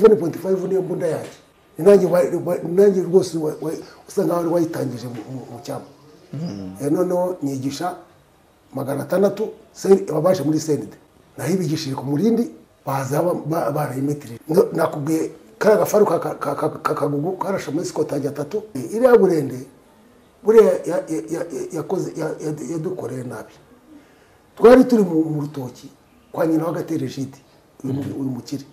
11.5 niyo mbunda yanjye Ni nanjye wa- wa- ni nanjye rwose wa- wa- usa nkaho wari wayitangije mu- mu- mu cyama Eh, noneho nigisha magana atandatu seri- ababashe muri senide naho ibigishije ku murindi baza ba- ba- barayimetirije No- nakubwiye kariya gafaru ka- ka- ka- ka- kakagugu karashe muri sikotangi atatu Eh, iriya burende buriya ya- ya- ya- ya- yakoze ya- ya- yadukoreye nabi twari turi mu mu rutoki kwa nyina w'agatere jide uyu mu- uyu mukire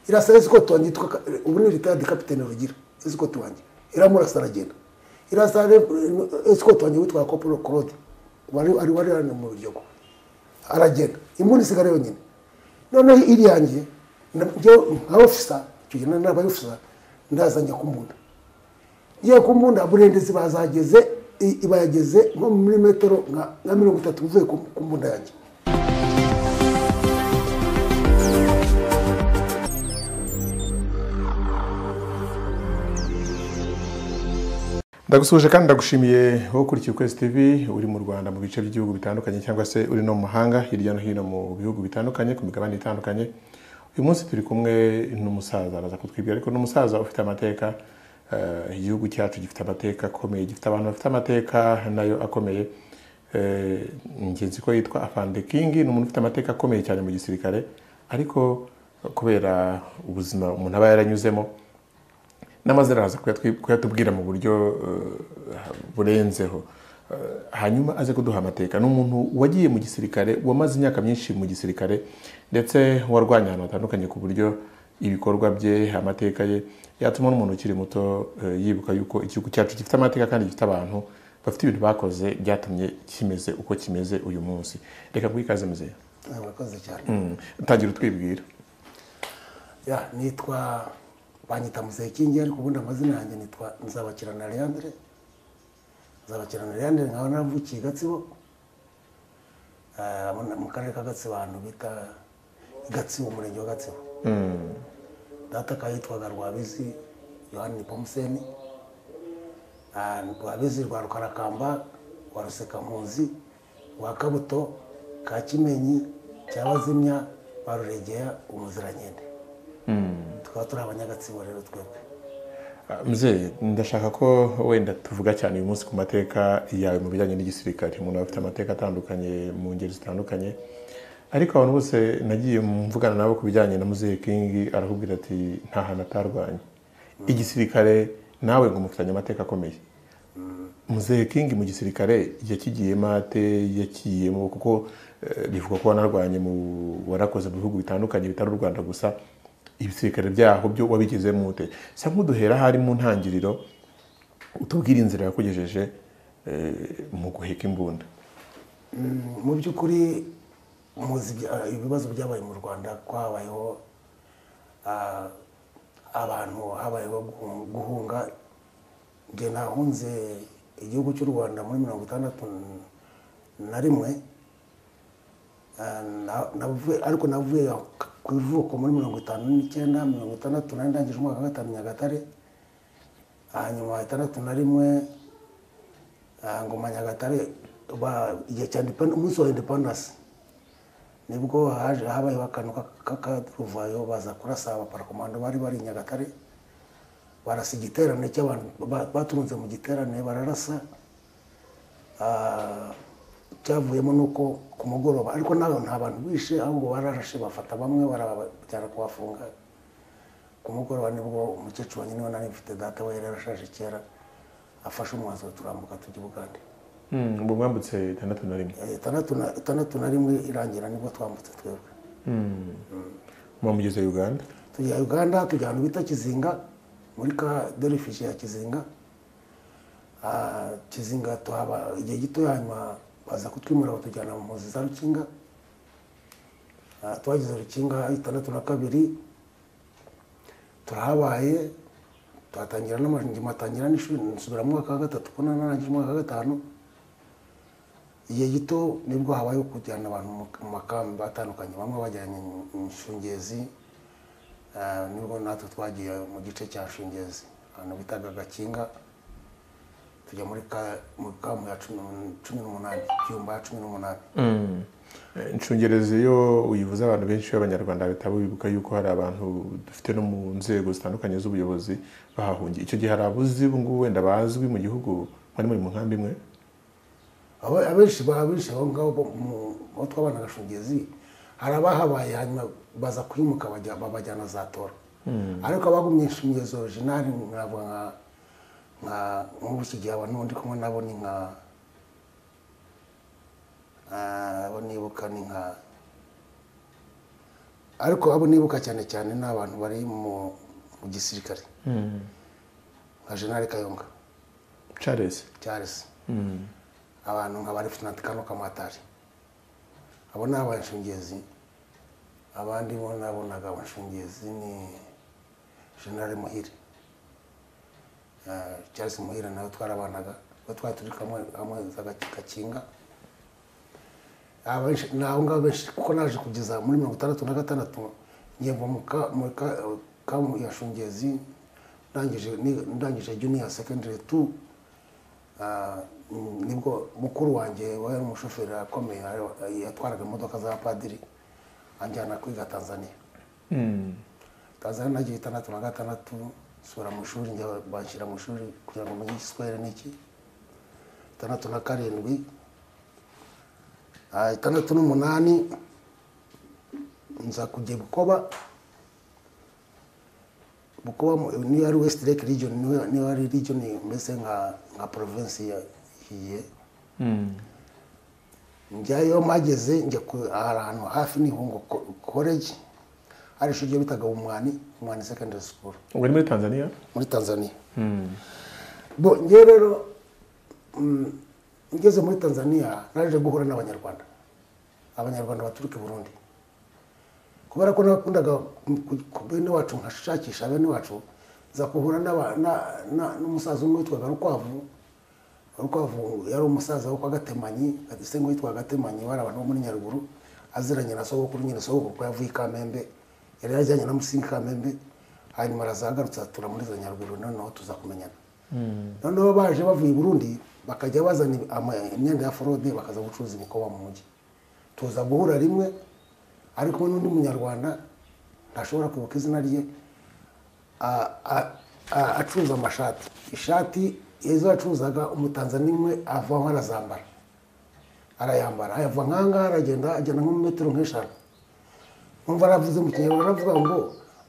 irasaba esikoti wanjye yitwa Ka- ubu ni ritayadi kapitene rugira esikoti wanjye iramurasa aragenda irasaba re- esikoti wanjye witwa kopuro claude wari wari wari hano mu biryogo aragenda imbunda isigara yonyine noneho iri yanjye na- njyewe nka ofisa icyo gihe nari nabaye ofisa ndaza njya kumbunda ngiye kumbunda burendezi bazageze i- ibayageze nko muri metero nka nka mirongo itatu uvuye ku ku mbunda yanjye ndagusuhuje kandi ndagushimiye wowe ukurikiye ukwezi tv uri mu rwanda mu bice by'ibihugu bitandukanye cyangwa se uri no mu mahanga hirya no hino mu bihugu bitandukanye ku migabane itandukanye uyu munsi turi kumwe n'umusaza araza kutwibwira ariko n'umusaza ufite amateka eh, igihugu cyacu gifite amateka akomeye gifite abantu bafite amateka nayo akomeye Eh, ngenzi ko yitwa afande kingi ni umuntu ufite amateka akomeye cyane mu gisirikare ariko kubera ubuzima umuntu aba yaranyuzemo n'amaze araza kuyatwi- kuyatubwira mu buryo eh, burenzeho Eh, hanyuma aze kuduha amateka ni umuntu wagiye mu gisirikare wamaze imyaka myinshi mu gisirikare ndetse warwanya ahantu hatandukanye ku buryo ibikorwa bye amateka ye yatuma n'umuntu ukiri muto eh, yibuka yuko igihugu cyacu gifite amateka kandi gifite abantu bafite ibintu bakoze byatumye kimeze uko kimeze uyu munsi reka mwikaze muzehe Ah, murakoze cyane Mm, tangira utwibwira ya nitwa banyita muzehe kingi ariko ubundi amazina yanjye nitwa nzabakirana leandre nzabakirana leandre nkaba naravukiye gatsibo Ah, mu- mu karere ka gatsibo ahantu bita gatsibo umurenge wa gatsibo data akaba yitwaga rwabizi yohani pomuseni rwabizi rwa rukarakamba rwa rusekampunzi rwa kabuto ka kimenyi cya bazimya ba ruregeya umuzirankende tukaba turi abanyagatsibo rero twebwe muzehe ndashaka ko wenda tuvuga cyane uyu munsi ku mateka yawe mu bijyanye n'igisirikare umuntu aba afite amateka atandukanye mu ngeri zitandukanye ariko abantu bose nagiye mvugana nabo ku bijyanye na muzehe kingi arakubwira ati nta hantu atarwanya igisirikare nawe ngo mufitanye amateka akomeye muzehe kingi mu gisirikare yakigiyemo ate yakiyemo kuko eh, bivugwa ko wanarwanye mu warakoze mu bihugu bitandukanye bitari u rwanda gusa ibisirikare byaho byo wabigezemo ute sa nk'uduhera hari mu ntangiriro utubwire inzira yakugejeje eh, mu guheka imbunda mu by'ukuri muzi ibya- ibibazo byabaye mu rwanda ko habayeho ah, abantu habayeho guhu- guhunga njye nahunze igihugu cy'u rwanda muri mirongo itandatu na rimwe Ah, na- navuye- ariko navuye aho ku ivuko muri mirongo itanu n'icyenda mirongo itandatu nari ndangije umwaka wa gatanu nyagatare hanyuma itandatu na rimwe Ah, ngoma nyagatare ba- igihe cya Independ- umunsi wa independence nibwo haje habayeho akantu k'akaruvayo baza kurasa abaparakomando bari bari i nyagatare barasa igiterane cy'abantu ba- baturunze mu giterane bararasa Ah, cyavuyemo nuko ku mugoroba ariko nabo nta bantu bishe ahubwo bararashe bafata bamwe barabajyana kubafunga ku mugoroba nibwo umukecuru wanjye niwe nari mfite data we yari yarashaje kera afashe umwanzuro turambuka tujya i bugande ubwo mwambutse itandatu na rimwe Eh, itandatu na- itandatu na rimwe irangira nibwo twambutse twebwe mwamugeze uganda tujya uganda tujya ahantu bita kizinga muri ka derifishi ya kizinga Ah, kizinga tuhaba igihe gito hanyuma baza kutwimura batujyana mu mpunzi za rukinga Ah, twageze rukinga itandatu na kabiri turahabaye tuhatangira n'amashuri atangira n'ishuri nsubira mu mwaka wa gatatu ko narangije umwaka wa gatanu igihe gito nibwo habayeho kujyana abantu mu- mu makambi atandukanye bamwe bajyanye mu- mu shungezi Ah, nibwo natwe twagiye mu gice cya shungezi ahantu bitaga gakinga tujya muri ka- mu kamu ya cumi n'umunani cyumba ya cumi n'umunani Eh, Inshungerezi iyo uyivuze abantu benshi b'Abanyarwanda bahita bibuka yuko hari abantu dufite no mu nzego zitandukanye z'ubuyobozi bahahungiye icyo gihe hari abuzi ubu ngubu wenda bazwi mu gihugu bari muri mu nkambi imwe Aba- abenshi ba- abenshi aho ngaho bo- mu- aho twabana gashungezi hari abahabaye hanyuma baza kwimuka bajya- babajyana za tora ariko abagumye inshungezo originali ntabwo nka nka nk'ubu iki gihe abantu ndi kumwe nabo ni nka ah, abo nibuka ni nka ariko abo nibuka cyane cyane ni abantu bari mu mu gisirikare nka jenali kayonga Charles cyaresi abantu nka bari futinati kano kamatari abo ni abanshungezi abandi bo nabonaga abanshungezi ni generale muhire Eh, charles muhire nawe twarabanaga ubwo twari turi kamwe kamwe za Gaki- gakinga Abenshi- ni abo ngabo benshi kuko naje kugeza muri mirongo itandatu na gatandatu ngemva mu ka- mu ka- kamu ya shungezi ndangije ni- ndangije junior secondary two Ah, mm, nibwo mukuru wanjye wari umushoferi akomeye ari- yatwaraga imodoka z'abapadiri anjyana kwiga tanzania tanzania nagiye itandatu na gatandatu nsubira mu ishuri njya banshyira mu ishuri kugira ngo menye igiswahili n'iki itandatu na karindwi Ah, itandatu n'umunani nza kujya bukoba bukuba mu- niyo ari west lake region niyo- niyo ari region mbese nka nka province ya hiye njyayo mageze njya ku- hari ahantu hafi n'ihungo ko- college hari ishuri ryo bitaga umwani umwani secondary school ubwo ni muri Tanzania muri tanzania bo njyewe rero mm, ngeze muri tanzania naje guhura n'abanyarwanda abanyarwanda baturuka i burundi kubera ko nakundaga ku- ku bene wacu nkashakisha bene wacu nza guhura n'aba- na- na- n'umusaza umwe witwaga rukwavu rukwavu yari umusaza wo kwa gatemanyi gatisenge witwa gatemanyi bari abantu bo muri nyaruguru aziranye na sogokuru nyine sogokuru ko yavuye i kamembe yari yajyanye na musingi i kamembe hanyuma araza agarutse atura muri za nyaruguru noneho tuza kumenyana noneho baje bavuye i burundi bakajya bazana ama- imyenda ya forode bakaza gucuruza ibikoba mu mujyi tuza guhura rimwe ariko n'undi munyarwanda ntashobora kwibuka izina rye a- a- a- acuruza amashati ishati izo yacuruzaga umutanzaniya umwe avaho arazambara arayambara ayava nkangaha aragenda agenda nko mu metero nk'eshanu numva aravuze mu kinyarwanda aravuga ngo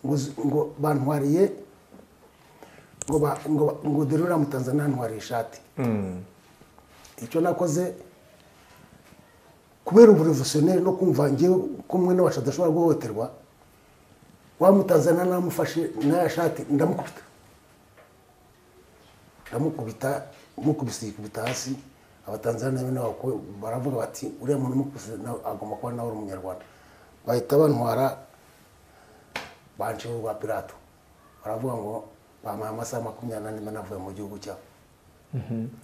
ngo zi- ngo bantwariye ngo ba- ngo ba- ngo dore uriya mutanzaniya yantwariye ishati icyo nakoze kubera uburevusioneri no kumva njyewe ko umwe n'abacu adashobora guhohoterwa wamutanzaniya namufashe n'aya shati ndamukubita ndamukubita mukubise yikubita hasi abatanzaniya nabo nabo ko baravuga bati uriya muntu umukubise nawe agomba kuba nawe ari umunyarwanda bahita bantwara bancira urwa pirato baravuga ngo bampaye amasaha makumyabiri n'ane mba navuye mu gihugu cyabo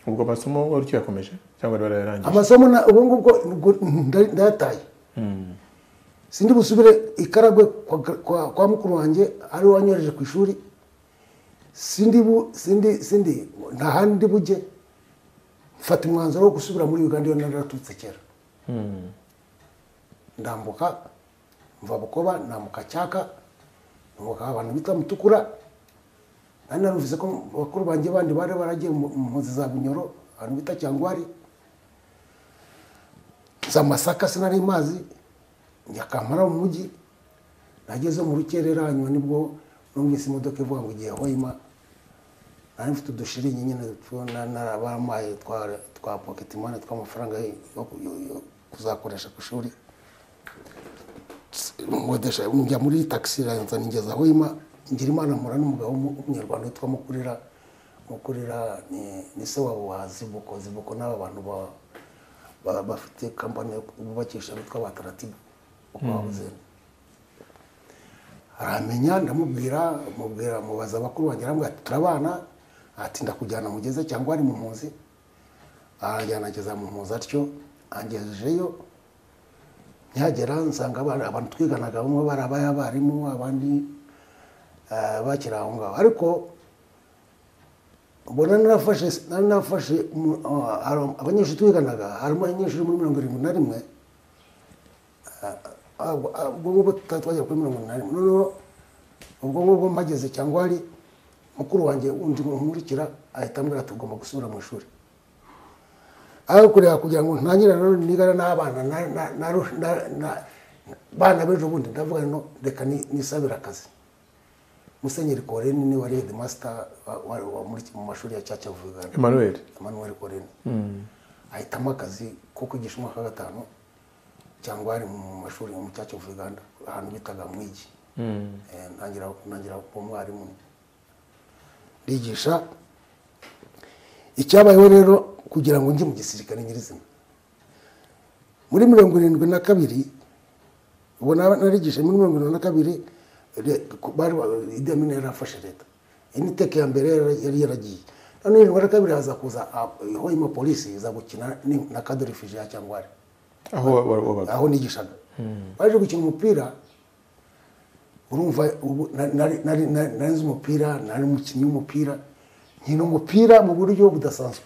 ubwo amasomo wari ukiyakomeje cyangwa wari warayarangiye amasomo na- ubu ngubwo ubwo nda- ndayataye sindi busubire ikaragwe kwa, kwa, kwa mukuru wanjye ari we wanyohereje ku ishuri sindi bu, sindi sindi nta handi bujye mfata umwanzuro wo gusubira muri uganda iyo naraturutse kera ndambuka mva bukoba nambuka cyaka nkumbuka abantu bita mutukura nari narumvise ko bakuru banjye bandi bari baragiye mu mu mpunzi za bunyoro abantu bita cyangwari za masaka sinari mazi njya kampara mu mujyi nageze mu rukerera hanyuma nibwo numvise imodoka ivuga ngo igiye hoima nari mfite udushiringi nyine tubona narabamaye twa twa pocket money tw'amafaranga yo yo- yo kuzakoresha ku ishuri nkodesha njya muri taxi ranza nigeza hoima ngira imana mpura n'umugabo w'umu- w'umunyarwanda witwa mukurira mukurira ni, ni se wabo wa zibuko zibuko n'aba bantu ba ba- bafite kampani yo bubakisha bitwa ba taratibu uko babuze aramenya ndamubwira mubwira mubaza abakuru wanjye arambwira ati turabana ati ndakujyana mugeze cyangwa ari mu mpunzi arajyana ageza mu mpunzi atyo angejeyo nyagera nsanga abana- abantu twiganaga bamwe bari abayabarimu abandi eh, bakiri aho ngaho ariko mbona narafashe nari nafashe umu- ah, hari abanyeshuri twiganaga harimo abanyeshuri muri mirongo irindwi na rimwe ubwo ngubwo tutari twagera kuri mirongo inani noneho ubwo ngubwo mpageze cyangwa hari mukuru wanjye undi nkurikira ahita ambwira ati ugomba gusubira mu ishuri aho kureba kugira ngo ntangire nanone nigana n'abana na- na- na- na- na- bana b'ejo bundi ndavuga no reka ni- nisabire akazi musenyeri koreni ni wari headmaster wa- wa- wa muri mu mashuri ya caca vugana emmanuel emmanuel koreni ahitamo akazi ko kwigisha umwaka wa gatanu cyangwa ari mu mashuri mu cyacu of uganda ahantu bitaga mwigi Eh, ntangira ntangira kuba umwarimu ndigisha icyabayeho rero kugira ngo njye mu gisirikare nyirizina muri mirongo irindwi na kabiri ubu na- narigisha muri mirongo irindwi na kabiri re- ku- bari ba- Idi Amin yari afashe leta initeke ya mbere yari- yari yaragiye none irindwi na kabiri haza kuza ah, hoima polisi iza gukina ni- na kadere ya cyangwa aho wa- wa- wabaga aho nigishaga baje gukina umupira urumva ubu na- nari- nari nari- nari nzi umupira nari umukinnyi w'umupira nkina umupira mu buryo budasanzwe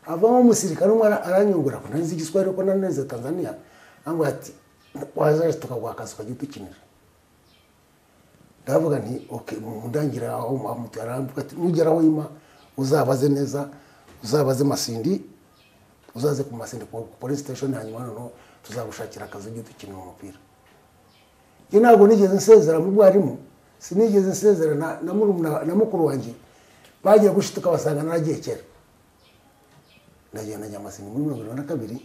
avamo umusirikare umwe ara- aranyungura ko nari nzi igiswahili ko nari narize tanzania ambwira ati waza tukaguha akazi ukajya udukinira ndavuga nti okay mu ndangira aho amutera arambuka ati nugeraho ima uzabaze neza uzabaze masindi uzaze ku masende ku police station hanyuma noneho tuzagushakira akazi ujye dukinira umupira njye ntabwo nigeze nsezera mu bwarimu sinigeze nsezera na, na, murumuna- na mukuru wanjye bagiye gushituka basanga naragiye kera ndagenda njya amasinde muri mirongo irindwi na kabiri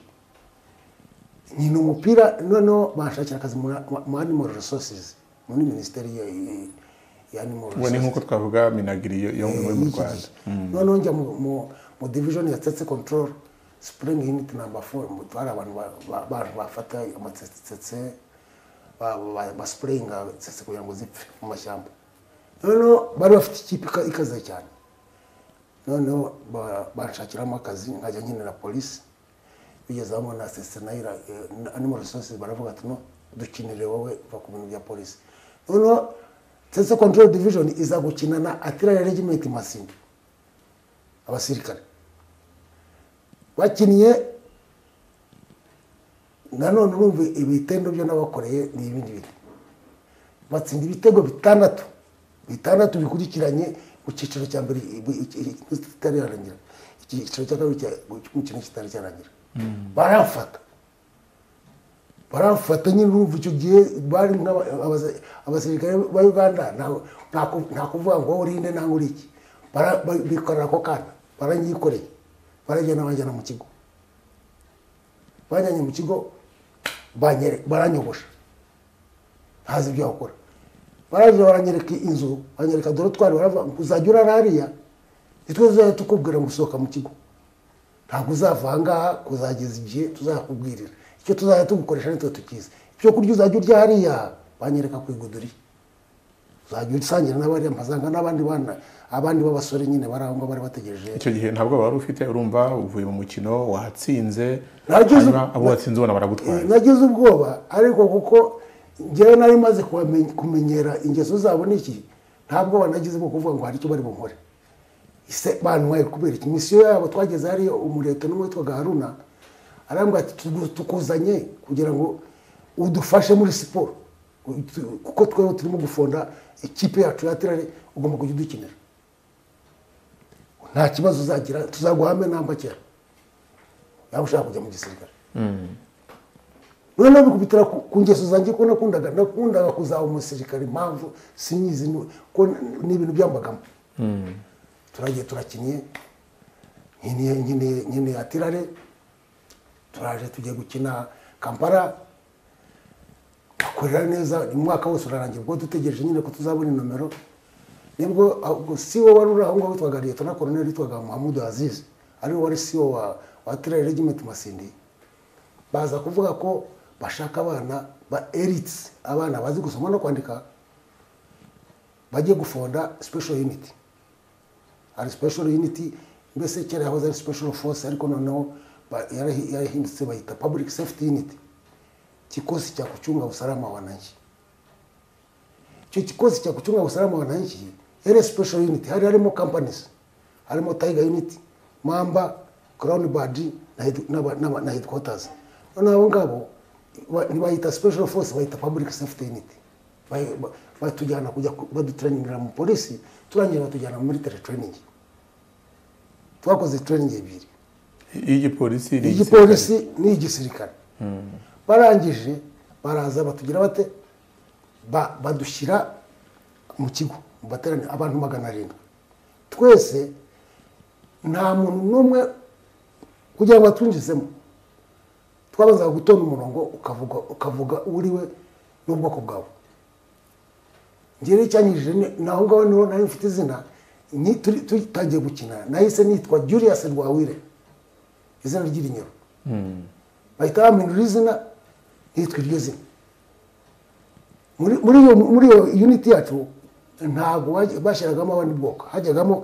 nkina umupira noneho banshakira akazi mu mu animal resources muri minisiteri ya, ya- ya animal ubu ni resources. nk'uko twavuga minagiri yo- yo yo mu y'iki rwanda gihe. noneho njya mu- mu- mu division ya tsetse control spring unit number four mu- hari abantu ba- ba- bantu bafata amatsetse basprayinga tsetse kugira ngo zipfe mu mashyamba noneho bari bafite ikipe ika- ikaze cyane noneho ba- banshakiramo akazi nkajya nkenera polisi bigeze aho na sese nayira animal resources baravuga ati no dukinire wowe uva ku bintu bya polisi noneho sese control division iza gukina na atirari regiment masini abasirikare bakinnye nanone urumva ibitendo byo n'abakoreye ni ibindi bintu batsinda ibitego bitandatu bitandatu bikurikiranye mu cyiciro cya mbere i- i- i- kitari yarangira icyiciro cya kabiri cya- mu kintu kitari cyarangira baramfata baramfata nyine urumva icyo gihe bari nk'aba- abasa- abasirikare ba uganda nta- nta ku- nta kuvuga ngo wowe urinde nangwa uri iki Bara- ba- bikorera ako kana baranyikoreye baragenda banjyana mu kigo banjyanye mu kigo banyere- baranyogosha ntazi ibyo wakora baraje baranyereka inzu banyereka dore twari barava uzajya urara hariya nitwe tuzajya tukubwira gusohoka mu kigo ntabwo uzava ahangaha kuzageza igihe tuzakubwirira icyo tuzajya tugukoresha nitwe tukizi ibyo kurya uzajya urya hariya banyereka ku iguduri uzajya usangira n'abariya mpasanga n'abandi bana abandi b'abasore nyine bari aho ngaho bari bategereje icyo gihe ntabwo wari ufite urumva uvuye mu mukino watsinze Nagize- hanyuma abo watsinze ubona Eh, baragutwara nagize ubwoba ariko kuko njyewe nari maze kubame- kumenyera ingeso zabo niki nta bwoba nagize bwo kuvuga ngo hari icyo bari bunkore ise bantwaye kubera iki misiyo yabo twageze hariyo umureto n'umwe witwaga haruna arambwira ati "Tugu- tukuzanye kugira ngo udufashe muri siporo U- tu- kuko twebwe turimo gufonda ikipe yacu ya tirare ugomba kujya udukinira nta kibazo uzagira tuzaguhame ntambakera yaba ushaka kujya mu gisirikare noneho bikubitira ku ku ngeso zanjye ko nakundaga nakundaga kuzaba umusirikare impamvu sinyizi nu- ko n- ni ibintu byambagamo turagiye turakinnye nkeneye nkeneye nkeneye atirare turaje tugiye gukina kampala akorera neza umwaka wose urarangira ubwo dutegereje nyine ko tuzabona inomero nibwo ahubwo siwo wari uri aho ngaho witwaga liyetona koroneri witwaga muhamudu azizi ariwe wari siwo wa wa tirare regiment masindi baza kuvuga ko bashaka abana ba elite abana bazi gusoma no kwandika bajye gufonda special unit hari special unit mbese kera yahoze ari special force ariko noneho ba- yarahi- yarahindutse bayita public safety unit kikosi cha kuchunga usalama wa wananchi icyo kikosi cya kuchunga usalama wa wananchi yari special unit hari harimo companies harimo tiger unit mamba crown bad na head- na, ba- na, ba- na headquarters noneho abo ngabo ba- ntibayita special force bayita public safety unit Ba- ba- batujyana kujya ku- baduturaningira mu polisi turangira batujyana muri military training twakoze training ebyiri iy'igipolisi igipolisi n'igisirikare barangije baraza batugira bate Ba- badushyira mu kigo mu baterane abantu magana arindwi twese nta muntu n'umwe kugira ngo atwinjizemo twabanzaga gutonda umurongo ukavuga ukavuga uriwe n'ubwoko bwawe ngewe icyanyujije ni aho ngaho niho nari mfite izina ni- turi- tugitangiye gukina nahise nitwa Julius Rwawire izina ry'irinyoro bahita bampindura izina nitwa iryo zina muri muri iyo muri iyo uniti yacu ntabwo baj- bashyiragamo abandi bwoko hajyagamo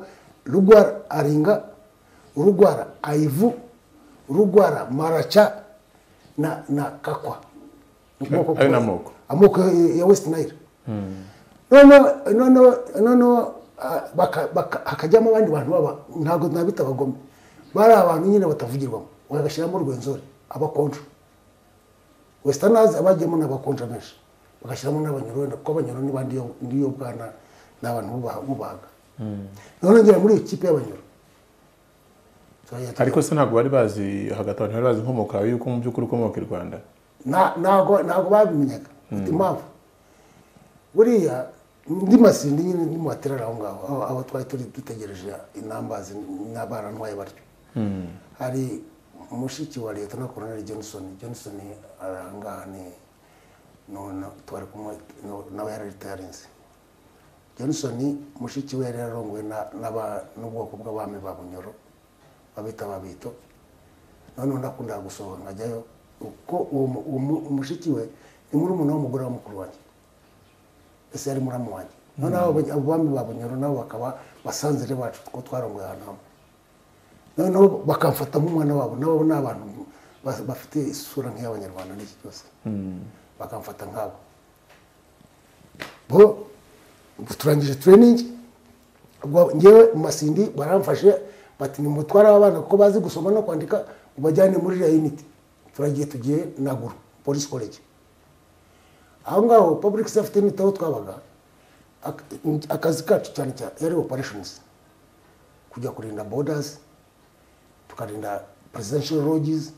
rugwara aringa rugwara ayivu rugwara maraca na na kakwa Ni ubwoko Ayo ni bwose. amoko. amoko ya- ya west nile noneho noneho noneho ah, baka- baka- hakajyamo abandi bantu baba ntabwo nabita abagome bari abantu nyine batavugirwamo bagashyiramo rwenzori abakonja wesitanazi abajyamo n'abakonja benshi bagashyiramo n'abanyarwanda kuko abanyarwanda n'abandi n'iyo bwana ni abantu bubaha- bubahaga noneho ngera muri iyo kipe y'abanyarwanda ariko se ntabwo bari bazi hagati aho ntibari bazi inkomoko yawe yuko mu by'ukuri ukomoka i rwanda Nta- ntago ntago babimenyaga ufite impamvu buriya ndi masindi nyine ndi mu baterera aho ngaho aho- aho twari turi dutegereje inambazi n'abarantwaye batyo hari mushiki wa leta na koroneli johnson johnson arangaha ni none twari kumwe no- nawe yari ritarinze johnson mushiki we yari yarongowe na- n'aba- n'ubwoko bw'abami ba bunyoro babita ababito noneho nakundaga gusohoka nkajyayo kuko uwo mu- uwo mu- mushiki we ni muri umuntu w'umugore wa mukuru wanjye ese yari muramu wanjye noneho abo- abo bami ba bunyoro nabo bakaba basanzire bacu kuko twarongoye ahantu hamwe noneho bakamfata nk'umwana wabo nabo ni abantu ba- bafite isura nk'iy'abanyarwanda n'iki cyose bakamfata nkabo bo turangije tureningi ubwo ngewe mu masindi baramfashe bati nimutware abana kuko bazi gusoma no kwandika ubajyane muri iriya uniti turagiye tugiye naguru polisi college aho ngaho public safety unit aho twabaga ak- akazi kacu cyane cyane yari operations kujya kurinda borders tukarinda presidential lodges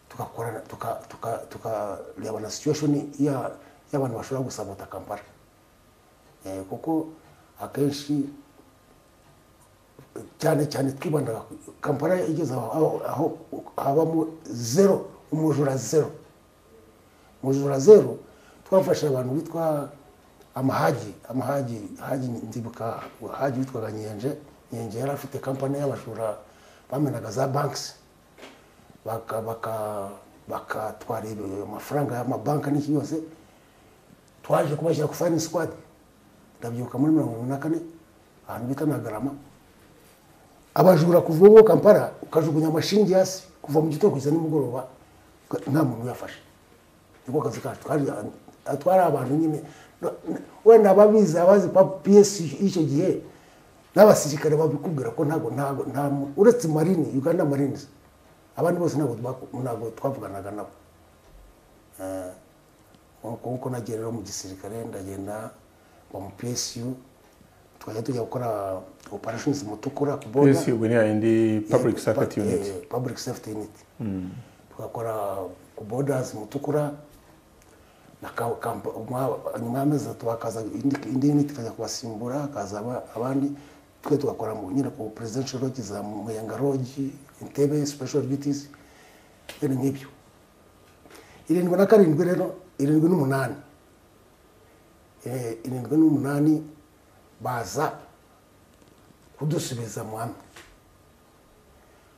tukakorana tuka- tuka- tukareba na situation ya- y'abantu bashobora gusabota kampala Eh, kuko akenshi cyane cyane twibandaga ku- kampala igeze aho- aho aho habamo zero umujura zero umujura zero twafashe abantu bitwa amahagi amahagi hagi ndibuka hagi witwaga nyenje nyenje yari afite kampani y'abajura bamenaga za bankisi baka baka bakatwara ibi- amafaranga y'amabanki n'iki yose twaje kubashyira ku fayini sikwadi ndabyibuka muri mirongo irindwi na kane ahantu bita nagarama abajura kuva ubu kampala ukajugunya amashingi hasi kuva mu gitondo kugeza nimugoroba nta muntu uyafashe niko kazi kacu kandi atwara abantu nyine No- n- wenda ababizi abazi pa piyesi y'icyo gihe n'abasirikare babikubwira ko ntabwo ntabwo nta mu- uretse marini uganda marines abandi bose ntabwo twaku- ntabwo twavuganaga nabo Eh, nkuko nkuko nagiye rero mu gisirikare ndagenda mba mu psu twajya tujya gukora operations mutukura ku border psi ubwo ni yayindi public safety unit Eh, public safety unit twakora ku borders mutukura na ka- kampa- umwa- nyuma y'amezi atatu hakaza indi indi unit ikajya kubasimbura hakaza aba- abandi twe tugakora mu nyine ku presidential lodge za muyenga lodge intebe special duties ibintu nk'ibyo irindwi na karindwi rero irindwi n'umunani Eh, irindwi n'umunani baza kudusubiza mu hamwe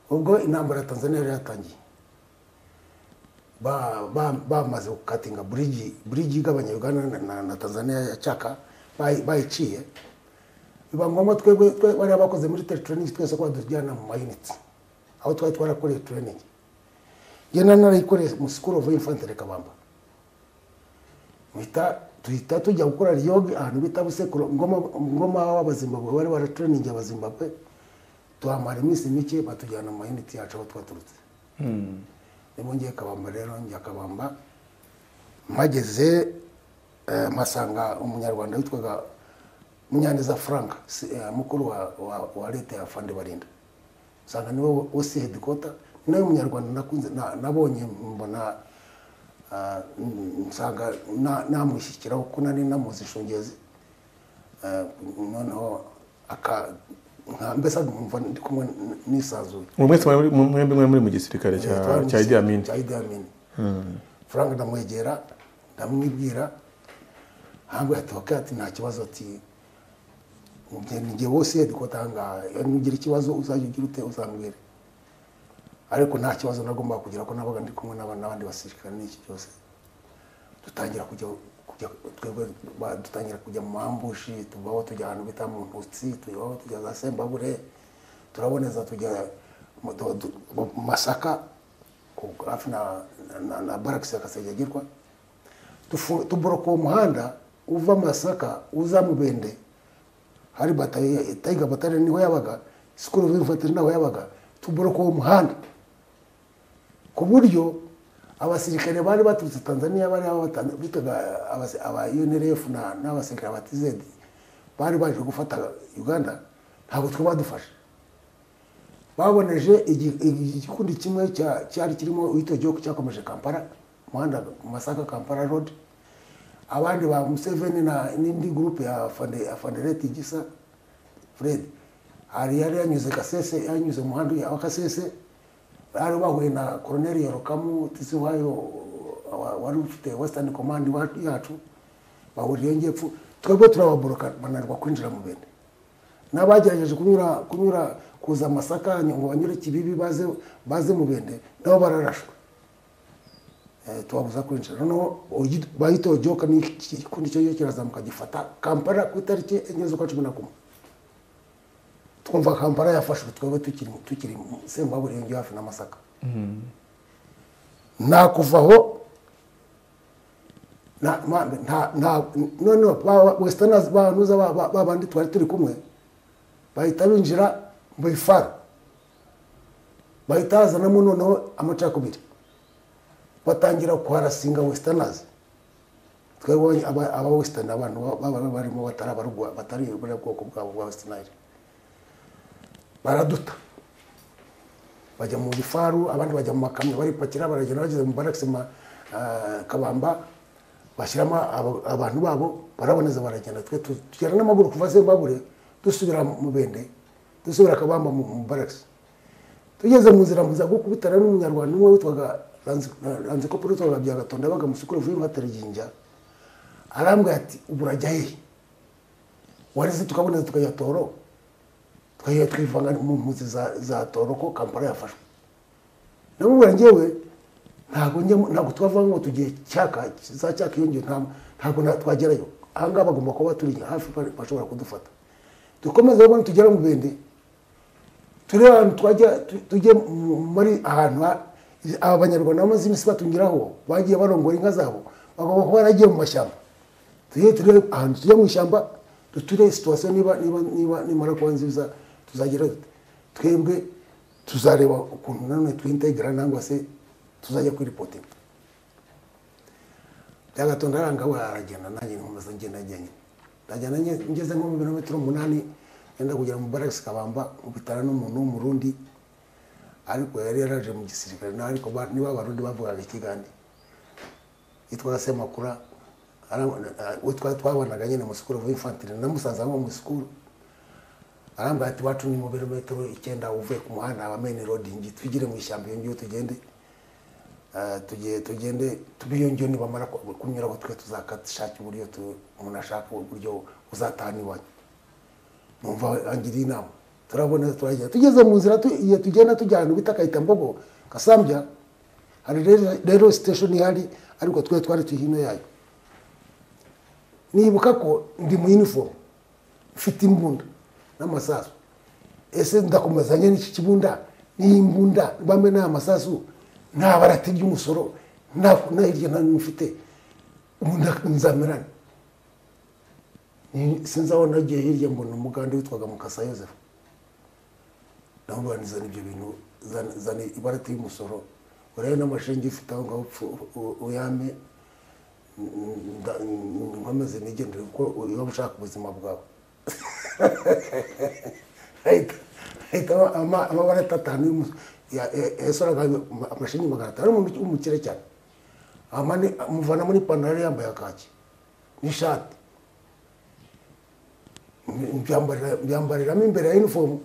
ubwo intambara ya tanzania yari yatangiye Ba- ba- bamaze gukatinga burigi burigi igabanya uganda na- na, na tanzania ya cyaka bayi- bayiciye biba ngombwa twebwe twe bari abakoze muri tele training twese ko badujyana mu mayuniti aho twari twarakoreye training genda narayikoreye mu school of infantry kabamba muhita tuhita tujya gukora riyoge ahantu bita busekuru ngoma ngoma w'abazimbabwe bari baratrainingi abazimbabwe tuhamara iminsi mike batujyana mu mayuniti yacu aho twaturutse niba ngiye kabamba rero njya kabamba mpageze eh, mpasanga umunyarwanda witwaga munyaneza frank si- eh, mukuru wa, wa, wa leta ya fande barinda usanga niwe wose hedikota ni nawe munyarwanda nakunze na- nabonye mbona ah, mm, nsanga na- namushyikiraho kuko nari namuzi shungezi Eh, noneho aka nka mbese nkumva ndi kumwe n- nisanzuye ubu mwese mwari- mwembi mwari muri mu gisirikare cya cya Idi Amin cya Idi Amin. Frank ndamwegera ndamwibwira hangu yatoka ati nta kibazo ati ngeni nge wose ndiko tanga nugira ikibazo uzajya ugira ute uzambwire ariko nta kibazo nagombaga kugira ko nabaga ndi kumwe n'aba- n'abandi basirikare n'iki cyose dutangira kujya kujya twebwe ba- dutangira kujya mu mambushi tuvaho tujya ahantu bita mu ntutsi tuvaho tujya za sembabure turaboneza tujya mu tu- tu- mu masaka ku- hafi na na- na, na barakisi ya kasegegirwa Tufu- tuboroka uwo muhanda uva masaka uza mu bende hari batayo tayiga batari niho yabaga sikuru virufatiri naho yabaga tuboroka uwo muhanda ku buryo abasirikare bari baturutse tanzania bari abatana- bitaga abasi- aba unrf na- n'abasirikare ba tz bari baje gufata uganda ntabwo twe badufashe baboneje igi- igi- igikundi kimwe cya- cyari kirimo uwitwa gihugu cyakomeje kampala umuhanda masaka kampala road abandi ba museveni na n'indi gurupe ya Fande- ya fandereti gisa fred hari yari yanyuze kasese yanyuze mu muhanda wa kasese bari bahuye na koroneli yorokamu tisi wayo wa- wari ufite western command wa- yacu bahuriye ngepfu twebwe turababoroka bananirwa kwinjira mu bende n'abagerageje kunyura kunyura kuza amasaka ngo banyure kibibi baze baze mu bende nabo bararashwe Eh, tubabuza kwinjira noneho uyu- bahita ojoka n'ikikundi cyo kirazamuka gifata kampala ku itariki enye z'ukwa cumi na kumwe twumva kampala yafashwe twebwe tukiri mu- tukiri mu sembaburenge hafi n'amasaka nakuvaho na- ma- nta- nta- noneho ba- westerners banuza ba- ba- babandi twari turi kumwe bahita binjira mu ifaru bahita hazanamo noneho amacakubiri batangira kuharasinga westerners twebonye aba aba western abantu ba- baba barimo batari abarwa batari buriya bwoko bwabo bwa westerners baraduta bajya mu gifaru abandi bajya mu makamyo baripakira baragenda bageze mu barakisi ma ah, kabamba bashyiramo abo- abantu babo baraboneza baragenda twe tu- tugera n'amaguru kuva zimbabure dusubira mu bende dusubira kabamba mu mu barakisi tugeze mu nzira muza gukubitana n'umunyarwanda umwe witwaga ranzikopoli witwaga byagatonda yabaga musukuru vuye mwataraginja arambwira ati ubu urajya hehe wareze tukaboneza tukajya toro twajya twivanga mu mpunzi za, za toro ko kampala yafashwe namubwira njyewe ntabwo njya mu- ntabwo tubavanga ngo tugiye cyaka za cyaka iyongeye nta- ntabwo na- twagerayo ahangaha bagomba kuba turi hafi ba- bashobora kudufata dukomeze rero tugera mu bende turebe ahantu twajya tu- tujye mu- muri ahantu ha- aba banyarwanda bamaze iminsi batungiraho bagiye barongora inka zabo bagomba kuba baragiye mu mashyamba tujye turebe ahantu tujya mu ishyamba duture situwasiyo niba niba niba nimara kuba nziza tuzagira dute twebwe tuzareba ukuntu nanone twintegra nangwa se tuzajya kuri ripotinga byagatonda aranga we aragenda nanjye nkomeza ngenda njyenyine ndagenda nge- ngeze nko mu birometero umunani ngenda kugera mu baragisi kabamba nkubitana n'umuntu w'umurundi ariko yari yaraje mu gisirikare na ariko ba- niba abarundi bavugaga ikigande yitwaga semakura witwa twabanaga nyine mu sikuru v'infantire namusanze aho mu sikuru arambwira ati wacu ni mu birometero icyenda uvuye ku muhanda wa main rodingi twigire mu ishyamba iyo ngiyo tugende Eh, tugiye tugende tubiyongeye nibamara ku- kunyuraho twe tuzakashaka uburyo tu- umuntu ashaka uburyo uzatahana iwanyu numva angiriye inama turabona turagenda tugeze mu nzira tu- iyo tugenda tujya ahantu bita kayitambogo kasambya hari rero- rero station ihari ariko twe twari turi hino yayo nibuka ko ndi mu uniform mfite imbunda n'amasasu ese ndakomezanye n'iki kibunda n'iyi mbunda bambe n'aya masasu nta barati ry'umusoro nta nta hirya nta n'ino mfite ubu nda- nzamerane Ni- sinzi aho nagiye hirya mbona umugande witwaga mukasa yosefu namubaniza ibyo bintu zana- zana ibarati y'umusoro urebe n'amashingi ufite aho ngaho upfu- u- uyame nda- nkomeze nigendere kuko uba ushaka ubuzima bwawe ahita ahita aba- ama- amabara atatanu y'umu- ya- ya- yasoraga ama- amashingi magana atanu umuntu w'umukire cyane amane amuvanamo n'ipantaro yari yambaye ya kaki n'ishati mbyambarira- mbyambariramo imbere ya inifomu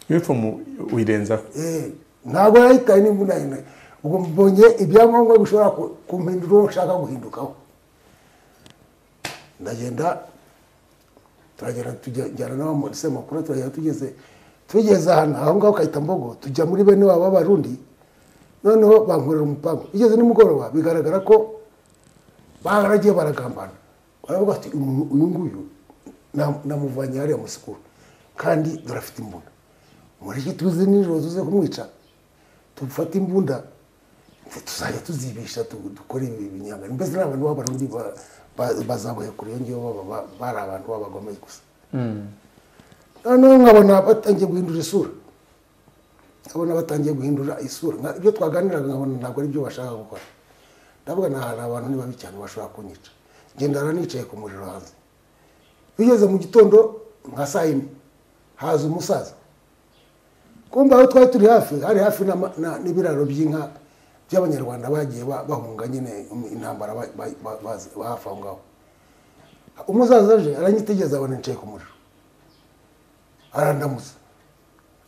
inifomu uyirenzaho Eh, ntabwo yahitaye n'imbunayina ubwo mbonye ibyangombwa bishobora ku- kumpindura uwo nshaka guhindukaho ndagenda turagenda tujyana n'abo muri semakuru turagenda tugeze tugeze ahantu aho ngaho kahita mbogo tujya muri bene wabo b'abarundi noneho bankorera umupangu bigeze nimugoroba bigaragara ko baragiye baragambana baravuga ati "Uyu- uyu nguyu nam- namuvanye hariya musikuru kandi durafite imbunda muri iki tuzi nijoro tuze kumwica tufate imbunda tuzajya tuzibisha tu- dukore ibi binyangano mbese ni abantu b'abarundi ba- ba- bazabuye kure yongeyeho baba ba- bari abantu b'abagome gusa noneho nkabona batangiye guhindura isura nkabona batangiye guhindura isura Nka- ibyo twaganiraga nkabona ntabwo ari byo bashaka gukora ndavuga ni ahantu abantu ni babi cyane bashobora kunyica ngendana nicaye ku muriro hanze bigeze mu gitondo nka saa yine haza umusaza kumva aho twari turi hafi hari hafi n'ama- na- n'ibiraro by'inka by'abanyarwanda bagiye ba- bahunga nyine intambara ba- ba- ba- bazi- ba hafi aho ngaho umusaza aje aranyitegereza abona nicaye ku muriro arandamutsa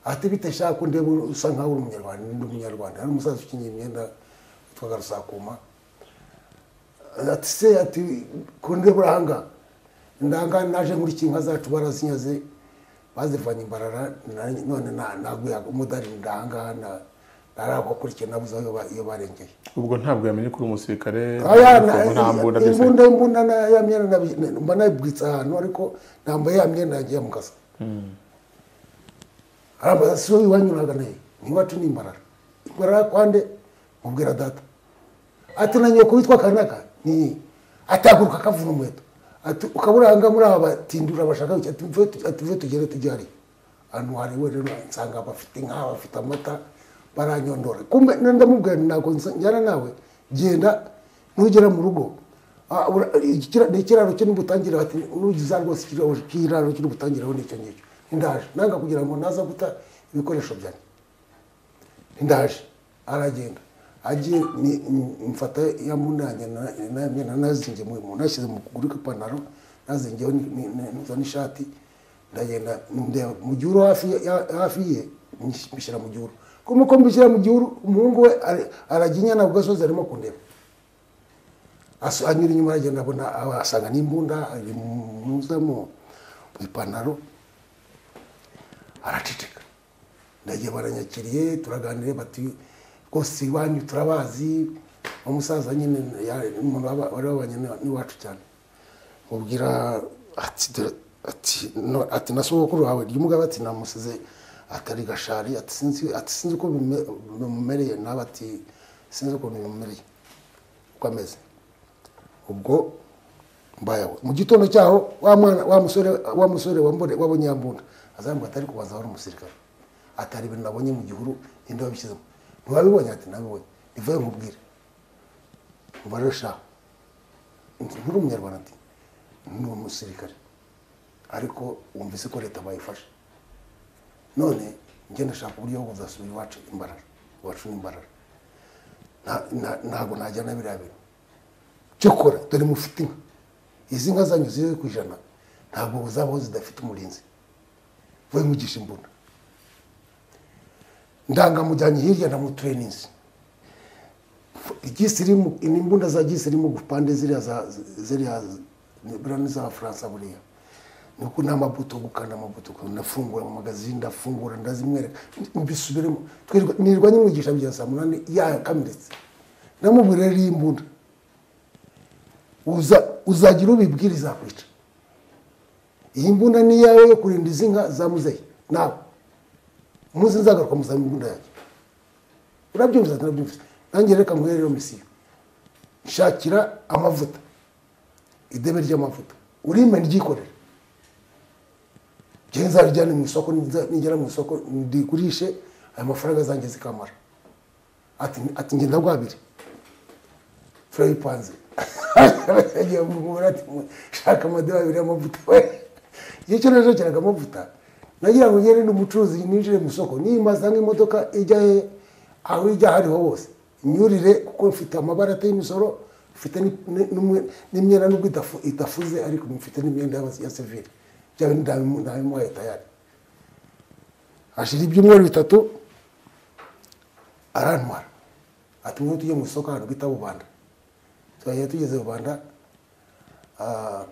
ati bite shaka ko ndeba usa nkaho uri umunyarwanda ndi umunyarwanda hari umusaza ukenyeye imyenda witwaga rusakuma ati se ati ko ndeba urahanga ndanga naje nkurikira inka zacu barazinyaze bazivanye imbarara na- none na- naguye umudari ndahangaha na- narakwakurikira nabuze aho iyo ba- iyo barengeye ubwo ntabwo yamenye ko uri umusirikare Aya, inifomu nta mbunda byose imbunda imbunda na- ya myenda nabi- na- mba nayibwitse ahantu ariko nambaye ya myenda yanjye yamugasa arambaza si wowe iwanyuraga nayo ntiwacu ni imbarara imbarara kwande mubwira data ati na nyoko witwa kanaka ni ataguruka akavuna umuheto ati ukaburanga muri aba batindura bashaka iki?" ati mvuye tu- ati mvuye tugere tujye hariya ahantu hari wewe nsanga bafite inka bafite amata baranyondora kumbe na- ndamubwira nti ntabwo nsa- njyana nawe genda nugera mu rugo ah, ura- ikira- ni ikiraro kiri butangire ati nugiza rwose ikiraro- ikiraro kiri butangire aho nicyo ngicyo ndaje nanga kugira ngo naza guta ibikoresho byanjye ndaje aragenda agiye ni- ni- mfata ya munanya nazingiye nashyize mu kuguru kw'ipantaro nazingiyeho ni- ni- ni- izo n'ishati ndagenda ndeba mu gihuru hafi ya- hafi ye mbis- mbishyira mu gihuru kuma uko mbishyira mu gihuru umuhungu we ara- arajya inyana ku gasozi arimo kundeba Aso- anyura inyuma aragenda abona aba- asanga n'imbunda ari mu- mu mu ipantaro araceceka ndagiye baranyakiriye turaganire bati rwose iwanyu turabazi umusaza nyine ya- umuntu waba- wari wabanye na- n'iwacu cyane mubwira ati dore- ati no- ati na sogokuru wawe ry'umugabo ati namusize atari gashari ati sinzi ati sinzi uko bime- bimumereye nawe ati sinzi uko bimumereye uko ameze ubwo mbayeho mu gitondo cyaho wa mwana wa musore wa musore wambone wabonye yambunda azambwa atari kubaza wari umusirikare atari ibintu nabonye mu gihuru ninde wabishyizemo ntiwabibonye ati nabibonye nivuye nkubwire mubare shaho nturi umunyarwanda ati ni umusirikare ariko wumvise ko leta bayifashe none njye ndashaka uburyo bwo kuzasubira iwacu imbaraga iwacu ni imbaraga Nta- nta- ntabwo najyana biriya bintu cyokora dore mufite inka izi nka zanyu ziri ku ijana ntabwo zabaho zidafite umurinzi we mugisha imbunda ndangamujyanye hirya na mutureninzi igisirimu imbunda za gisirimu gupande ziriya za ziriya buriya ni z'abafaransa buriya ni uko n'amabuto gukanda amabuto nafungura amagazini ndafungura ndazimwereka mbisubiremo twirirwa nirirwa nyimwigisha bya saa munani yakamiretse namubwira rero iyi mbunda uza uzagira ubibwira izakwica iyi mbunda ni iyawe yo kurinda izi nka za muzehe nawe umunsi nzagaruka muzaba imbunda yanjye urabyumvise ati urabyumvise nanjye reka nguhe rero misiyo shakira amavuta idebe ry'amavuta urime ryikorere njyewe nzarijyane mu isoko niza- nigera mu isoko ndigurishe aya mafaranga zanjye zikamara ati ati ngenda bwabiri furayi panze yagiye mugura ati shaka amadorari abiri y'amavuta we igihe cyo nashakiraga amavuta nagira ngo ngere n'umucuruzi ninjire mu isoko nimaza nk'imodoka ijya he aho ijya hariho hose imyurire kuko mfite amabara ateye imisoro mfite ni- n'umwe- n'imyenda nubwo idafu- idafuze ariko mfite n'imyenda y'abas- ya sevire byaba ndabimuhaye tayari hashira ibyumweru bitatu arantwara ati mwe tujye mu isoko ahantu bita bubanda twagiye tugeze rubanda ah,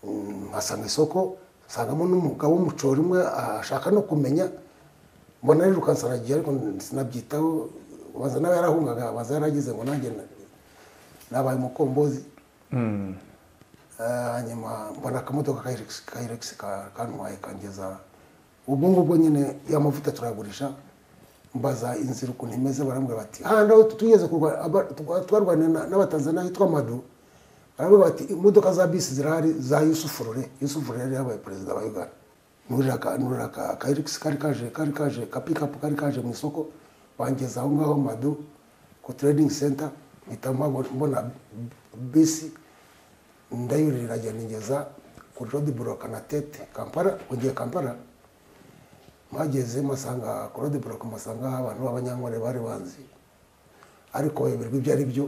mm, mpasanga isoko nsangamo n'umugabo w'umucori umwe ah, ashaka no kumenya mbona rero ukansaragiye ariko sinabyitaho ubanza nawe yarahungaga abanza yarageze ngo nanjye na- nabaye umukombozi Ah, hanyuma mbona akamodoka kayiregisi kantwaye kangeza ubwo ngubwo nyine y'amavuta turayagurisha mbaza inzira ukuntu imeze barambwira bati handi aho tugeze kurwa- aba- twa- twarwaniye na- n'abatanzaniya hitwa madu barambwira bati imodoka za bisi zirahari za yusufu rure yusufu rure yari yabaye perezida wa uganda nurira ka- nurira ka- kayirigisi kari kaje kari kaje ka pikapu kari kaje mu isoko bangeza aho ngaho madu ku trading center mpita mpabona- mbona bisi ndayurira iragenda ingeza kuri rodi buroka na tete kampala ngiye kampala mpageze masanga kuri rodi buroka masanga abantu b'abanyankore bari banzi ariko wemerwa ibyo ari byo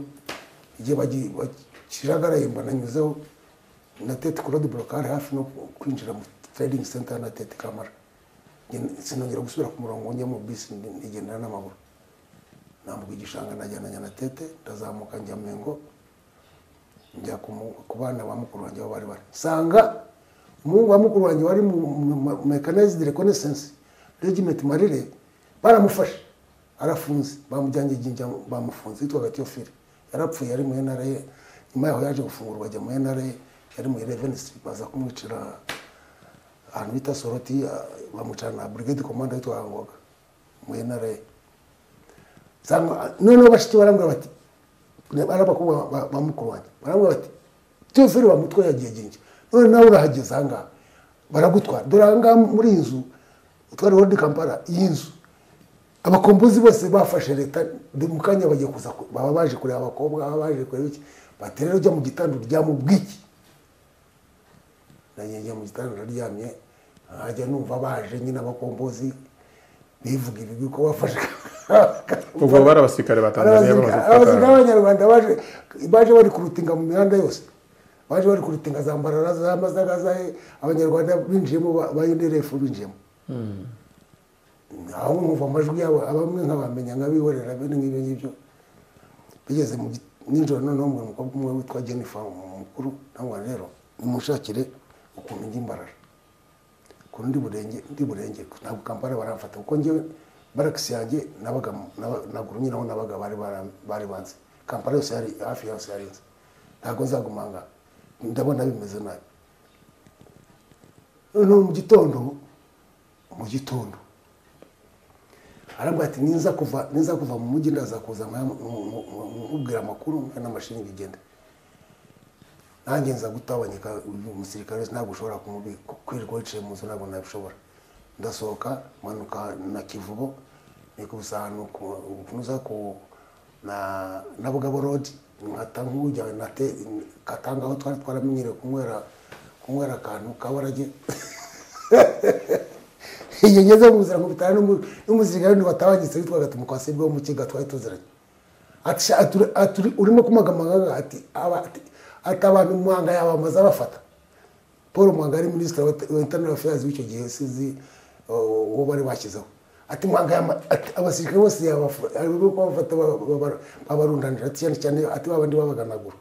igihe bagi- bakijagaraye mbona nyuzeho na tete kuri rodi buroka hari hafi no kwinjira mu trading center na tete kampala Nge- sinongera gusubira ku murongo njya mu bisi ndi- ndigendera n'amaguru nambuka igishanga najyananya na tete ndazamuka njya mengo njya ku mu- ku bana ba mukuru wanjye aho bari bari nsanga umuhungu wa mukuru wanjye wari mu mu- mu- mechanized reconnaissance regiment marire baramufashe arafunze bamujyanye ijinja bamufunze yitwaga tiyofile yarapfuye yari mu nra nyuma yaho yaje gufungurwa ajya mu nra yari mu eleven street baza kumwicira ahantu bita soroti ah, bamucana na brigade commander yitwaga ngoga mu nra noneho bashiki barambwira bati ari abakobwa ba- ba mukuru wanjye barambwira bati teofili wa mutwe yagiye gingi none nawe urahageze ahangaha baragutwara dore ahangaha muri iyi nzu utwari wodi kampala iyi nzu abakombozi bose bafashe leta ndi mu kanya bagiye kuza ku- baba baje kureba abakobwa baba baje kureba iki bati rero ujya mu gitanda uryame ubwiki nanjye njya mu gitanda ndaryamye nkajya numva baje nyine abakombozi bivuga ibigwi ko bafashe ubwo bari abasirikare ba tanzaniya bamaze abasirikare gufata b'abanyarwanda baje baje bari kurutinga mu mihanda yose baje bari kurutinga za mbarara za mazaga za abanyarwanda binjiyemo ba- ba UNDF binjiyemo aho nkumva amajwi yabo abamwe nkabamenya nkabihorera bene nk'ibyo ngibyo bigeze mu gi- nijoro noneho mbona umukobwa umwe witwa jennifer mukuru nangwa rero nimushakire ukuntu njya imbarara ukuntu ndi burenge ndi burenge ntabwo kampala baramfata kuko njyewe barakisi yanjye nabaga naba- naguru nyiraho nabaga bari bara- bari banze kampala yose yari hafi yose yari nzi ntabwo nzagumanga ndabona bimeze nabi noneho mu gitondo mu gitondo arambwira ati ninza kuva ninza kuva mu mujyi ndaza kuza nka- mu- mu- mu- mubwira amakuru n'amashinga igenda nanjye nza gutabanyika uyu umusirikare wese ntabwo ushobora kumubika kwirirwa wicaye mu nzu ntabwo nabishobora ndasohoka manuka na kivubo nikubusa ahantu ku- kunoza ku na na bugabo road nkata nk'ujya na te katanga aho twari twaramenyereye kunywera kunywera akantu ka warage iyo ngeze mu nzira nkubitana n'umu- n'umusirikare wundi watabanyitse witwaga tumukwasibwe wo mu kiga twari tuziranye ati sha, aturi- aturi- urimo kumagamagaga ati aba- ati ati abantu muhanga yabamaze abafata paul muhanga yari minisitiri wa wa internal affairs w'icyo gihe sinzi uh, uwo bari bashyizeho ati muhanga yama- ati abasirikare bose yabafu- arimo kubafata ba- ba- ba- babarundanira ati cyane cyane ati babandi babaganagura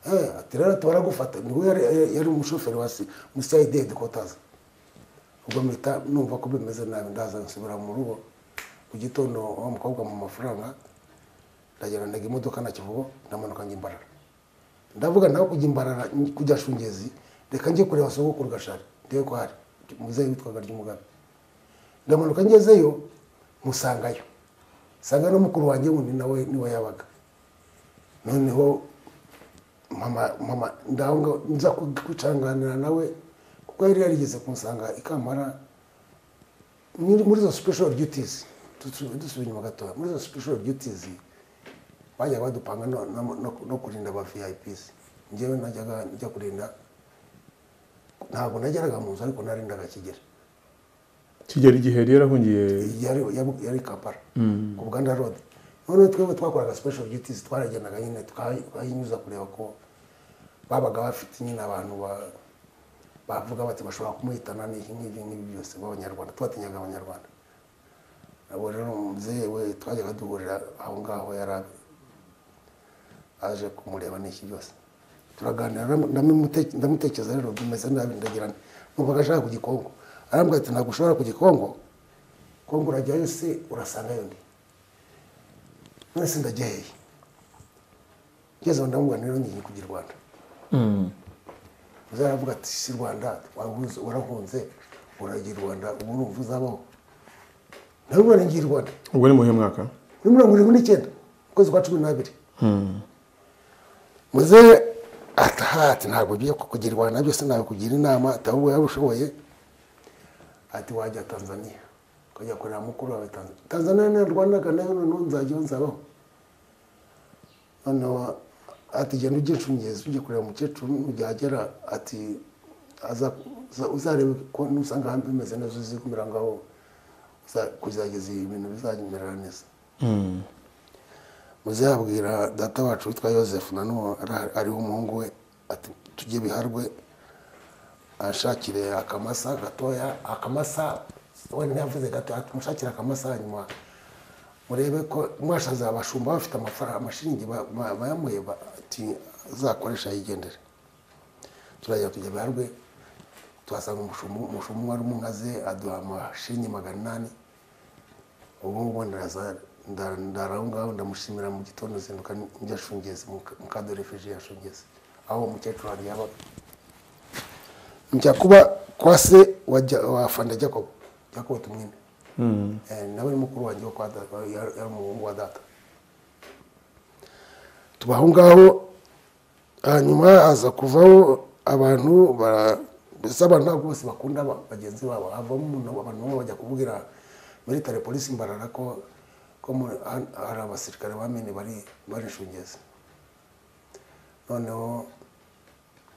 Eh, ati rero tubaragufata niwe yari yari umushoferi wa si- CID headquarters ubwo mpita numva ko bimeze nabi ndaza nsubira mu rugo ku gitondo wa mukobwa mu mafaranga ndagenda ndaga imodoka na kivugo ndamanuka njya imbarara ndavuga nawe kujya imbarara nj- kujya shungezi reka njye kureba sogokuru gashari ndebe ko hari muzehe witwaga ry'umugabe ndamanuka ngezeyo musangayo nsanga no mukuru wanjye wundi nawe niwe yabaga noneho mama mama ndanga nza kwicanganira nawe kuko yari yarigeze kunsanga ikamara muri muri izo special duties dusubira inyuma gatoya muri izo special duties bajya badupanga no, no, no, no kurinda aba vips njyewe najyaga njya kurinda ntabwo najyaraga mu nzu ariko narindaga kigera kigera igihe rero yarahungiye yari yari- yari kampala ku buganda road noneho twebwe twakoraga special duties twaragendaga nyine tukaha- tukahinyuza kureba ko babaga bafite nyine abantu ba- bavuga bati bashobora kumuhitana n'iki n'ibi n'ibi byose b'abanyarwanda tubatinyaga abanyarwanda abo rero umubyeyi we twajyaga duhurira aho ngaho yari ari- aje kumureba n'iki byose turaganira ndamu- ndamumute- ndamutekereza rero bimeze nabi ndagirana numvaga ashaka ku gikongo arambwira ati ntabwo ushobora ku gikongo kongo urajyayo se urasangayo ndi mwese ndajya hehe ngeze aho ndamubwira rero ngiye kujya i rwanda uzaravuga ati si rwanda wahuze warahunze uragiye i rwanda ubu urumva uzabaho nawe ubona ngiye i rwanda ubwo ni mu muhe mwaka muri mirongo irindwi n'icyenda ukwezi kwa cumi n'abiri muzehe ataha ati ntabwo byo kugira i rwanda byose ntabwo kugira inama ati ahubwo yaba ushoboye ati wajya tanzania ukajya kurera mukuru wawe tanzania tanzania na rwanda kanayo noneho nzajyaho nzabaho noneho ati genda ujye inshungezi ujye kureba umukecuru nugihagera ati aza uza- uzarebe ko nusanga hanze bimeze neza uzikumira ngaho uza- kuzageza ibintu bizamerera neza muzabwira data wacu witwa yosefu nanubu ariho umuhungu we ati tujye biharwe ashakire akamasa gatoya akamasa wenda ntiyavuze gatoya tumushakire akamasa hanyuma murebe ko mwashaza abashumba bafite amafaranga amashiringi ba- ba- bayamuhe ba- ati azakoresha yigendere turajya tujya biharwe tuhasanga umushumba umushumba wari umugaze aduha amashiringi magana inani ubu ngubu ndaza nda- ndara aho ngaho ndamushimira mu gitondo nzinduka njya shungezi mu kadorefeje ya shungezi aho umukecuru wanjye yabaga njya kuba kwa se wa Ja- wa fanda jacobo jacobo tumwine Eh, nawe ni mukuru wanjye wo kwa data yari yari umuhungu wa data tuba aho ngaho hanyuma haza kuvaho abantu bara- mbese abantu ntabwo bose bakunda ba- bagenzi babo havamo umuntu abantu bamwe bajya kubwira military polisi mbarara ko ko muri- han- hari abasirikare bamene bari barishungeze noneho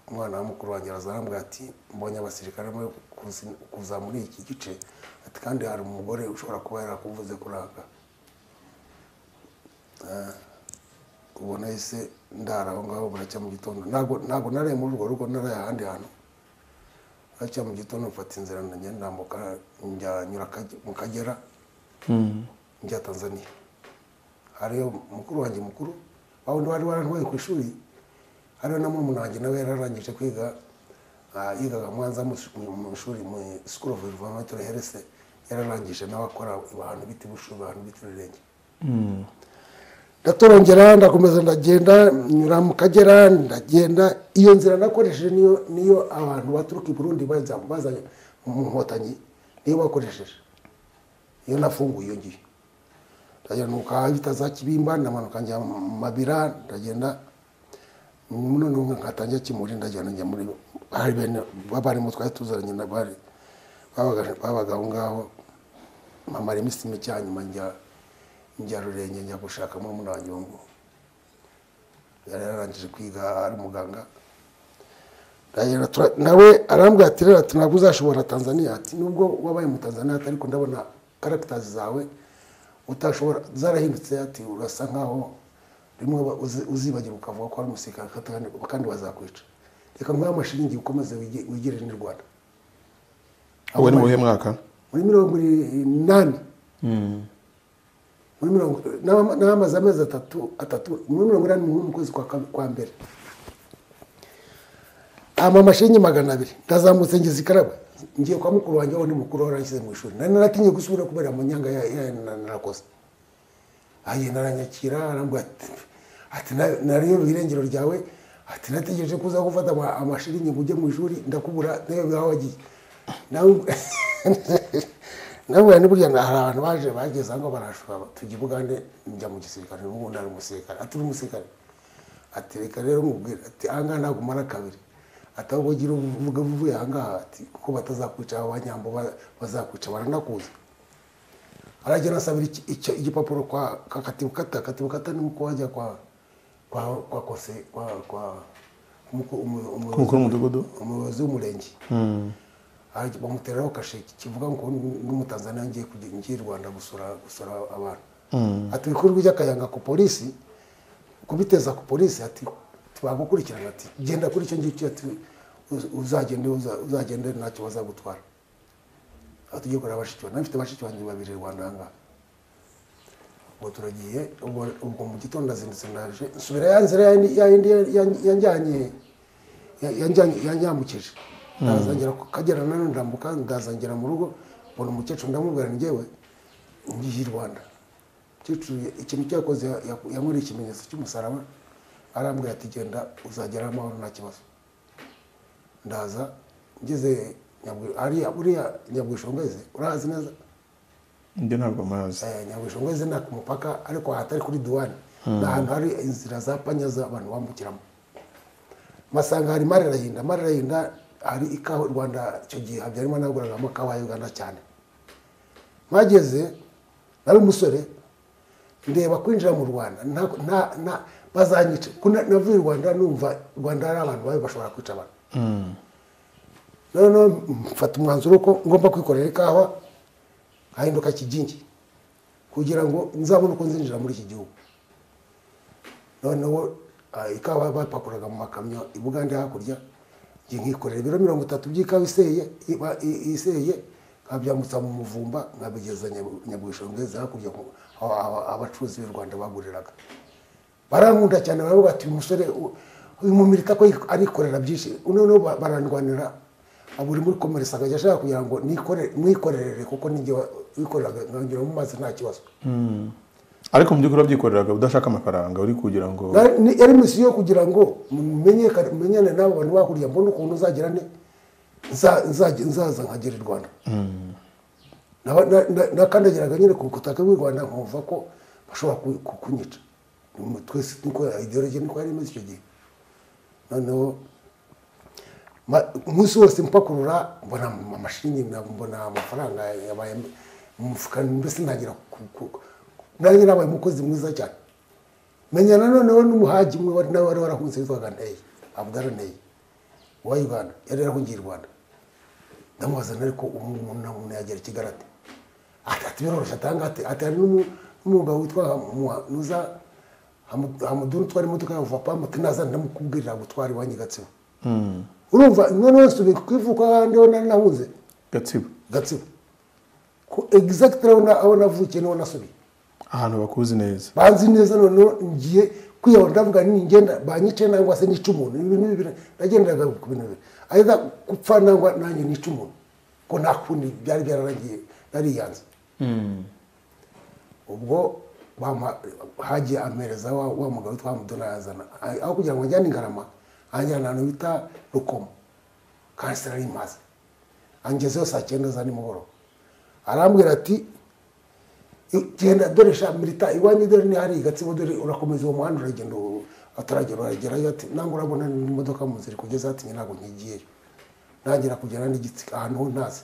umwana wa mukuru wanjye araza arambwira ati mbonye abasirikare bari kuzi- kuza muri iki gice ati kandi hari umugore ushobora kuba yarakuvuze kuranga ubu nahise ndara aho ngaho buracya mu gitondo ntabwo ntabwo naraye muri urwo rugo naraye ahandi hantu buracya mu gitondo mfata inzira njya ndambuka njya nyura Kage- mu kagera njya tanzania hariyo mukuru wanjye mukuru wa wundi wari warantwaye ku ishuri hariyo na murumuna wanjye nawe yararangije kwiga ah, yigaga mwanza mu ish- mu- mu ishuri mu school of environmental health yararangije nawe akora abantu biti bushuri abantu biti rurenge ndatorongera ndakomeza ndagenda nyura mu kagera ndagenda iyo nzira nakoresheje niyo niyo abantu baturuka i burundi baza baza mu nkotanyi niyo bakoresheje iyo nafunguye iyo ngiyo ndagenuka bita za kibimba ndamanuka njya mu mabira ndagenda noneho nkatangira kimuri ndagenda njya muri hari bene b'abarimu twari tuzaranye na bari babaga babaga aho ngaho mamara iminsi mike hanyuma njya njya rurenge njya gushaka muri muri wanjyungu yari yararangije kwiga ari umuganga Ndagenda tura- nawe arambwira ati rero ati ntabwo uzashobora tanzania ati nubwo wabaye mu tanzania ati ariko ndabona karagitazi zawe utashobora zarahindutse ati urasa nkaho rimwe uba uzi- uzibagira ukavuga ko ari umusirikare kandi- kandi bazakwica reka nguhe amashiringi ukomeze wige- wigirire n'u rwanda ubwo ni mu muhe mwaka muri mirongo inani muri mirongo n'ama- n'amaze amezi atatu atatu muri mirongo inani n'umwe mu kwezi kwa ka- kwa mbere ama amashingi magana abiri ndazamutse ngeze ikaraba ngiye kwa mukuru wanjye aho ni mukuru aho nashyize mu ishuri nari naratinye gusubira kubera mu nyanga ya- ya- na- narakoze agenda aranyakira arambwira ati ati "Na- nariyo irengero ryawe ati nategereje ko uza gufata ama- amashiringi ngo ujye mu ishuri ndakubura nayo biba wagiye nawe nawe ni burya hari abantu baje bageze aho ngaho barashobora tujya i bugande njya mu gisirikare n'ubu ntari umusirikare ati uri umusirikare ati reka rero nkubwire ati aha ngaha ntabwo umara kabiri ati ahubwo ugira uvuga uvuye aha ngaha ati kuko batazakwica aba banyambo ba- bazakwica baranakuzwa aragenda asabira iki- icyo- igipapuro kwa kwa katibukata katibukata ni uko wajya kwa kwa kwa kose kwa kwa umuko- umu- umuyobozi- Umukuru w'umudugudu? umuyobozi w'umurenge Hajya bamuteraho kashe kivuga ngo n'umutanzaniya ngiye kujya ngiye i rwanda gusura gusura abantu ati ibikorwa by'akayanga ku polisi kubiteza ku polisi ati tubagukurikirana ati genda kuri icyo ngicyo ati uz- uzagende uza- uzagende ntacyo bazagutwara aho tugiye kureba bashiki banjye mfite bashiki banjye babiri rwanda ahangaha ubwo turagiye ubwo ubwo mu gitondo ndazindutse ndaje nsubira ya nzira ya ya yindi ya- yanjyanye ya- yanjyanye- yanyambukije ndazangera ku kagera nano ndambuka ndazangera mu rugo mbona umukecuru ndamubwira ni njyewe ngiye i rwanda umukecuru ya- ikintu cyakoze yankoreye ikimenyetso cy'umusaraba arambwira ati genda uzagera amahoro nta kibazo ndaza ngeze Nyabwi- hariya buriya nyabwishongeze urahazi neza njye ntabwo mpazi Eh, nyabwishongeze nta ku mupaka ariko ahatari kuri duwani ni ahantu hari inzira za panya z'abantu bambukiramo masanga hari mare rahinda mare rahinda hari ikawa u rwanda icyo gihe habyarimana yaguragamo akawa ya uganda cyane mpageze nari umusore ndeba kwinjira mu rwanda nta- nta- nta- bazanyica Ko na- navuye i rwanda numva u rwanda hari abantu babi bashobora kwica abantu noneho mfata umwanzuro ko ngomba kwikorera ikawa nkahinduka kigingi kugira ngo nzabone uko nzinjira muri iki gihugu noneho ah, ikawa bapakuraga mu makamyo i bugande hakurya njye nkikorera ibiro mirongo itatu by'ikawa iseye iba- i- iseye nkabyambutsa mu muvumba nkabigeza Nyabu- nyabwishongeze hakurya ku- aho- aho abacuruzi b'i rwanda baguriraga barankunda cyane baravuga ati uyu musore u- uyu mumirita ko arikorera byinshi noneho ba- barandwanira ah, buri muri komerisi akajya ashaka kugira ngo nikore- mwikorere kuko ninjye wa- wikoreraga nkanyura mu mazi nta kibazo ariko mu by'ukuri wabyikoreraga udashaka amafaranga uri kugira ngo Nari- ni- yari misiyo yo kugira ngo mumenyekane menyane n'abo bantu bahuriye mbone ukuntu nzagira ne nza- nza- nzaza nkagera i rwanda Naba- na- na- nakandagiraga nyine ku butaka bw'i rwanda nkumva ko bashobora ku- ku- kunyica Ni mu- twese niko ideologi niko yari imeze icyo gihe noneho ma- umunsi wose mpakurura mbona ama- amashingi na- mbona amafaranga yabaye mu mufuka mbese ntangira ku- ku- nanjye nabaye umukozi mwiza cyane menya nanoneho n'umuhaji umwe wari nawe wari warahunze witwaga nteyi abudara nteyi wa uganda yari yarahungiye i rwanda ndamubaza nari ko ubu ngubu nta muntu yagera i kigali ate ati ati biroroshye atanga ati ati hari n'umu- n'umugabo witwa Hamu- nuza Hamu- hamuduni utwara imodoka ya vapamu ati naza ndamukubwirira gutwara iwanyu i gatsibo urumva noneho nsubiye ku ivuko ahandiho nari nahunze gatsibo gatsibo ko egizagitire aho navukiye niho nasubiye ahantu bakuzi neza banzi neza noneho ngiye kwiyahura ndavuga ni ngenda banyice nangwa se nica umuntu ibi bintu bibiri nagenderaga ku bintu bibiri ayiza gupfa nangwa nanjye nica umuntu ko nta kundi byari byararangiye nariyanze ubwo bampa- hagiye ampereza wa, wa mugabo witwa mudona yazana A- aho kugira ngo ajyane ingarama anjyana ahantu bita rukomo kandi sinari maze angezeho saa cyenda za nimugoroba arambwira ati genda dore sha milita iwanyu dore ni hari gatsibo dore urakomeza uwo muhanda uragenda uwo- ataragera uragerayo ati nangwa urabona n'imodoka mu nzira kugeza ati njye ntabwo nkigiyeyo ntangira kugera n'igitsika ahantu ho ntazi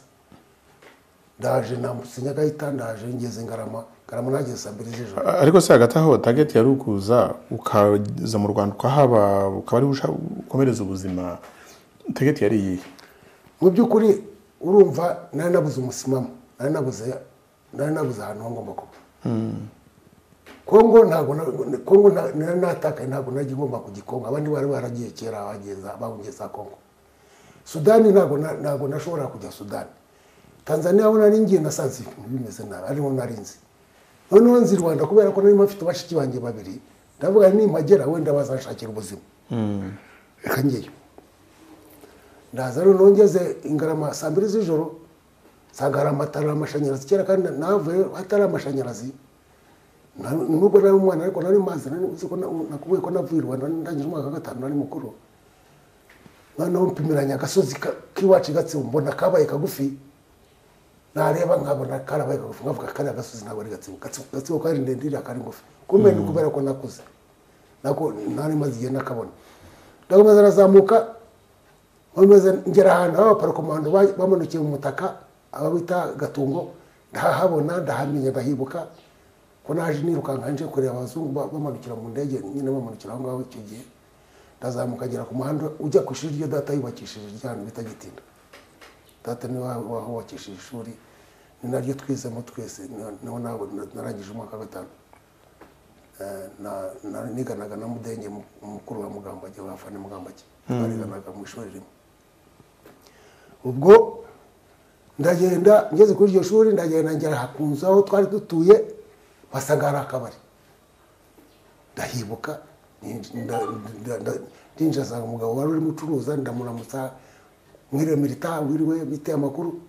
ndaje nambutse nyagahita ndaje ngeze ngarama ngarama nageze saa mbiri z'ijoro A- ariko se hagati aho target yari ukuza ukaza mu rwanda ukahaba ukaba ari bushaka ukomereza ubuzima target yari iyihe mu by'ukuri urumva nari nabuze umusimamo nari nabuze nari nabuze ahantu ho ngomba kuba kongo ntabwo na- kongo na- nari natakaye ntabwo nari ngomba kujya i kongo abandi bari baragiye kera bageza bageze za kongo sudani ntabwo na- ntabwo nashobora kujya sudani tanzaniya aho nari ngiye nasanze ibintu bimeze nabi ariho nari nzi noneho nzi i rwanda kubera ko nari mfite bashiki banjye babiri ndavuga nimpagera wenda bazanshakira ubuzima reka ngeyo ndaza noneho ngeze ingarama saa mbiri z'ijoro nsanga hari amatara amashanyarazi kera kandi navuye hatari amashanyarazi Na- nubwo nari umwana ariko nari mazi nari uzi ko na- nakubwiye ko navuye i rwanda ndangije umwaka wa gatanu nari mukuru noneho mpimiranya agasozi ka- k'iwacu gatsibo mbona kabaye kagufi nareba nkabona karabaye kagufi nkavuga kariya gasozi ntabwo ari gatsibo gatsibo gatsibo kari ndende iriya kari ngufi kumenya ni kubera ko nakuze nako nari maze igihe nakabona ndakomeza nazamuka bameze ngera ahantu aho abaparokomando ba- bamanukiye mu mutaka abawita gatungo ndahahabona ndahamenya ndahibuka ko naje nirukanka nje kureba abazungu ba- bamanukira mu ndege nyine bamanukira aho ngaho icyo gihe ndazamuka ngera ku muhanda ujya ku ishuri ryo data yubakishije ryanu bita gitinda data niwe wa- wahubakishije ishuri ni naryo twizemo twese ni- niho nabo na- narangije umwaka wa gatanu Eh, na- na- niganaga na mudenge mu- mukuru wa mugambage wa fane mugambage twariganaga mu ishuri rimwe ubwo ndagenda ngeze kuri iryo shuri ndagenda ngera ku nzu aho twari dutuye basanga hari akabari ndahibuka ninj- nda- nda- nda- ndinjira asanga umugabo wari urimo ucuruza ndamuramutsa mwiriwe milita wiriwe biteye amakuru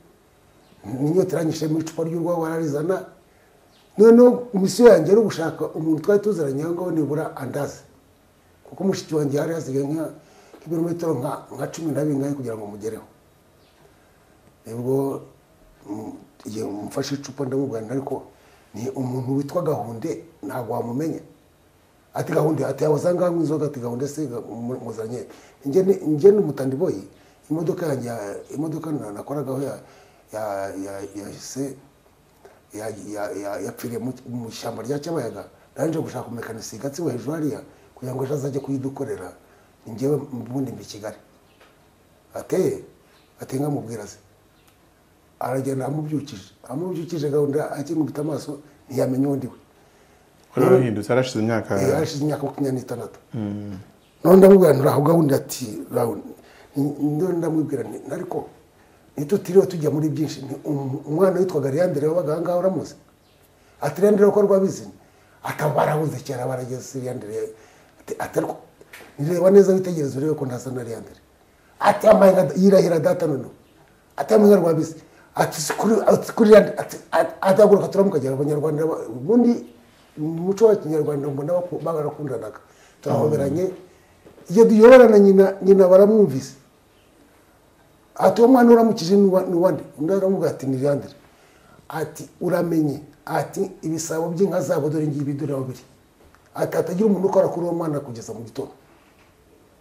inyota iranyishe mu icupa ry'urwagwa ararizana noneho misiyo yanjye ari ugushaka umuntu twari tuziranye aho ngaho nibura andaze kuko mushiki wanjye hari hasigaye nka- nk'ibirometero nka- nka cumi na bingahe kugira ngo mugereho nibwo mm, igihe mfashe icupa ndamubwira ariko ni umuntu witwa gahunde ntabwo wamumenya ati gahunde ati abazanga mu inzoga ati gahunde se ga- mu- muzanye njye ni- njye n'umutandi boyi imodoka yanjye ya- imodoka na- nakoragaho ya ya ya ya se ya- ya- ya- yapfiriye mu- mu ishyamba rya cyabayaga narinje gushaka umumekanisiye gatsibo hejuru hariya kugira ngo ejo azajye kuyidukorera ni njyewe ubundi mbi i kigali ateye ateye nkamubwira se aragenda amubyukije amubyukije gahunda akingubita amaso ntiyamenya undi we wari warahindutse harashize imyaka Eh, hashize imyaka makumyabiri n'itandatu none ndamubwira nti uraho gahunda ati uraho none ndamubwira nti ariko ntitutiriwe tujya muri byinshi ni um- umwana witwaga leandere wabaga aha ngaha uramuzi ati leandere ko rwabizi ataba barahuze kera barageze leandere ati ariko nireba neza witegereze urebe ko ntasa na leandere ati amaye nka- yirahira data noneho ati amaye nka rwabizi ati si kuri ati kuri leandere ati ataguruka turamukagera abanyarwanda ba- ubundi mu muco wa kinyarwanda mbona baku- barakundanaga turahoberanye iyo duyoberana nyina nyina baramwumvise ati uwo mwana uramukije ni uwa- ni uwande undi aramubwira ati ni leandere ati uramenye ati ibisabo by'inka zabo dore ngibi dore aho biri ati hatagira umuntu ukora kuri uwo mwana kugeza mu gitondo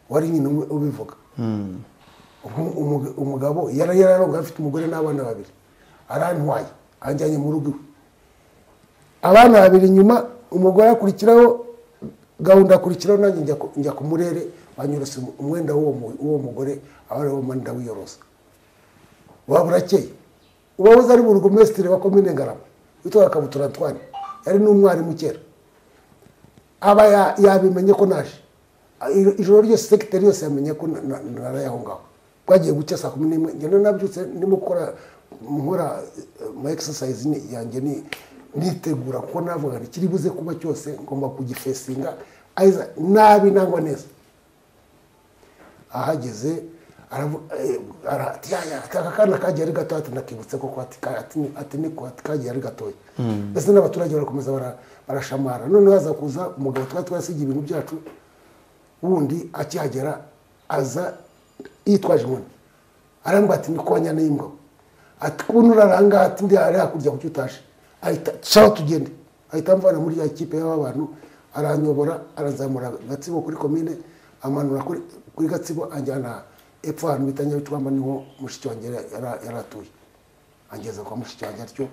wari nyina ubi- ubivuga Umu- umuga- umugabo yari yararonga afite umugore n'abana babiri arantwaye anjyanye mu rugo iwe abana babiri inyuma umugore akurikiraho gahunda akurikiraho nanjye njya ku- njya ku murere banyuruse umu- umwenda w'uwo mu- w'uwo mugore abariho manda wiyorosa waba urakeye uwahoze ari burugumesitiri wa komine ngarama witwaga kabutura antwane yari n'umwarimu kera aba ya- yabimenye ko naje A- iro- ijoro ryose sekiteri yose yamenye ko na- na- naraye aho ngaho bwagiye gucya saa kumi n'imwe ngenda nabyutse ndimo gukora nkora ma exercise ni- yanjye ni- nitegura kuko navuga nti kiri buze kuba cyose ngomba kugifesinga aiza nabi nangwa neza ahageze aravu- eh, ara- ati, "Yaya, ati, aka kana kagiye ari gato ati nakibutse koko ati ka- ati ni- ati niko ati kagiye ari gatoya mbese n'abaturage barakomeza bara- barashamara noneho haza kuza umugabo twari twasigiye ibintu byacu wundi akihagera aza yitwaje inkoni arambwira ati ni konya n'imbwa ati kuntu uraranga ati ndi ari hakurya kuki utaje ahita shaho tugende ahita amvana muri ya kipe y'abantu aranyobora arazamura gatsibo kuri komine amanura kuri, kuri gatsibo anjyana epfo ahantu bita nyabicwamba niho mushiki wanjye yari- yari yari atuye angeza kwa mushiki wanjye atyo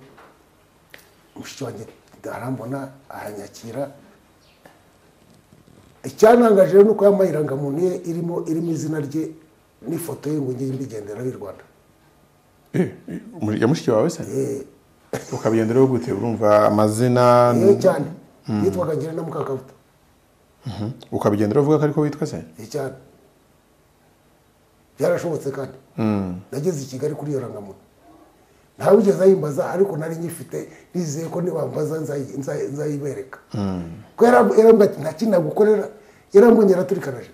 mushiki wanjye arambona aranyakira icyantangaje rero ni uko yambaye irangamuntu ye irimo irimo izina rye n'ifoto ye ngo njye mbigenderaho i rwanda Eh, muri- ya mushiki wawe se Eh, ukabigenderaho gute urumva amazina eh, cyane yitwaga ngira na mukakabuta ukabigenderaho uvuga ko ariko witwa se eh, cyane byarashobotse kandi nageze i kigali kuri iyo rangamuntu ntawe ugeze ayimbaza ariko nari nyifite nizeye ko nibambaza nzayi- nzayi- nzayibereka ko yaramb- yarambwira ati nta kintu nagukorera yarambonye yaraturikanaje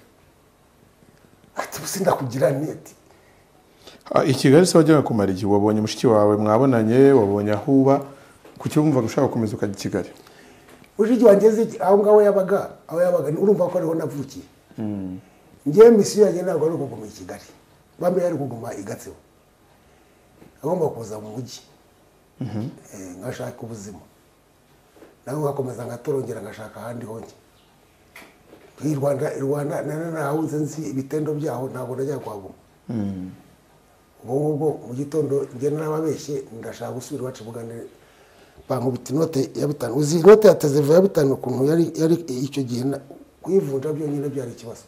ati "Ubuse ndakugira neti Ah, i kigali se wajyaga kumara igihe wabonye mushiki wawe mwabonanye wabonye aho uba kuki wumvaga ushaka gukomeza ukajya i kigali ujiji wangeze iki- aho ngaho yabaga aho yabaga ni- urumva ko ariho navukiye ngewe misiyo yanjye ntabwo ari ukuguma i kigali bamwe ari kuguma i gatsibo agomba kuza mu mujyi Eh, ngashaka ubuzima nawe ngakomeza ngatorongera ngashaka ahandi honge i rwanda i rwanda nari nahawuze nzi ibitendo byaho ntabwo najya kuhaguma ubwo ngubwo mu gitondo njye narababeshye ndashaka gusubira iwacu buganire bankubita inote ya bitanu uzi inote ya teziva ya bitanu ukuntu yari yari icyo gihe na- kuyivunja byonyine byari ikibazo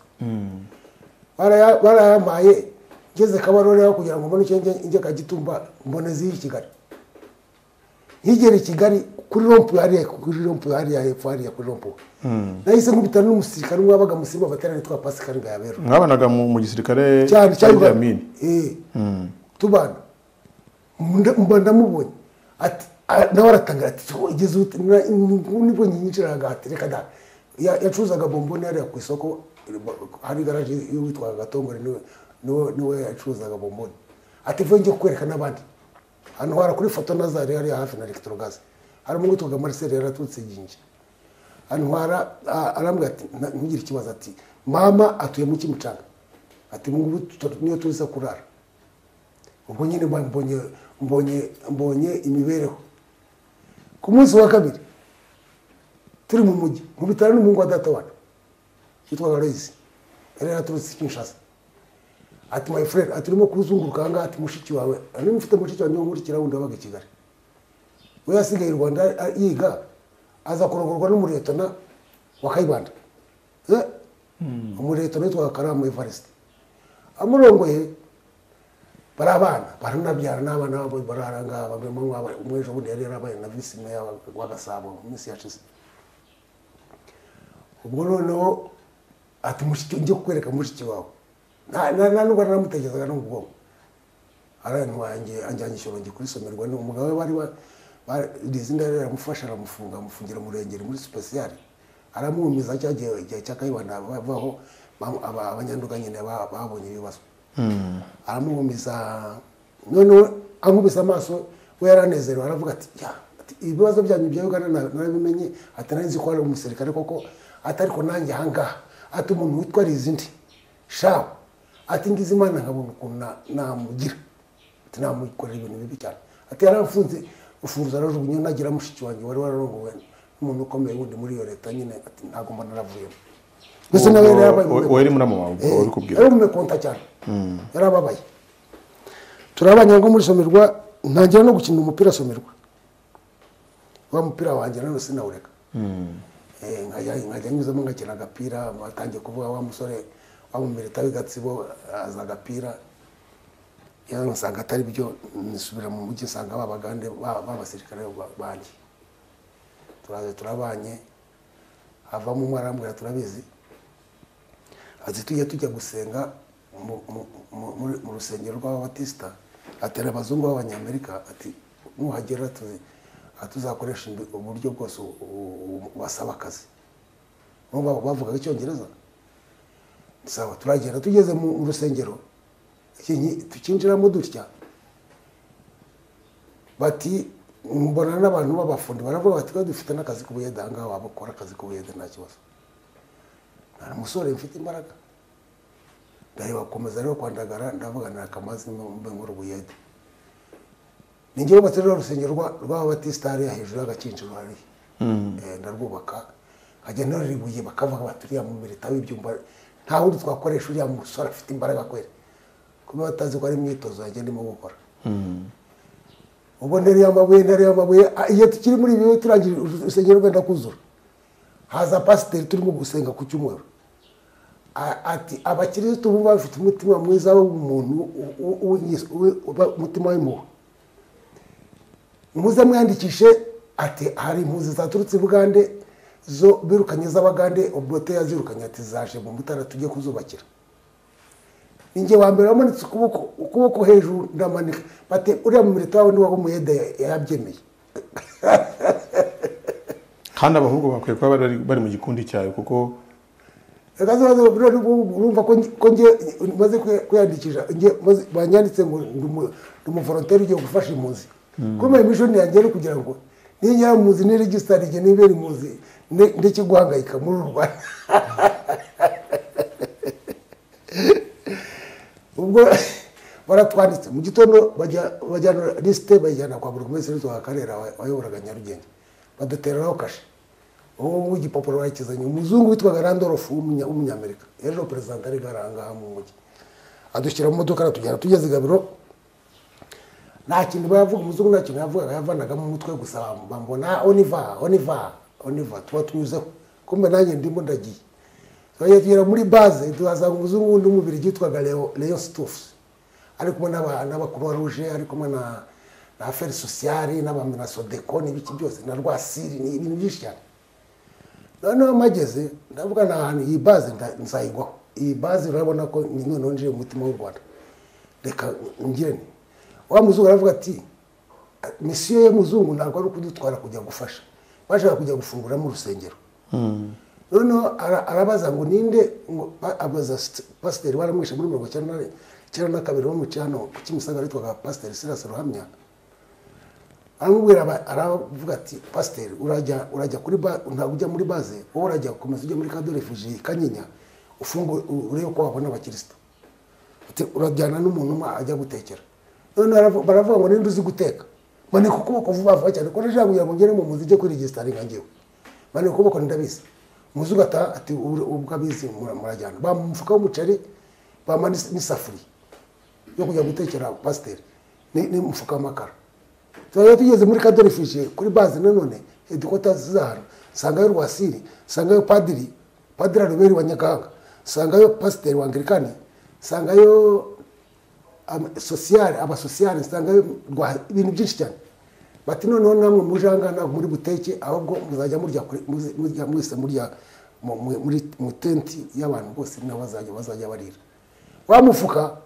Baraya- barayampaye ngeze kabarore kugira ngo mbone icyo njya njya kagitumba mbone ziri i kigali nkigera i kigali kuri rompu hariya kuri rompu hariya hepfo hariya kuri rompu nahise nkubitana n'umusirikare umwe wabaga musirimu baterane twa pasikari ngayabero mwabanaga mu mu gisirikare cyane cyane cya mine Eh. tubana Munda- mba ndamubonye ati a- nawe aratangira ati "So, igeze ute Na- nibwo nyinjiraga ati reka da Ya- yacuruzaga bomboni hariya ku isoko hari garaje y'uwitwaga gatongore niwe niwe niwe yacuruzaga bomboni ati vuba njye kukwereka n'abandi hano hara kuri foto nazari hariya hafi na electrogas hari umuhungu witwaga marcel yaraturutse gingi antwara a- arambwira ati "Na- ntugire ikibazo ati mama atuye mu kimucanga ati "Ubu ngubu tu- niyo tuza kurara ubwo nyine mba- mbonye mbonye mbonye imibereho ku munsi wa kabiri turi mu mujyi mu bitaro n'umuhungu wa data wacu yitwaga loyisi yari yaraturutse kinshasa ati my friend ati urimo kuzunguruka aha ngaha ati mushiki wawe niba mfite mushiki wawe niba nkurikira wundi wabaga i kigali we yasigaye i rwanda a- yiga aza kurongorwa n'umuretona wa kayibanda Eh, umuretona witwaga karama evariste amurongoye bari abana baranabyara n'abana babo bararanga umwejo bundi yari yarabaye na visi meya wa- wa gasabo mu minsi yashize ubwo noneho ati mushiki njye kukwereka mushiki wawe nta nta- nta nubwo naramutekerezaga no mu bwonko arantwanjye anjyanye ishyorongi kurisomerwa ni umugabo we bari ba- ba- rizinda rero aramufasha aramufunga amufungira umurengeri muri sipesiyali aramumiza cya gihe igihe cya kayibanda bavaho ba- aba- abanyanduga nyine ba- babonye ibibazo aramuhumiza noneho ankubise amaso we yaranezerewe aravuga ati ya ati, ibibazo byanyu bya uganda na- narabimenye ati nari nzi ko ari umusirikare koko ati ariko nanjye ahangaha ati umuntu witwa rizindi shaho ati ngize imana nkabona ukuntu na- namugira ati namukorera ibintu bibi cyane ati yaramfunze ufunze arajugunye nagira mushiki wanjye wari wararongowe n'umuntu ukomeye wundi muri iyo leta nyine ati ntabwo mba naravuyemo mbese nawe yari yarabaye Ubwo- umuntu- uwo yari muri abo bantu Eh, uri kubwira yari umumekonta cyane yari ababaye turabanye ngo muri somerwa ntangira no gukina umupira somerwa wa mupira wanjye nanone sinawureka Eh, nkajya nkajya nyuzamo ngakina agapira atangiye kuvuga wa musore wa mumerita w'agatsibo aza agapira yari nsanga atari byo nisubira mu mujyi nsanga babagande ba- b'abasirikare ba- banjye turaza turabanye havamo umwe arambwira turabizi ati tujya tujya gusenga mu- mu- mu- muri- mu rusengero rw'ababatisita atera abazungu b'abanyamerika ati nuhagera tuzi- ah, tuzakoresha imbi- uburyo bwose u- u- u- basaba akazi Urumva bavugaga icyongereza sawa turagenda tugeze mu mu rusengero iki nki- tukinjiramo dutya bati mbona n'abantu b'abafundi baravuga bati "Twe dufite n'akazi k'ubuyede aha ngaha waba ukora akazi k'ubuyede nta kibazo nta musore mfite imbaraga ndareba komeza rero kwandagara ndavuga nta kamazi mbe nkora ubuyede ni njyewe batari rwa rusengero rwa- rw'ababatisita hariya hejuru y'agakinjiro hariya Eh, ndarwubaka nkajya ntarura ibuye bakavuga bati uriya mumirita w'ibyumba nta wundi twakoresha uriya musore afite imbaraga kwera kuba batazi ko ari imyitozo yanjye ndimo gukora ubwo ntereye amabuye ntereye amabuye ah, igihe tukiri muri ibi turangije urusengero rwenda kuzura haza pasiteri turimo gusenga ku cyumweru A- ati abakirisitu bumva bafite umutima mwiza w'umuntu u- u- w'ingeso- we- uba- umutima w'impuhwe muze mwandikishe ati hari impunzi zaturutse i bugande zo birukanye z'abagande ubwote yazirukanye ati zaje mu mutara tujye kuzubakira ninjye wa mbere wamanitse ukuboko ukuboko hejuru ndamanika bati uriya mumirita wawe niwaba umuyede yabyemeye kandi abahungu bakwiye kuba bari bari mu gikundi cyawe kuko akazabaza rero urumva ko nge- ko nge maze kwiyandikisha nge maze- banyanditse ngo ndi umu- ndi umuvolonteri ugiye gufasha impunzi kumva imishoni yanjye ari kugira ngo ninyara impunzi ni regisitari igihe nibera impunzi nde- ndeke guhangayika muri uru rwanda ubwo baratwanditse mu gitondo bajya- bajyana lisite bayijyana kwa buri wese wa karera wa- wayoboraga nyarugenge badutereraho kashe uwo nguwo igipapuro bakizanye umuzungu witwaga randolph w'umunya- w'umunyamerika yari no perezida ari ngarangaha mu mujyi adushyira mu modoka aratujyana tugeze i gabiro nta kintu bayavuga umuzungu nta kintu yavugaga yavanagamo umutwe gusa bambona oniva oniva oniva tuba tunyuzeho kumbe nanjye ndimo ndagiye twajya tugera muri baze tuhasanga umuzungu wundi w'umubirigi witwaga leo leo stuffs ari kumwe n'aba n'abakuruwa ruje ari kumwe na na aferi sosiyali n'abami na sodeko n'ibiki byose na rwasiri ni ibintu byinshi cyane noneho mageze ndavuga ni ahantu iyi baze nda- nzayigwaho iyi baze urabona ko ni noneho njiye mu mutima w'u rwanda reka ngirane wa muzungu aravuga ati misiyo y'umuzungu ntabwo ari ukudutwara kujya gufasha bashaka kujya gufungura mu rusengero noneho ara- arabaza ngo ninde ngo ba- abaza st- pasiteri baramwishe muri mirongo icyenda na- icyenda na kabiri wo mu cyano ku kimisagara witwaga pasiteri sirasi ruhamya aramubwira aba- aravuga ati pasiteri urajya urajya kuri ba ntabwo ujya muri baze wowe urajya ukomeza ujya muri kado refuji kanyinya ufungure u- urebe ko wabona abakirisitu Ati, urajyana n'umuntu umwe ajya gutekera noneho aravu- baravuga ngo ninde uzi guteka manika ukuboko vuba vuba cyane ko nashaka kugira ngo ngere mu munzu ujye kwirigisitari nka njyewe manika ukuboko ndabizi muzungu ata ati "Ur- ubwo abizi mura- murajyana bamuha umufuka w'umuceri bamuha n'is- n'isafuriya yo kujya gutekera pasiteri ni- n'umufuka w'amakara turajya tugeze muri kadorifije kuri baze nanone hedikota zaho nsangayo rwasiri nsangayo padiri padiri aroberi wa nyakanga nsangayo pasiteri wa angirikani nsangayo ama- sosiyare abasosiyare nsangayo rwa ibintu byinshi cyane bati noneho namwe muje aha ngaha ntabwo muri buteke ahubwo muzajya murya kuri- muzi- murya mwese murya mu- mu- muri mu tenti y'abantu bose niho bazajya bazajya barira wa mufuka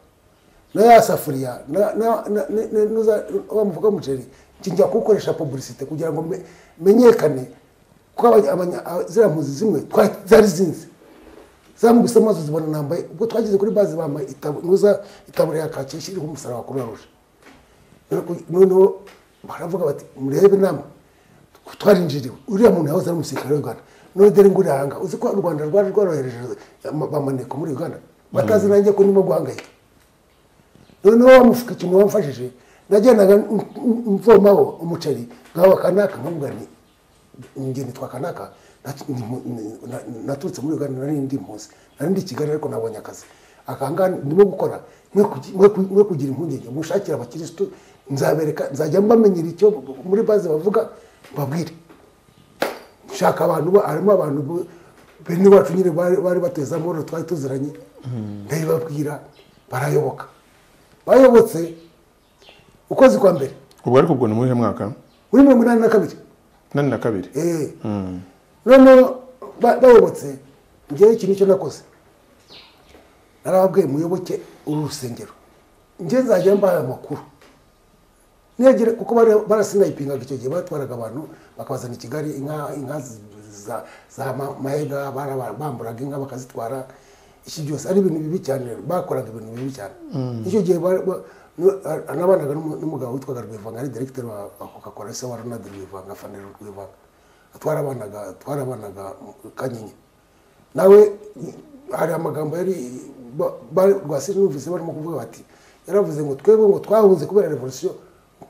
na ya safuriya na- na- na- na- na- nuza- wa mufuka w'umuceri njya kuwukoresha publicite kugira ngo me- menyekane ko abanya- abanya- a- ziriya mpunzi zimwe twa- zari zinzi zamuguse amaso zibona nambaye ubwo twageze kuri baze bambaye itabu- nuza itaburiya ya kaki ishyiriho umusaraba kuri ruje noneho baravuga bati murebe inama twarinjiriwe uriya muntu yahoze ari umusirikare w'uganda none dore ngo uri aha ngaha uzi ko u rwanda rwari rworohereje ama- bamaneko muri uganda batazi nanjye ko ndimo guhangayika noneho wamufuka ikintu wamfashije nagendaga m- m- mvomaho umuceri nkawa kanaka nkamubwira nti ngeni twa kanaka nat- ni mu- ni- na- naturutse muri uganda nari ndi impunzi nari ndi i kigali ariko nabonye akazi akanga ndimo gukora mwe kugi- mwe ku- mwe kugira impungenge mushakira abakirisitu nzabereka nzajya mbamenyera icyo muri baze bavuga mbabwire shaka abantu ba- harimo abantu bu- bene wacu nyine bari bari bateze amahoro twari tuziranye ndabibabwira barayoboka bayobotse ukwezi kwa mbere ubwo ariko ubwo ni muhe mwaka muri mirongo inani na kabiri nani na kabiri Eh. noneho ba- bayobotse njyewe ikintu icyo nakoze narababwiye muyoboke uru rusengero njye nzajya mbaye amakuru niyagire kuko bari- barasinayipingaga icyo gihe batwaraga abantu bakabazana i kigali inka inka z- za, za ma- mahega bara- bamburaga inka bakazitwara iki byose ari ibintu bibi cyane bakoraga ibintu bibi cyane icyo gihe bari- ba- nu- a- nabanaga n'umu- n'umugabo witwaga rwivanga ari directeur wa wa coca-cola se wa ronald rwivanga fanero rwivanga twarabanaga twarabanaga kanyinya nawe hari amagambo yari ba- ba- rwasiri numvise barimo kuvuga bati yaravuze ngo twebwe ngo twahunze kubera revolisiyo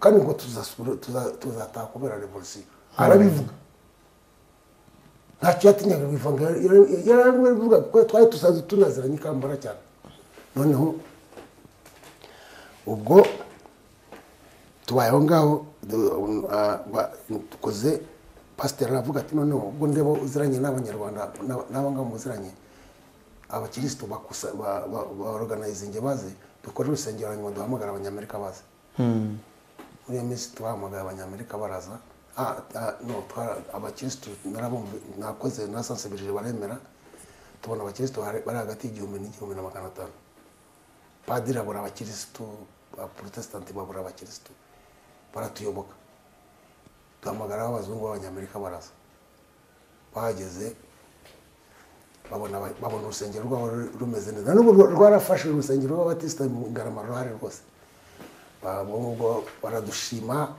kandi ngo tuzasubira- tuza- tuzataha kubera revolisiyo arabivuga ntacyo yatinyaga bivanga yarabivuga kuko twari tusanzwe tunaziranye ikambara cyane noneho ubwo tubayeho ngaho du- ah, ba- dukoze pasiteri aravuga ati noneho ubwo ndeba uziranye n'abanyarwanda n'aba- n'abangaba muziranye abakirisitu bakusa ba- ba- baorganizinge baze dukore urusengero hanyuma duhamagara abanyamerika baze muri iyo minsi twahamagaye abanyamerika baraza Ah, ah, no twara- abakirisitu narabumva nakoze nasansibirije baremera tubona abakirisitu bari bari hagati y'igihumbi n'igihumbi na magana atanu padiri abura abakirisitu abaporotesitanti babura abakirisitu baratuyoboka duhamagaraho abazungu b'abanyamerika baraza bahageze babona aba- babona urusengero rwabo ru- rumeze neza n'ubu rwa- rwarafashe urusengero rw'abatisita mu ngarama ruhari rwose babongo baradushima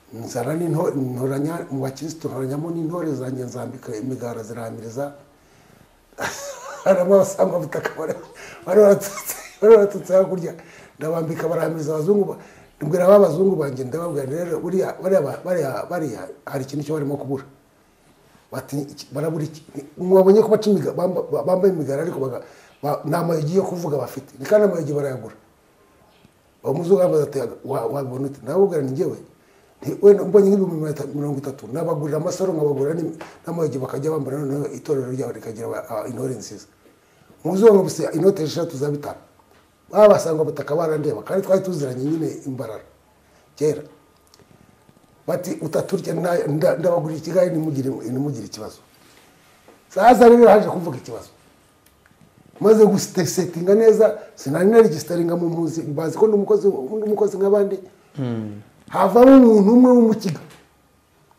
nzana n'into- intoranya mu bakirisitu ntoranyamo n'intore zanjye nzambika imigara ziramiriza harimo abasangwabutaka bari bari baratutse bari baratutse hakurya ndabambika barahamiza abazungu ba- mbwira ba bazungu banjye ndababwira nti rero buriya bariya ba- bariya bariya hari ikintu cyo barimo kubura bati "Iki- barabura iki mwabonye ko baca imiga- bamba- ba- bambaye imigara ariko baga- ba- nta mayogi yo kuvuga bafite ni kandi amayogi barayagura abamuzungu bavuze ati "Wa- wabibona ute nawe ubwira ni njyewe Nti, wenda mbonye nk'ibihumbi mirongo itatu- mirongo itatu nabagurira amasaro nkabagurira n'im- n'amayugi bakajya bambara noneho itorero ryabo rikagira aba- aba- intore nziza umuzungu amubise inoti eshatu za bitanu babasanga ubutaka barandeba kandi twari tuziranye nyine imbarara kera bati utaturya nta- nda- ndabagurira ikigali ntimugire ntimugire ikibazo sasa rero haje kuvuga ikibazo maze gusetinga neza sinari naregisitaringa mu mpunzi bazi ko ndi umukozi ndi umukozi nk'abandi havamo umuntu umwe w'umukiga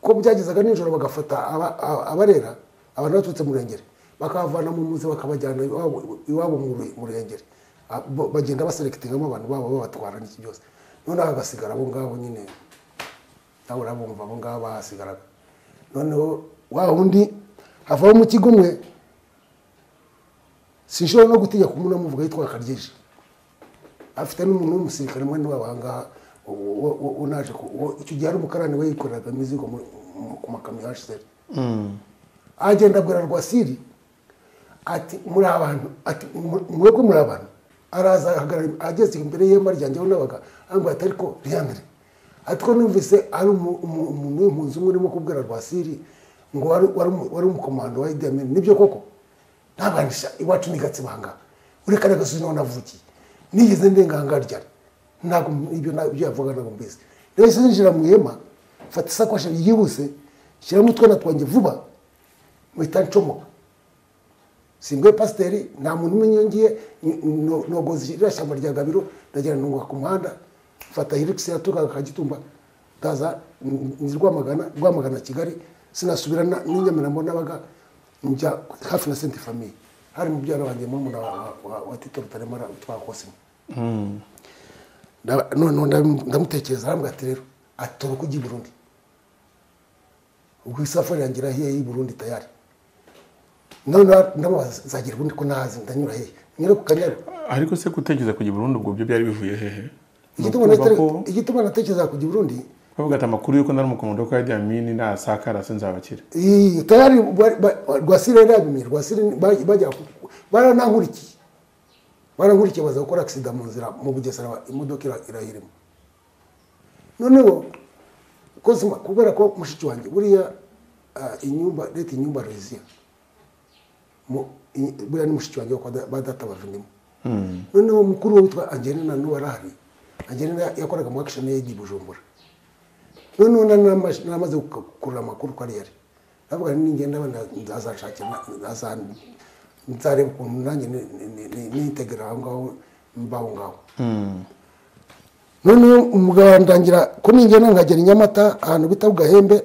ko byagezaga nijoro bagafata aba- aba- abarera abantu baturutse mu rengere bakabavana mu mpunzi bakabajyana iwabo- iwabo mu Ru- mu rengere A- bo- bagenda baserekitingamo abantu babo babatwara n'iki byose noneho hagasigara abo ngabo nyine nawe urabumva abo ngabo bahasigaraga noneho wa wundi havamo umukiga umwe sinshobora no gutinya kumuna muvuga yitwa karyije afite n'umuntu w'umusirikare mwene wabo ahangaha wo- wo- wo- unaje ku- wo- icyo gihe ari umukarani we yikoreraga imizigo mu- mu- ku makamyo hashizeri agenda abwira rwasiri ati muri abantu ati "Mu- mwebwe muri abantu araza ahagarara ageze imbere y'ihema ryanjye aho nabaga ambwira ati ariko riyanire ariko numvise ari umu- umu- umuntu w'impunzi umwe urimo kubwira rwasiri ngo wari wari umu- wari umukomando wa Idi Amin nibyo koko ntabanisha iwacu ni gatsibanga ureka n'agasozi niho navukiye nigeze ndengangarya ntabwo ibyo ntabwo ibyo yavuga ntabwo mbese nahise ninjira mu ihema mfata isakoshi yihuse shyiramo utwana twanjye vuba mpita ncomoka simbwe pasiteri nta muntu umenya ngiye nogoza iriya shyamba rya gabiro ndagira ntunga ku muhanda mfata hirikisi yaturukaga kagitumba ndaza n- n- rwamagana rwamagana kigali sinasubira na- n'i nyamirambo nabaga njya hafi na senti famiye hari mubyara wanjye murumuna wa- wa- wa- wa tito rutaremara witwa kosimo Nda- noneho ndamu- ndamutekereza arambwira ati rero atoroka ujya i burundi ubwo isafari yanjye irahiye y'i burundi tayari noneho ndamubaza zagira ubundi ko nahazi ndanyura hehe nyure ku kanyaru ariko se gutekereza kujya i burundi ubwo byo byari bivuye hehe Ni Igituma ukumva natera- ko- igituma natekereza kujya i burundi bavuga ati amakuru y'uko nari umukomodo ko yajya mini nasakara se nzabakira iyi tayari ba- ba- rwasire yari yabimenye rwasire ba- bajya ku- baranankurikiye barankurikiye baza gukora agisida mu nzira mu bugesera ba- imodoka ira- irayirimo noneho kosima kubera ko mushiki wanjye buriya ah, inyumba leta inyumba reziya mu- i- buriya ni mushiki wanjye wako ba data bavindimo noneho mukuru we witwa angelina n'uwo arahari angelina yakoraga mu akishoni ye di bujumbura noneho na- namaze namaze gukurura amakuru ko ari yari ndavuga nti ningenda azashakira nzareba ukuntu nanjye ni- ni- ni- nitegera aho ngaho mbaho ngaho noneho umugabo arandangira ko ningenda nkagera i nyamata ahantu bita bugahembe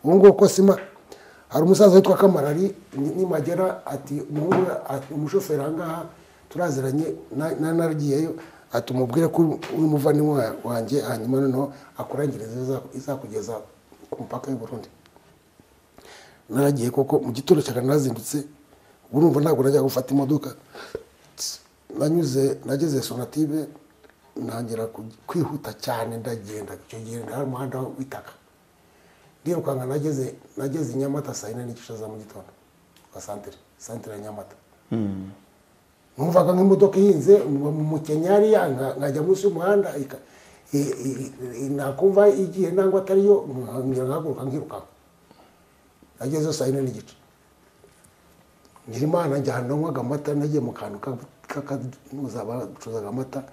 ubu ngubu ko sima hari umusaza witwa kamarari ni- nimagera ati umuhungu we- ati, umushoferi ahangaha turaziranye na- na- naragiyeyo ati umubwire ko uri- uri umuvandimwe wa- wanjye hanyuma noneho akurangiriza iza- izakugeza ku mupaka y'u burundi naragiye koko mu gitondo cyane narazindutse ubu numva ntabwo najya gufata imodoka nanyuze nageze sonative ntangira ku- kwihuta cyane ndagenda icyo gihe hari umuhanda w'itaka ndirukanka nageze nageze i nyamata saa yine n'igice za mu gitondo kwa santere santere ya nyamata numvaga nk'imodoka ihinze mu mu mukenyari ya- nka- nkajya munsi y'umuhanda ika- i- i- i- nakumva igiye nangwa atariyo nka- nkahaguruka nkirukanka nageze saa yine n'igice nyirimana njya ahantu nywaga amata nagiye mu kantu k'akanuza bacuruzaga amata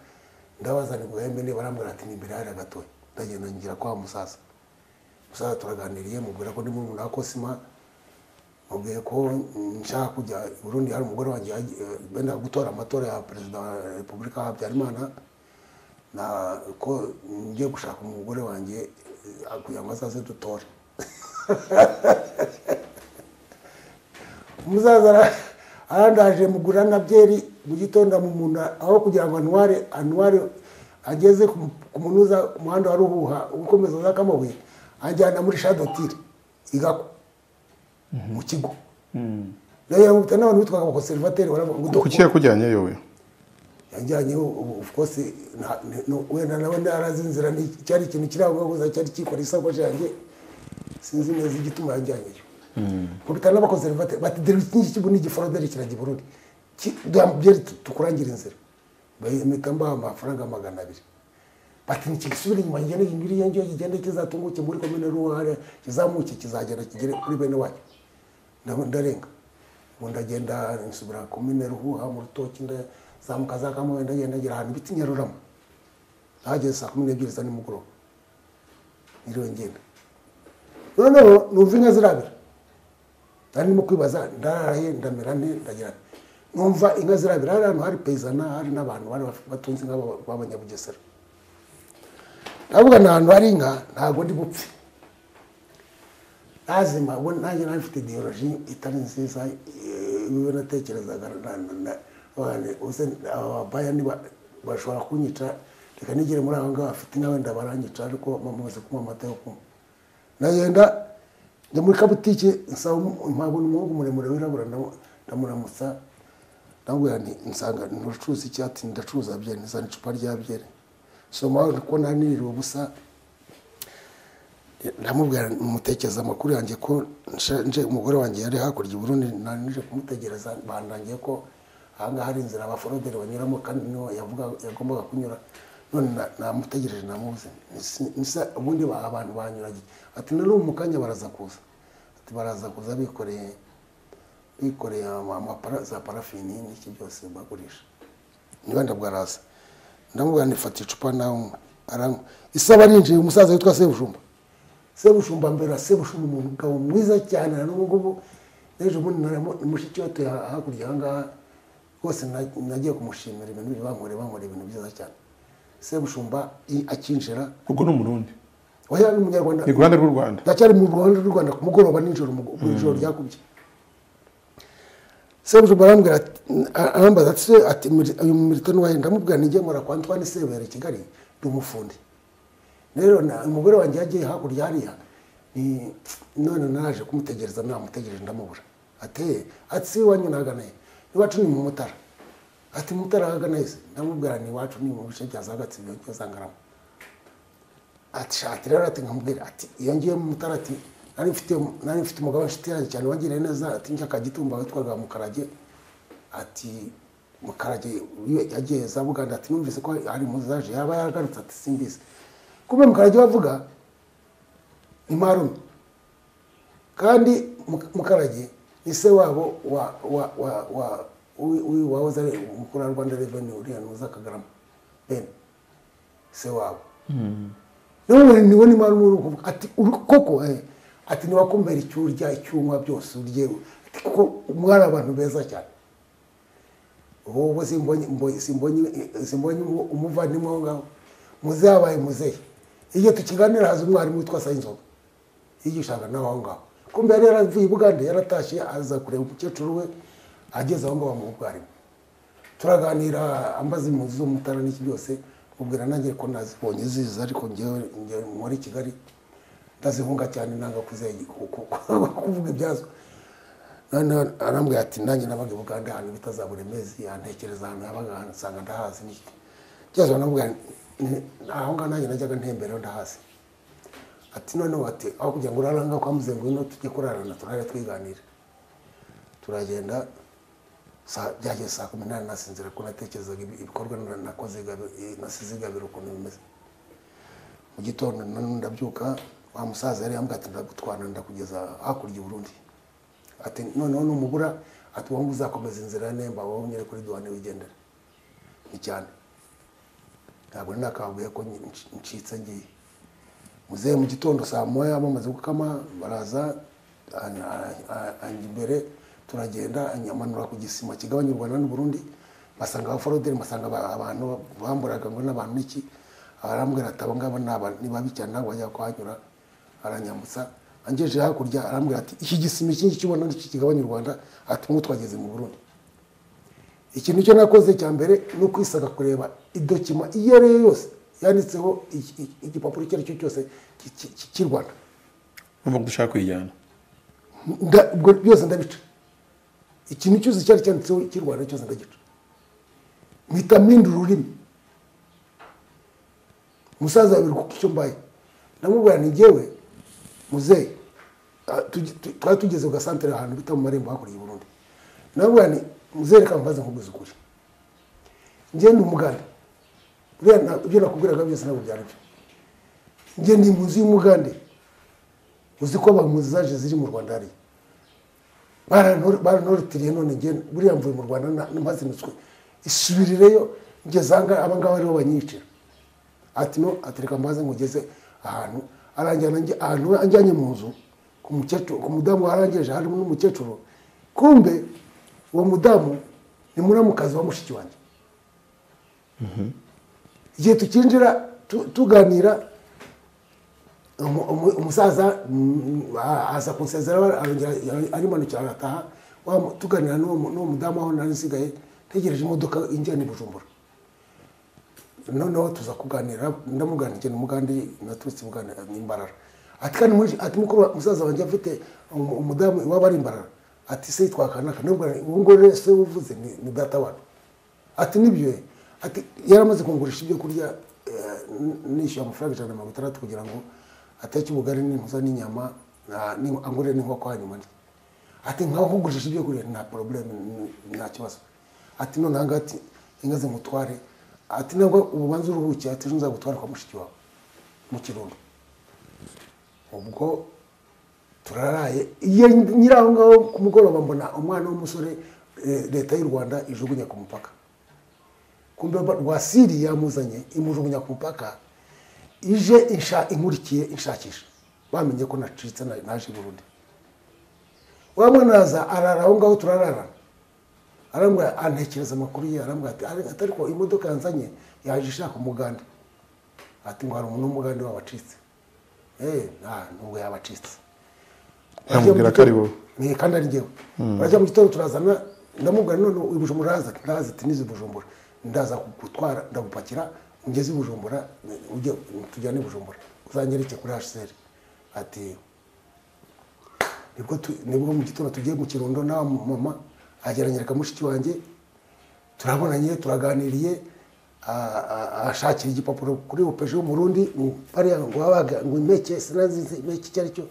ndabazana ngo yembe niba arambwira ati ni imbere hari agatoya ndagenda ngira kwa musaza musaza turaganiriye mubwira ko ndi murumuna wa kosima mubwiye ko nshaka kujya i burundi hari umugore wanjye yagiye- benda gutora amatora ya perezida wa repubulika habyarimana na ko ngiye gushaka umugore wanjye eh, kugira ngo azaze dutore umusaza ara- arandaje mugura na byeri mu gitondo amumuna aho kugira ngo anware anware ageze ku mu- ku munuza ku muhanda wa ruhuha ukomeza za kamabuye anjyana muri shadotire igako mu kigo ndagira ngo n'abantu bitwaga abakonserivateri baravuga ngo kuki yakujyanye yowe yajyanyeho ubu of course nta- ni- no- wenda nawe ntarazi inzira ni cyari ikintu kiri aho gusa cyari kikora isakoshi yanjye sinzi neza igituma yajyanyeyo kubita n'abakonservateri bati dore iki ngiki ubu ni igiforoderi kirajya i burundi Ki- duha byeri tu- tukurangira inzira bahita mbaha amafaranga magana abiri bati ntikigisubire inyuma kigenda ngiriya ngiriya kigenda kizatunguke muri komine ruhare kizamuke kizagera kigere kuri bene wacu nabo ndarenga ubu ndagenda nsubira komine ruhuha mu rutoki ndazamuka za kamuhe ndagenda ngera ahantu ibiti nyaruramo ahageze saa kumi n'ebyiri za nimugoroba niriwe ngenda noneho numva inka zirabira nari ndimo kwibaza ndararaye ndamera nte ndagira nti numva inka zirabira hari ahantu hari peyizana hari n'abantu bari batunze inka b'aba- b'abanyabugesera ndavuga ni ahantu hari inka ntabwo ndi bupfe lazima ubwo nanjye nari mfite ideoloji itari nziza eh, iyo natekerezaga na- na- na- na- uze aba baya niba bashobora kunyica reka nigere muri aho ngaho bafite inka wenda baranyica ariko bamaze kunywa amata yo kunywa nagenda njya muri kabutike nsaba umu- mpabona umuhungu muremure wirabura ndamu- ndamuramutsa ndamubwira nti nsanga ntucuruza icyatsi ndacuruza byeri nzana icupa rya byeri soma ko nari niriwe ubusa ndamubwira mutekereza amakuru yanjye ko nje- nje umugore wanjye yari hakurya i Burundi nari nje kumutegereza bandangiye ko ahangaha hari inzira abaforoderi banyuramo kandi niho yavuga yagombaga kunyura none na- namutegereje namubuze Nsi- nsa- ubundi ba- abantu banyuranye ati na n'ubu mu kanya baraza kuza ati baraza kuza bikoreye bikoreye ama- amapara- za parafini n'iki byose bagurisha niba ndabwaraza ndamubwira nifata icupa nawe unywe. aranywa isaba arinjiye umusaza witwa sebushumba sebushumba mbere sebushumba umugabo mwiza cyane na n'ubu ngubu n'ejo bundi naramu- mushiki we atuye ha- hakurya aha ngaha rwose na- nagiye kumushimira ibintu biri bankoreye bankoreye ibintu byiza cyane sebushumba i- akinjira ubwo ni umurundi oya ni umunyarwanda ni ku ruhande rw'u rwanda ndacyari mu ruhande rw'u rwanda ku mugoroba nijoro mu- mu ijoro ryakubye sebujuba arambwira ati a- arambaza ati se ati "Mili- uyu milita n'uwahe ndamubwira nijye nkora kwa Antoine Sebera i Kigali ndi umufundi rero na- umugore wanjye yagiye hakurya hariya ni none naje kumutegereza namutegereje ndamubura ate ati si iwanyu nagana he iwacu ni mu mutara ati mu mutara hagana he se ndamubwira ni iwacu ni mu bice bya za gatsibo byo za ngarama ati shati rero ati nkamubwira ati iyo ngiye mu mutara ati nari mfite nari mfite umugabo inshuti yanjye cyane wagiriye neza ati njya kagitumba witwaga mukarage ati mukarage iyo yagiye za buganda ati numvise ko hari impunzi zaje yaba yaragarutse ati simbizi kumbe mukarage wavuga ni marume kandi Muk- mukarage ni se wabo wa wa wa wa wi- wi- wahoze ari umukuru wa rwanda reveni uriya nuza kagarama ben se wabo niwe niwe niba ari uri kuvuga ati uri koko eh, ati niwakumbera icyo urya icyo unywa byose urye ati kuko mwari abantu beza cyane wowe simbonye mbo- simbonye eh, simbonye umu- umuvandimwe aho ngaho muze yabaye muzehe iyo tukiganira haza umwarimu witwa sayinzoga yigishaga nawe aho ngaho kumbe yari yaravuye i bugande yaratashye aza kureba umukecuru we ageze aho ngaho amuha ubwarimu turaganira ambaza impunzi zo mu mutara n'iki byose mubwira nanjye ko nazibonye ziza ariko ngewe ngewe muri kigali ndazihunga cyane nanga kuze- ku- ku- ku- kuvuga ibyazo noneho arambwira ati nanjye nabaga i buganda ahantu bita za buri mezi yantekereza ahantu yabaga ahantu nsanga ndahazi n'iki byazo baramubwira ni- aho ngaho nanjye najyaga ntembera ndahazi ati noneho ati aho kugira ngo urare aha ngaho kwa muzengo ino tujye kurarana turare twiganire turagenda saa- byageze saa kumi n'ane nasinzira ko natekerezaga ibi- ibikorwa na- nakoze gabi- nasize igabiro ukuntu bimeze mu gitondo nanu ndabyuka wa musaza yari yambwiye ati ndagutwara ndakugeza hakurya i Burundi ati noneho numubura ati wowe uzakomeza inzira ya nemba wowe unyere kuri duwane wigendera ni cyane ntabwo nari nakababwiye ko nyi- nci- ncitse ngiye muzehe mu gitondo saa moya bamaze gukama baraza an- a- a- anjya imbere turagenda anyamanura ku gisima kigabanya u rwanda n'u burundi basanga abaforoderi basanga aba- abantu bamburaga ngo n'abantu n'iki arambwira ati abo ngabo ni aba- ni babi cyane ntabwo bajya kuhanyura aranyambutsa angejeje hakurya arambwira ati iki gisima iki ngiki ubona n'iki kigabanya u rwanda ati nk'ubu twageze mu burundi ikintu cyo nakoze cya mbere ni ukwisaga kureba idokima iyo ari yo yose yanditseho iki- iki- igipapuro icyo ari cyo cyose ki- ki- ki- cy'i rwanda uvuga ko dushaka kuyijyana Nda- ubwo byose ndabica ikintu cyose cyari cyanditseho cy'i rwanda cyose ndagica mpita mpinda ururimi umusaza babiri kuko icyo mbaye ndamubwira ni jyewe muzehe ah, tugi- tu- twari tugeze ku gasantere ahantu bita mu marembo hakurya i burundi ndamubwira ni muzehe reka mbaze nkubwiza ukuri njye ndi umuganda buriya nta- ibyo nakubwiraga byose ntabwo byari byo njye ndi impunzi y'umugande uzi ko abampunzi zaje ziri mu rwanda hariya Barantor- barantoritiriye none njye buriya mvuye mu rwanda na- mpazinutswe isubirireyo ngeze ahangaha abangaba aribo banyicira ati no atereka mbaze ngugeze ahantu aranjyana njye- ahantu we anjyanye mu nzu ku mukecuru ku mudamu warangije harimo n'umukecuru kumbe uwo mudamu ni muramukazi wa mushiki wanjye igihe tukinjira tu- tuganira umu- umu- umusaza mm, a- aza kunsezera arimanukira arataha Wa mu- tuganira n'uwo mu- n'uwo mudamu aho nari nsigaye ntegereje imodoka injyana i bujumbura noneho tuza kuganira ndamugana ikintu mugandi naturutse muganda ni imbarara ati kandi muri ati mukuru wa- musaza wanjye afite umu- umudamu iwaba ari imbarara ati se twakanaka nubwo ubu ngubu rero se uvuze ni, ni data wabo ati nibyo ati yaramaze kungurisha ibyo kurya eh, n- nishyuye amafaranga ijana na mirongo itandatu kugira ngo ateke ubugari n'inkoza n'inyama na- ni- angurire n'inkoko hanyuma ndye ati nkaho kugurisha ibyo kurya nta porobuleme nta kibazo ati none aha ngaha ati inka zimutware ati nabwo ububanza uruhukiye ati ejo nzagutwara kwa mushiki wawe mu kirundo ubwo turaraye iyo nyiri aho ngaho ku mugoroba mbona umwana w'umusore eh, leta y'u rwanda ijugunya ku mupaka kumbe ba- rwasiri yamuzanye imujugunya ku mupaka ije insha inkurikiye inshakisha bamenye ko nacitse na- naje i burundi wa mwana araza arara aho ngaho turarara arambwira antekereza amakuru ye arambwira ati "Ari- ati ariko imodoka yanzanye yaje ishaka umuganda ati ngo hari umuntu w'umuganda wabacitse eh nta nubwo yabacitse Yamubwira ko ari wowe. ni kandi ari njyewe barajya mu gitondo turazana ndamubwira none uyu bujumbura araza ati ndaza ati nizi bujumbura ndaza kugutwara ndagupakira ungeze i bujumbura ujye tujyane i bujumbura uzanyereke kuri hcr ati nibwo tu- nibwo mu gitondo tugiye mu kirundo na wa mama ageranyereka mushiki wanjye turabonanye turaganiriye a- a- ashakira igipapuro kuri opeje y'umurundi mu- bariya ngo babaga ngo impeke sinazize impeke icyo ari cyo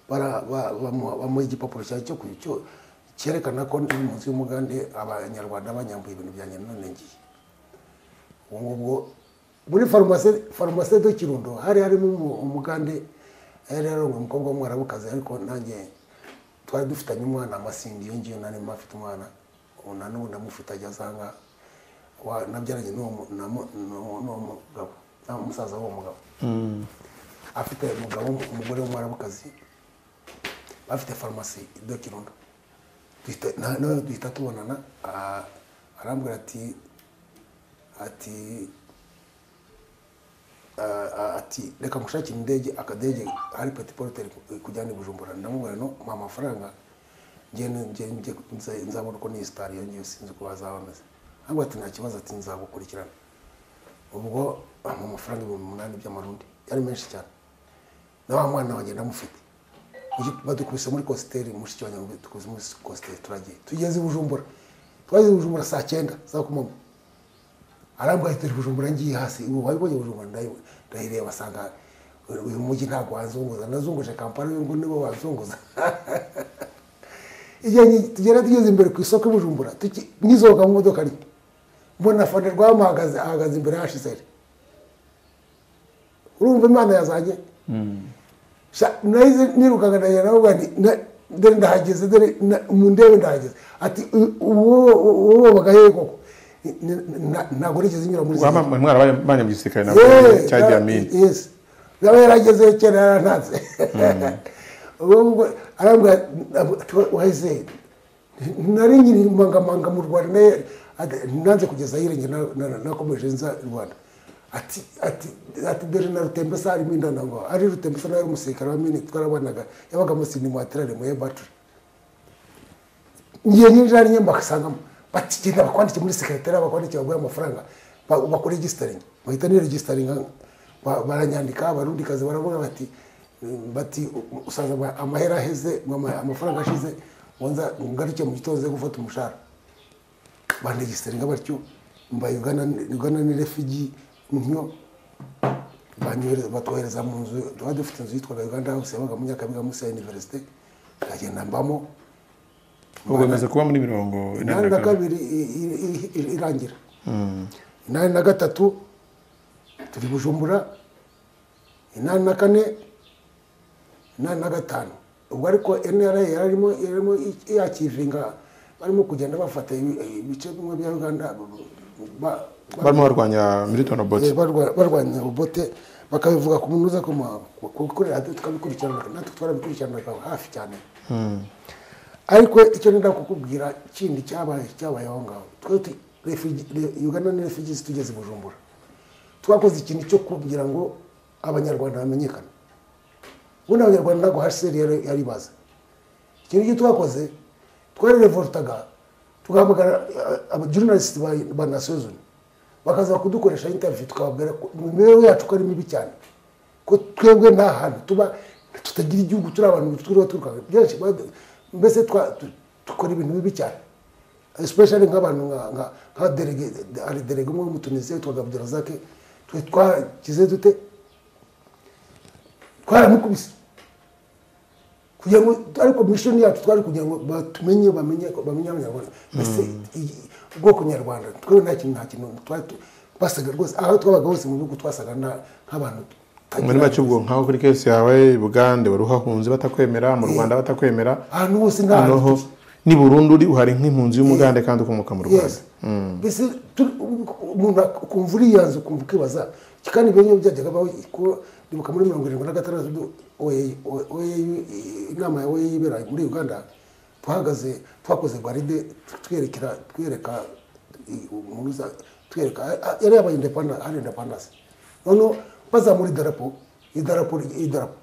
bara- ba- bamu- bamuha igipapuro cya cyo ku- cyo cyerekana ko ndi munsi y'umugande abanyarwanda banyambuye ibintu byanjye none ngiye ubu ngubwo muri farumasi farumasi do kirundo hari harimo umu- umugande yari yarongoye umukobwa w'umwarabukazi ariko nanjye twari dufitanye umwana amasindi iyo ngiyo nari mba mfite umwana ubu na n'ubu ndamufite ageze aha ngaha Wa- nabyaranye n'uwo mu- na mu- n'uwo n'uwo mugabo na musaza w'uwo mugabo afite umugabo umugore w'umwarabukazi bafite farumasi do kirundo Duhita- na- nawe duhita tubonana ah, arambwira ati ati ah, ah, ati reka ngushakire indege akadege hari peti poroteri kujyana i bujumbura ndamubwira no mpa amafaranga ngende ngende nzabona uko niyi sitari yongewe sinzi uko bazaba bameze ahubwo ati nta kibazo ati nzagukurikirana ubwo ampa amafaranga ibihumbi umunani by'amarundi yari menshi cyane na wa mwana wanjye ndamufite Uyu- badukubise muri kositeri mushiki wanjye ngo dukubise muri kositeri turagiye tugeze i bujumbura twageze i bujumbura saa cyenda za kumanywa arambwira ati bujumbura ngiye hasi ubu wabibonye bujumbura ndayi- ndayireba asanga uyu mujyi ntabwo wanzunguza nazunguje kampani uyu ngo nibo wanzunguza igihe ngi- tugera tugeze imbere ku isoko i bujumbura tuki- ngisohoka mu modoka ari mbona fane rwamuhagaze ahagaze imbere hashiseri urumva imana yazanye Sha- nahise nirukanka ndagera nawe bwani dore ndahageze dore na- mundebe ndahageze ati "U- uwo uwo bagaye koko Ni- ni- na- ntabwo nigeze nyura muri Waba mwarabaye mu gisirikare nabwo Eh, cya Diamine yes yaba yarageze kera yarantatse ubwo ngubwo arambwira wahise nari nyiri mangamanga mu rwanda naye ati, nanze kugeza ahirenge na- na- nakomeje nza i rwanda ati ati ati dore na rutembesa harimo indana ngo ari rutembesa nawe umusirikare wa mini twarabanaga yabaga musini mwaterane mu ebaturi ngiye nyinjira ari nyemba asangamo bati genda bakwandike muri sekretariya bakwandike baguhe amafaranga ba- bakore registering bahita ni registering ba- baranyandika abarundi kazi baravuga bati mm, bati usaza ama- amahera aheze ama- amafaranga ashize wonza ngaruke mu gitondo ze gufata umushahara bandegiseringa batyo mba Uganda Uganda ni refugee niyo banyohereza batwohereza mu nzu twari dufite inzu yitwaga Uganda House yabaga mu Nyakabiga munsi ya University nkagenda mbamo ubu bamaze kuba muri mirongo inani inani na kabiri i- i- i- irangira inani na gatatu turi bujumbura inani na kane inani na gatanu ubwo ariko NRA yararimo yararimo yakivinga barimo kugenda bafata ibi- ibice bimwe bya uganda ba- ba- barimo barwanya milton obote Eh, barwa- barwanya obote bakabivuga ku munuza ko kuri radiyo tukabikurikirana natwe twarabikurikiranaga hafi cyane ariko icyo nenda kukubwira kindi cyabaye cyabaye aho ngaho twe tu- refugi- re- uganda ni refugees tugeze i bujumbura twakoze ikintu cyo kugira ngo abanyarwanda bamenyekane ubundi abanyarwanda ntabwo hcr yari- yari bazi ikintu cyo twakoze twarirevoltaga tugahamagara abajurnalisiti ba nasiyozoni bakaza kudukoresha interview tukababwira ko imibereho yacu ko ari mibi cyane ko twebwe nta hantu tuba tutagira igihugu turi abantu turiho turukaga byinshi bad- mbese twa- tu- dukora ibintu bibi cyane especially nk'abantu nka- nka- nka derege hari derege umwe w'umutunisiya witwaga abdurazake twe twakize dute twaramukubise kugira ngo ariko mission yacu twari kugira ngo batumenye bamenye bamenye abanyarwanda mbese iyi- ubwoko nyarwanda twe nta kintu nta kintu twari tu- twasaga rwose aho twabaga hose mu bihugu twasaga nta- nk'abantu tutagira- muri make ubwo nkaho kuri kesi yawe bugande wari uhahunze batakwemera mu rwanda batakwemera ahantu hose nta hantu noneho ni burundu uri uhari nk'impunzi y'umugande kandi ukomoka mu rwanda yes mbese turi- umuntu ukumva uriyanze ukumva ukibaza kandi ibyo byajyaga baho ko nibuka muri mirongo irindwi na gatandatu du- OAU OAU inama ya OAU ibera muri uganda twahagaze twakoze baride twerekera twereka umunuza twereka ah, yari yabaye independence hari independence noneho bazamura idarapo idarapo idarapo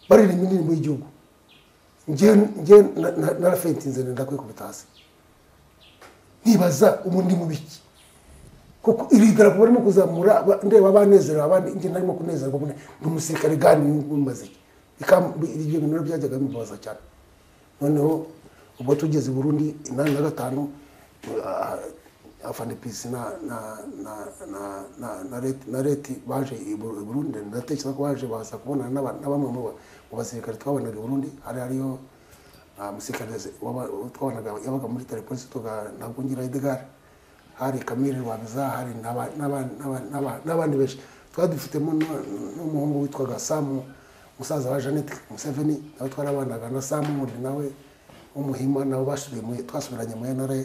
baririmba indirimbo y'igihugu njye njye na- na- narafentinze nenda kwikubita hasi nibaza ubu ndi mu biki kuko iri darapo barimo kuzamura ba- ndeba abanezerewe abandi njye narimo kunezerwa mbona ni umusirikare gani mumaze ibyo bintu rero byajyaga bimubaza cyane noneho ubwo tugeze i burundi inani na gatanu ah, afanipisi na na na na na na reti na reti baje i Bur- i burundi ndatekereza ko baje baza kubonana n'aba- na bamwe mu ba- mu basirikare twabonaga i burundi hari hariyo ah, umusirikare waba- twabonaga yabaga muri telepolisi tuga ntabwo ngira edgar hari kamire rwamiza hari n'aba- n'aba- n'aba- n'aba- n'abandi benshi twari dufitemo n'u- n'umuhungu witwaga samu musaza wa jeannette museveni nawe twarabanaga na samu wundi nawe w'umuhima nabo basubiye mu twasubiranye mu nra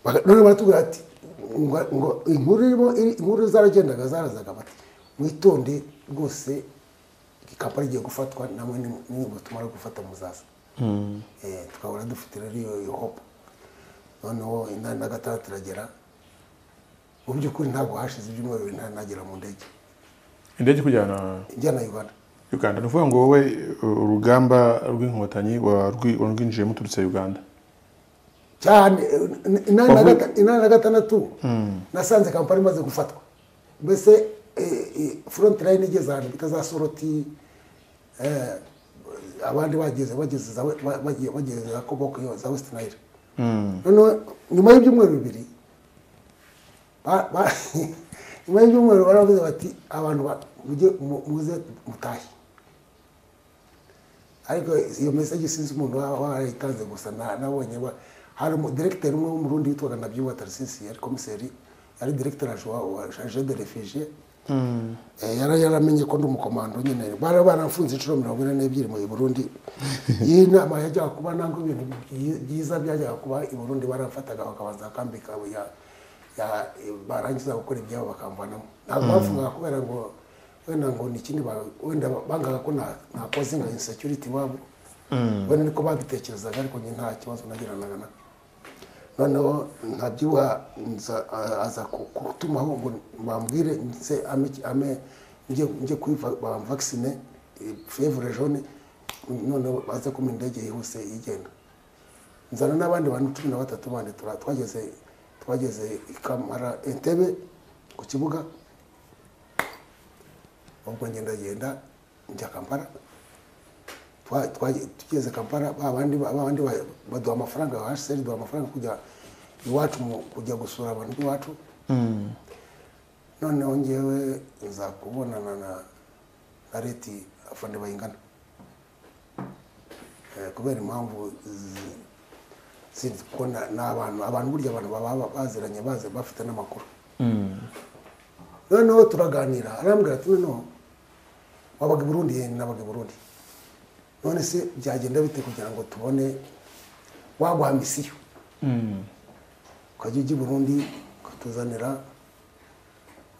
Baga- none baratubwira ati ngo ngo inkuru irimo iri- inkuru zaragendaga zarazaga bati mwitonde rwose ikapari igiye gufatwa namwe ni- nimwe tumara gufata muzaza Eh, tukahora dufite rero iyo iyo hope noneho inani na gatandatu iragera mu by'ukuri ntabwo hashize ibyumweru bibiri nagera mu ndege indege kujyana ijyana uganda uganda ni ukuvuga ngo wowe urugamba rw'inkotanyi warwi- warwinjiyemo uturutse uganda cyane eh, inani na Wavuye- gata- inani na gatandatu nasanze kampani imaze gufatwa mbese eh, eh, front line igeze ahantu bita za soroti eh, abandi bageze bageze za- ba- bagiye- bageze za koboko iyo za west nile noneho nyuma y'ibyumweru bibiri ba- ba- nyuma y'ibyumweru baravuze bati abantu ba- mujye mu- muze mutahe ariko iyo mesaje sinzi umuntu wa- warayitanze gusa na- nabonye wa- hari umudiregiteri umwe w'umurundi witwaga nabyuba tarisisi yari komiseri yari diregiteri wa wa charge de refugie Eh, yara yaramenye ko ndi umukomando nyine bara barafunze inshuro mirongo ine n'ebyiri mu Burundi iyi nama yajyaga kuba ntabwo ibintu byi- byiza byajyaga kuba i Burundi barafataga bakabanza akambi kabo ya ya barangiza gukora ibyabo bakamvanamo ntabwo bavugaga kubera ngo wenda ngo ni ikindi ba- wenda bangaga ko nta- nakoze nka insecurity iwabo wenda niko babitekerezaga ariko njye nta kibazo nagiranaga nako noneho ntabyibuha nza- a- aza ku- kutumaho ngo bambwire nze ame ame njye njye kwiva bamvaccine fièvre jaune noneho baze kuma indege yihuse igenda nzana n'abandi bantu cumi na batatu bandi tura- twageze twageze ikamara entebe ku kibuga ubwo ngendagenda njya kampala Twa- twagiye- tugeze kampala ba bandi ba bandi ba- baduha amafaranga hcr duha amafaranga kujya iwacu mu- kujya gusura abantu b'iwacu noneho ngewe nza kubonana na na leti afande bayingana Eh, kubera impamvu zi- zindi kuko na- ni abantu abantu burya abantu baba baziranye bazi bafite n'amakuru noneho turaganira arambwira ati noneho wabaga i burundi yenda nabaga i burundi none se byagenda bite kugira ngo tubone waguha misiyo ukajya ujya i burundi ukatuzanira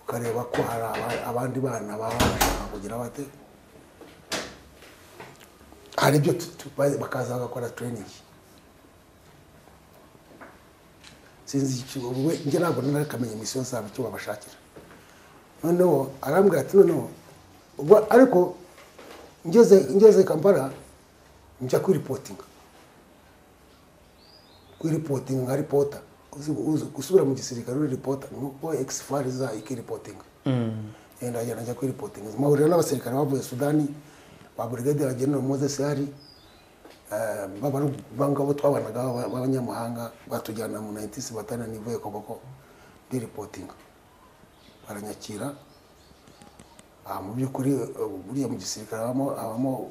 ukareba ko hari aba- abandi bana baba bashaka kugira bate hari ibyo tu- tu- ba- bakaza bagakora training sinzi icyo we njye ntabwo nari kamenya misiyo zabo icyo babashakira noneho arambwira ati noneho ubwo ariko ngeze ngeze kampala njya kwiripotinga kwiripotinga nka ripota Uzi- uzi- gusubira mu gisirikare uri ripota nuko exfar za ikiripotinga ndagenda njya kwiripotinga mpahurira n'abasirikare bavuye sudani ba brigadier general moses hari bangabo twabanaga b'aba- b'abanyamahanga batujyana mu 96 batana nivuye koboko ndi ripotinga baranyakira aha mu by'ukuri eh, buriya mu gisirikare habamo habamo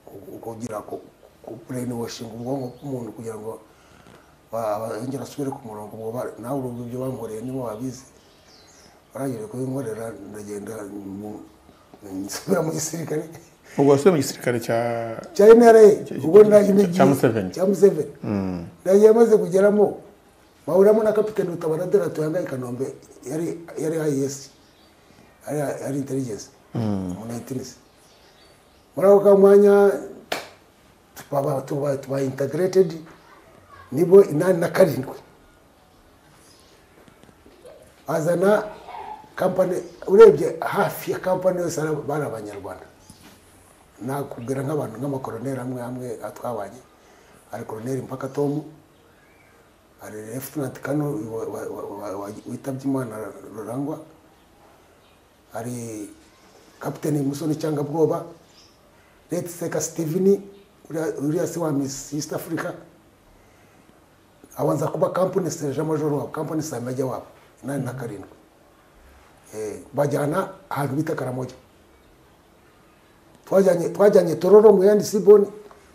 ku- kugira brain washing ubwonko bw'umuntu kugira ngo ba- ba- yongere asubire ku murongo ubwo ba- nawe urumva ibyo bankoreye nibo babizi barangije kubinkorera ndagenda mu- nsubira mu gisirikare ubwo wasubiye mu gisirikare cya cya NRA ubwo nagiye cya Museveni. cya Museveni nagiye amaze kugeramo mpahuramo na kapitani Rutabana Derato yambaye Kanombe yari yari IS yari yari intelligence mu 19s muri ako kamwanya tuba tuba tuba integrated nibo inani na karindwi azana kampani urebye hafi ya kampani yose ari- bari abanyarwanda nakubwira nk'abantu nk'amakoroneri amwe amwe twabanye hari koroneri mpaka tomu hari lefutinanti kano wa- wa- wa- wa- wa- witabye imana rurangwa hari kapiteni musoni cyangwa bwoba leti seka sitivini uriya- uriya se wa misi isita afurika abanza kuba kampani sereje majoro wabo kampani samajya wabo inani na karindwi Eh, bajyana ahantu bita karamoja twajyanye twajyanye tororo mu yandi siboni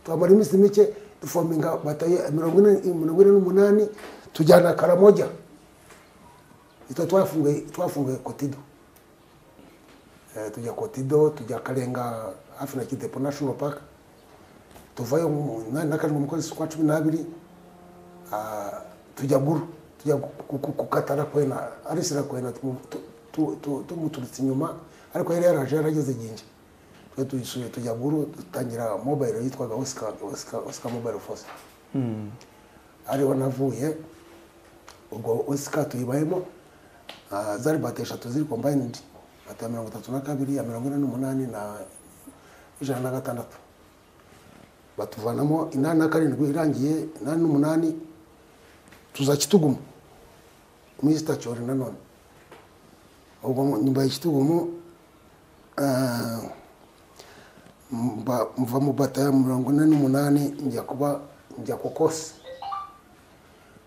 twamara iminsi mike dufominga bataye mirongo ine mirongo ine n'umunani tujyana karamoja ito twafunguye twafunguye kotido eh, tujya kotido tujya karenga hafi na kidepo national park tuvayo mu- na- nakarindwi umukozi kwa cumi n'abiri ah, tujya guru tujya ku- ku- kukatana kwena arisira kwena tumu- tu- tu- tu- tumuturutse inyuma ariko yari yaraje yarageze ginge twe tuyisuye tujya guru dutangira mobile yitwaga oscar oscar oscar mobile force ariho navuye ubwo osika tuyibayemo ah, zari bati eshatu ziri kombayinidi bati ya mirongo itatu na kabiri iya mirongo ine n'umunani na ijana na gatandatu batuvanamo inani na karindwi irangiye inani n'umunani tuza kituguma muri sitacyori nanone ubwo mu- nyuma ya kitugumu ah, mba- mva mu bata ya mirongo ine n'umunani njya kuba njya ku kosi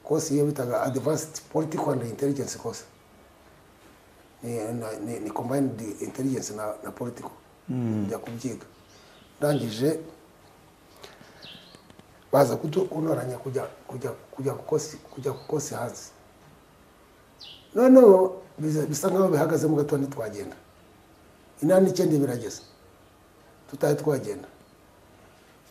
kosi iyo bitaga advanced political and intelligence course ni, ni, ni combined intelligence na, na political njya kubyiga ndangije baza kudu- kuntoranya kujya kujya kujya ku kosi kujya ku kosi hanze noneho biza- bisa nkaho bihagazemo gato ntitwagenda inani n'icyenda birageze tutari twagenda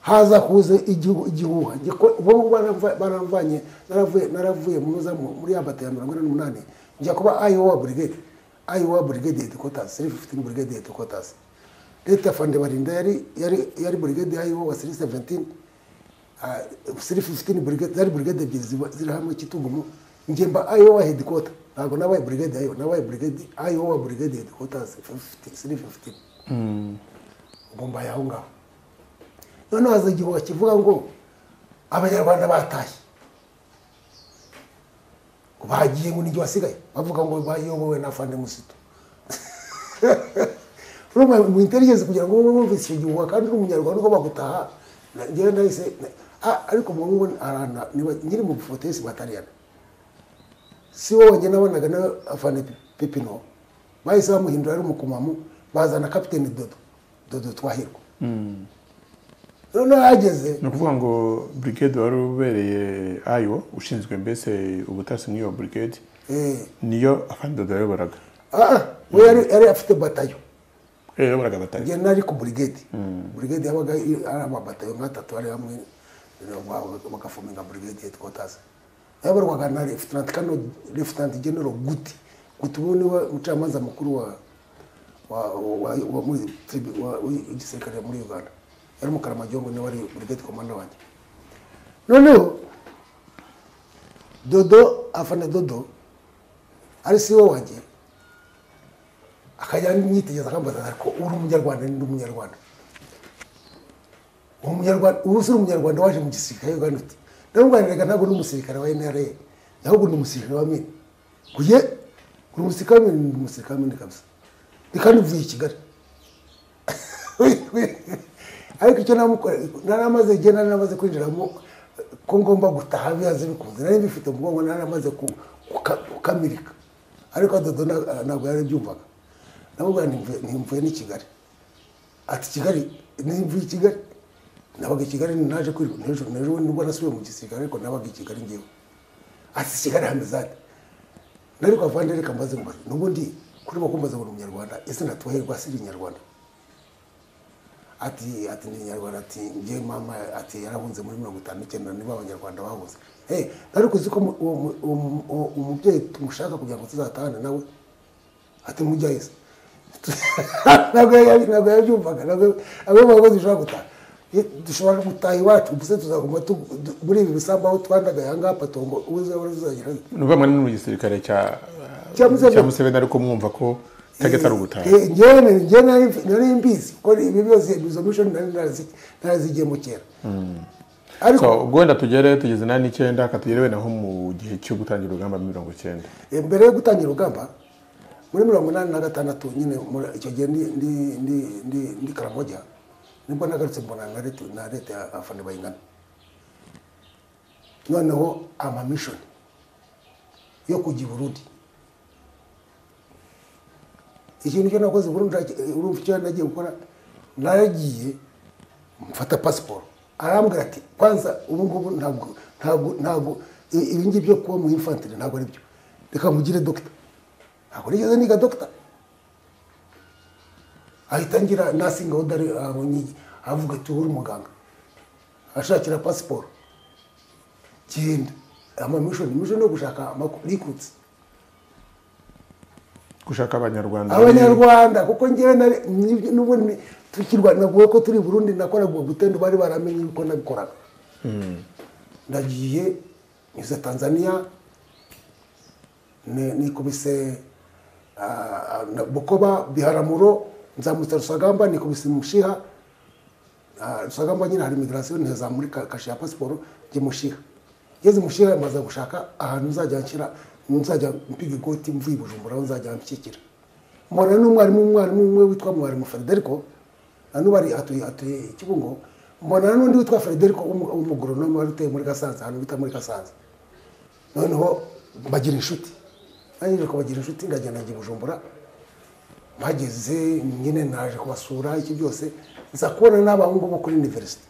haza kuza igihu- igihuha Ngiko- ubwo ngubwo baramva- baramvanye naravuye naravuye mu za- mu- muri ya bata ya mirongo ine n'umunani njya kuba iowa brigade iowa brigade headquarters three fifteen brigade headquarters leta fande barinda yari yari yari brigade ya iowa three seventeen three fifteen brigade zari brigade ebyiri ziba- ziri hamwe kitugumu njye mba iowa headquarter ntabwo nabaye brigade ya iowa nabaye brigade iowa brigade headquarters three fifteen ubwo mbaye aho ngaho noneho haza igihuha kivuga ngo abanyarwanda batashye bagiye ngo nijye wasigaye bavuga ngo bayobowe na fande musito urumva mu intelligence kugira ngo ube wumvise icyo gihuha kandi uri umunyarwanda ugomba gutaha Na- njyewe nahise na- ah, ariko mu ngo arana niba- nyiri mu bufotesi batariyana si wowe njye nabonaga nawe afande pepino bahise bamuhindura ari umukumamu bazana kapiteni dodo dodo twahirwa noneho yageze ni ukuvuga ngo brigade wari ubereye ayo ushinzwe mbese ubutasi muri iyo brigade eh niyo afande yayoboraga ah we yari yari afite batayo yayoboraga batari njye nari ku burigade burigade yabaga i- ari amabatayo nk'atatu ari hamwe ba- bagafominga burigade headquarters yayoborwaga na lefutanti kano lefutanti genero guti guti ubu niwe umucamanza mukuru wa wa wa wa muri tribu- wa- w'igisirikare muri uganda yari umukaramajongo niwe wari burigade komanda wanjye noneho dodo afana dodo ari siwe wanjye akajya yitegereza akambaza ariko uri umunyarwanda ndi umunyarwanda uwo munyarwanda ubu si uri umunyarwanda waje mu gisirikare ugana uti ndamuganiraga ntabwo ndi umusirikare wa nra ahubwo ni umusirikare wa mine kuye uri umusirikare wa mine ndi umusirikare wa mine kabisa reka nivuye i kigali ariko icyo namukora naramaze igihe naramaze kwinjiramo ko ngomba gutaha bihanze bikunze nari bifite mu bwonko naramaze kukamirika ariko dodo nta- ntabwo yari abyumvaga namubwira nti mvuye- nti mvuye n'i kigali ati kigali nimvuye i kigali nabaga i kigali naje kwirirwa hejuru hejuru nubwo nasubiye mu gisirikare ariko nabaga i kigali ngewe ati i kigali hameze ate nari kwa vandi reka mbaze mbaze nubwo ndi kuri bakumbaza ngo ni umunyarwanda ese natuhahirwa asiri inyarwanda ati ati ni inyarwanda ati njye mama ati yarahunze muri mirongo itanu n'icyenda niba abanyarwanda bahunze hey, ariko uzi ko mu- uwo mu- uwo mu- uwo umubyeyi tumushaka kugira ngo tuzatahane nawe ati mujyayo se ntabwo yari- ntabwo yabyumvaga ntabwo- ntabwo yumvaga ko dushobora gutaha Eh, dushobora gutaha iwacu gusa tuzaguma tu- du- muri ibi bisambu aho twandagaye ahangaha patongo uzagera ni ukuvuga ngo ni mu gisirikare cya Cya Museveni. cya museveni ariko mwumva ko target ari ugutaha Eh, njyewe njyewe nari nari mbizi kuko ibi byose izo mission nari narazi- narazigiyemo kera ariko So, ubwo wenda tugere tugeze na n'icyenda akatugere wenda nko mu gihe cyo gutangira urugamba muri mirongo icyenda Eh, mbere yo gutangira urugamba muri mirongo inani na gatandatu nyine muri- icyo gihe ndi ndi ndi ndi ndi karamoja nibwo nagarutse mbona na leta na leta ya afande bayingana noneho amamishoni yo kujya i burundi ikintu cyo nakoze burundu urumva icyo nagiye gukora naragiye mfata pasiporo arambwira ati kwanza ubu ngubu ntabwo ntabwo ntabwo i- ibi ngibi byo kuba mu infantire ntabwo ari byo reka mugire dogita ntabwo nigeze niga dogita ahita ngira nasinga udari abonye avuga ati uri umuganga ashakira pasiporo genda amamishoni mishoni yo gushaka amakuru gushaka abanyarwanda abanyarwanda kuko ngewe nari- nibyo- nubwo ni- tukirwana naguwe ko turi i burundi nakoraga uwo gutendo bari baramenye uko nabikoraga ndagiye nyuze tanzania ni- nikubise ah, na- bukoba biharamuro nzamutse rusagamba nikubise mushiha Ah, rusagamba nyine hari migirasiyo ntiheza muri ka- kashe ya pasiporo njye mushiha ngeze mushiha maze gushaka ahantu nzajya nshyira nzajya mpiga ikoti mvuye i bujumbura aho nzajya nshyikira mbona n'umwarimu umwarimu umwe witwa mwarimu frederico nanubu ari atuye atuye kibungo mbona n'undi witwa frederico w'umu- w'umugoronome wari utuye muri gasanze ahantu bita muri gasanze noneho bagira inshuti nanjye kubagira inshuti ndagenda njya i bujumbura mpageze nyine naje kubasura iki byose nza kubona n'abahungu bo kuri university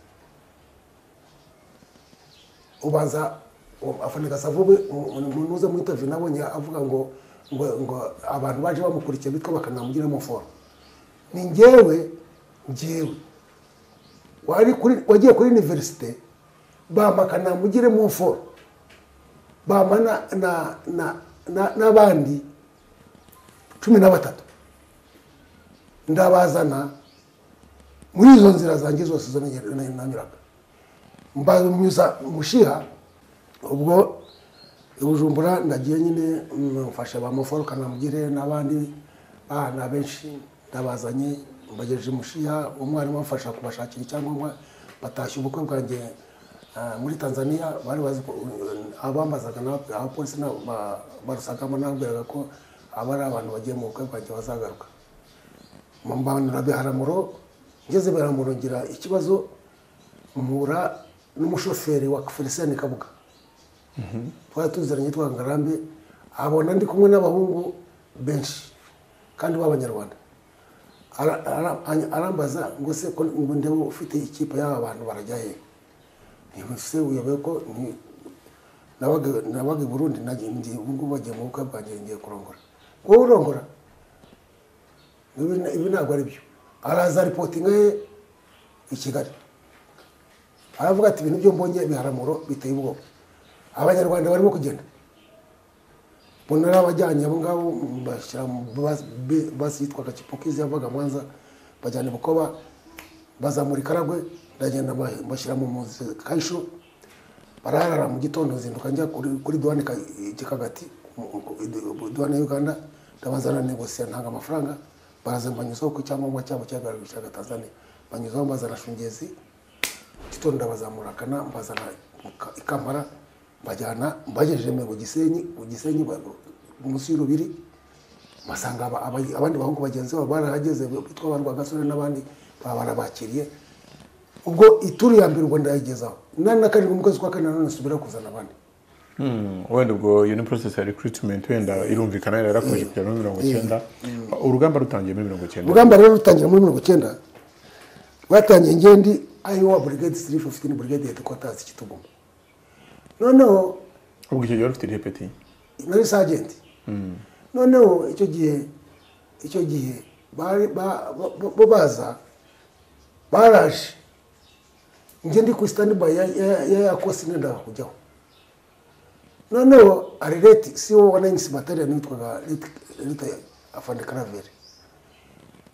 ubanza afanika savuwe umuntu uza mu interview nabonye avuga ngo ngo ngo abantu baje bamukurikira bitwa bakanamugiramo foro ni njyewe njyewe wari kuri wagiye kuri university bama kanamugiremo foro bama na na na na- n'abandi cumi na batatu ndabazana muri izo nzira zanjye zose zo nanye- nanye- nanyuraga mbanyuza mushiha ubwo i bujumbura ndagiye nyine mm, mfasha ba muforo kanamugire n'abandi bana benshi ndabazanye mbagejeje mushiha umwarimu amfasha kubashakira icyangombwa batashya ubukwe bwanjye ah, muri tanzania bari bazi ko uh, abambazaga n'aba- abapolisi n'abo ba- barusagamo nababwiraga ko aba ari abantu bagiye mu bukwe bwanjye bazagaruka mbanura biharamuro ngeze biharamuro ngira ikibazo mpura n'umushoferi wa felicien kabuga twari tuziranye twa ngarambe abona ndi kumwe n'abahungu benshi kandi b'abanyarwanda Ara- ara- any- arambaza ngo se ko ngo ndebe ufite ikipe y'aba bantu barajya he ntibuse uyobewe ko ni- nabaga nabaga i burundi nagiye ngiye ubu ngubu bagiye mu bukwe bwanjye ngiye kurongora wowe urongora ibi ibi ntabwo ari byo araza ripotinga ye i kigali aravuga ati ibintu byo mbonye biharamuro biteye ubwoba abanyarwanda barimo kugenda mbona n'abajyanye abo ngabo bashyira mu basi- bi- basi yitwaga kipokizi yavaga mwanza bajyana i bukoba bazamura ikaragwe ndagenda ba- bashyira mu muzi kayisho bararara mu gitondo nzinduka njya kuri kuri duwane ka- i kikagati mu- mu- i- duwane ya uganda ndabazana negosiya ntanga amafaranga baraza banyuzaho ku cyangombwa cyabo cyagaragarishaga tanzania banyuzaho bazana shungezi gitondo ndabazamuragana mbazana mu ka- i kampala mbajyana mbagejeje mu gisenyi mu gisenyi ba- munsi y'urubiri basanga aba- aba- abandi bahungu bagenzi babo barahageze bitwa ba rwagasore n'abandi baba barabakiriye ubwo ituru ya mbere ubwo ndayigezaho inani na karindwi mu kwezi kwa kane nanone nsubira kuzana abandi Hmm, wenda ubwo iyo ni process ya recruitment wenda irumvikana yarakomeje kugera muri mirongo icyenda urugamba rutangiye muri mirongo icyenda urugamba rero rutangira muri mirongo icyenda rwatangiye ngendi ayiwa burigade sirifu ofitini burigade hedikotazi kituguma noneho ubwo icyo gihe wari ufite repeti nari sajenti noneho icyo gihe icyo gihe bari ba- ba- bo baza baraje njye ndi ku standby ya ya- ya yakosi nendaga kujyaho noneho ari leti si wo wa nayinisi bataliyoni witwaga leta afande karaveri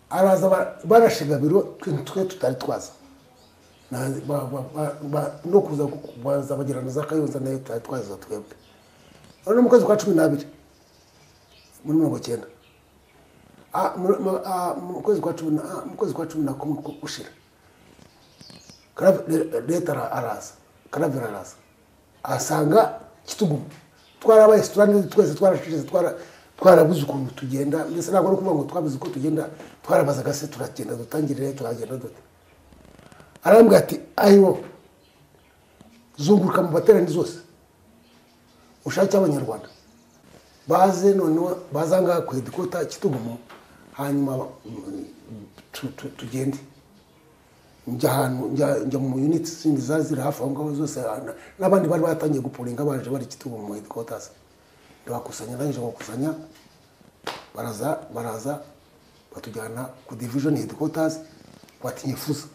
araza ba- barashe gabiro twe twe tutari twaza Na- ba- ba- ba- ba- no kuza baza bagirana za kayonza nayo tutari twaza twebwe ari mu kwezi kwa cumi n'abiri muri mirongo icyenda Ah, mu- mu- ah, mu kwezi kwa cumi na- ah, mu kwezi kwa cumi na kumwe ku- gushira Karave- le- leta ara- araza karavera araza ahasanga kituguma twarabaye siturani twese twarashize twara- twarabuze ukuntu tugenda mbese ntabwo ari ukuvuga ngo twabuze uko tugenda twarabazaga se turagenda dutangirire turagenda dute arambwira ati ayiwo zunguruka mu baterani zose ushake abanyarwanda baze noneho baza ngaha ku hedikota kitugumo hanyuma mm, tu- tu- tugende njya ahantu njya- njya mu unit zindi zari ziri hafi aho ngaho zose na- n'abandi bari batangiye gupuringa baje bari kitugumo mu hedikotas ndabakusanya ndangije kubakusanya baraza baraza batujyana ku division hedikotas bati nyifuza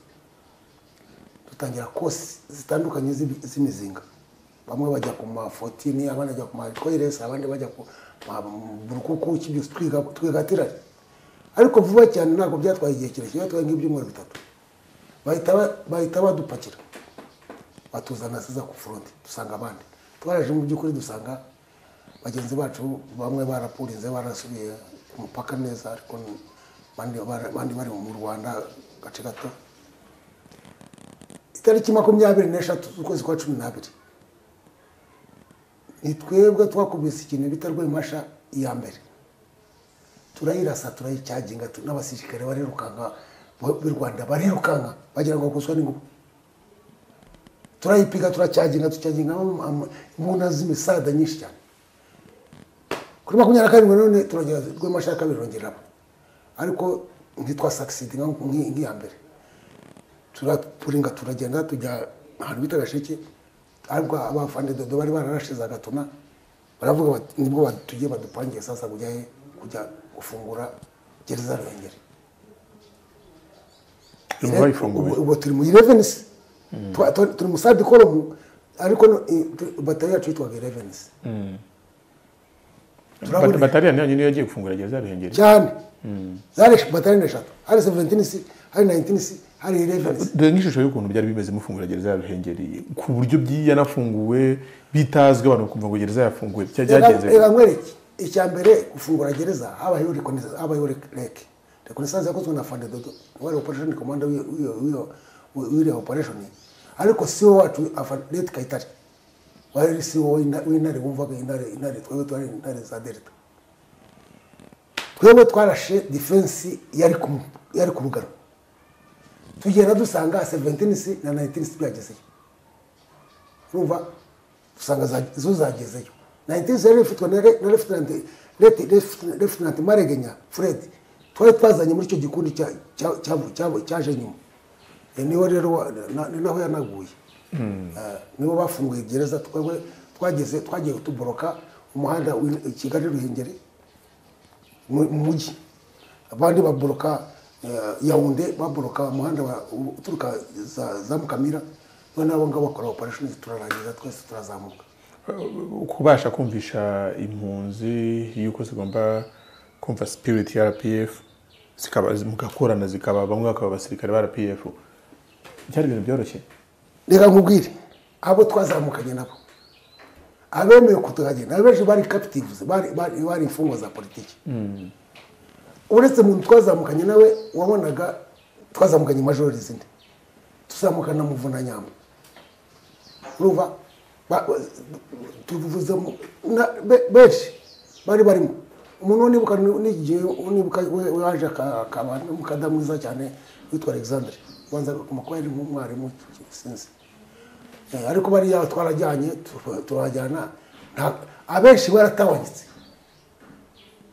dutangira kosi zitandukanye z'ibi- z'imizinga bamwe bajya ku ma 14 abandi bajya ku ma koiresi abandi bajya ku ma burukuku iki byose twiga- twigatiranye ariko vuba cyane ntabwo byatwaye igihe kirekire byatwaye nk'ibyumweru bitatu bahita ba- bahita badupakira batuzana siza ku furonti dusanga abandi twaraje mu by'ukuri dusanga bagenzi bacu bamwe barapurinze barasubiye ku mupaka neza ariko abandi bara- abandi bari mu rwanda gace gato itariki makumyabiri n'eshatu z'ukwezi kwa cumi n'abiri ni twebwe twakubise ikintu bita rwemasha iya mbere turayirasa turayicyaginga tu- n'abasirikare barirukanka bo- b'u rwanda barirukanka bagira ngo bakuswa n'ingufu turayipiga turacyaginga ducyaginga ama- ama- imbunda z'imisada nyinshi cyane kuri makumyabiri na karindwi none turongera rwemasha ya kabiri rongeramo ariko ntitwasakisidi nk'iya mbere turapuringa turagenda tujya ahantu bita gasheke ariko abafande dodo bari bararashize agatuna baravuga bati nibwo ba- tugiye badupangiye sasa kujya he kujya gufungura gereza ruhengeri Ubu bayifunguye ubu turi mu irevenisi turi mu sadi koromu ariko no- i- tu- batari yacu yitwaga irevenisi turabona- batariya nanyu niyo yagiye gufungura gereza ruhengeri cyane zari esh- batari eshatu hari seventinisi hari nayitinisi hari irevenisi dore n'ishusho y'ukuntu byari bimeze mufungura gereza ya ruhengeri ku buryo byanafunguwe bitazwi abantu bakumva ngo gereza yafunguwe bya- byagenze reka nkwereke icya mbere gufungura gereza habayeho reconnaissance- habayeho reke rekonesanse yakozwe na fande dodo wari operesheni komanda w'iriya operesheni ariko si wo wacu afa- leti kayitare wari si wo w'inta- w'intare wumvaga intare intare twebwe twari intare za delta twebwe twarashe defense yari ku yari ku rugano tugenda dusanga seventinisi na nayitinisi byagezeyo urumva usanga za- zo zagezeyo nayitinisi yari ifitwe na re- na refutanti refutanti maregenya fred twari twazanye muri icyo gikundi cya- cya- cya- cya- cyaje nyuma Eh, niwe rero wa- na- ni naho yanaguye Eh, nibo bafunguye gereza twebwe twageze twagiye tuboroka umuhanda w'i- kigali ruhengeri mu mu mujyi abandi baboroka eh, yawunde baboroka umuhanda wa- u- uturuka za- za mukamira noneho abo ngabo bakora operation turarangiza twese turazamuka kubasha kumvisha impunzi yuko zigomba kumva spirit ya rpf zikaba mugakorana zikaba bamwe bakaba abasirikare ba rpf byari ibintu byoroshye reka nkubwire abo twazamukanye nabo abemeye kutuhagenda abenshi bari captives bari bari- bari imfungwa za politiki uretse muntu twazamukanye nawe wabonaga twazamukanye majoro izindi tuzamukana na muvunanyamba urumva Ba- ba- tuvuze mu- na- be- benshi bari barimo umuntu unibuka n'igihe unibuka we- waje aka- akaba ni umukada mwiza cyane witwa alexandre ubanza agakoma kuba yari nk'umwarimu sinzi Eh, ariko bariya twarajyanye tu- turajyana nta- abenshi baratawanyitse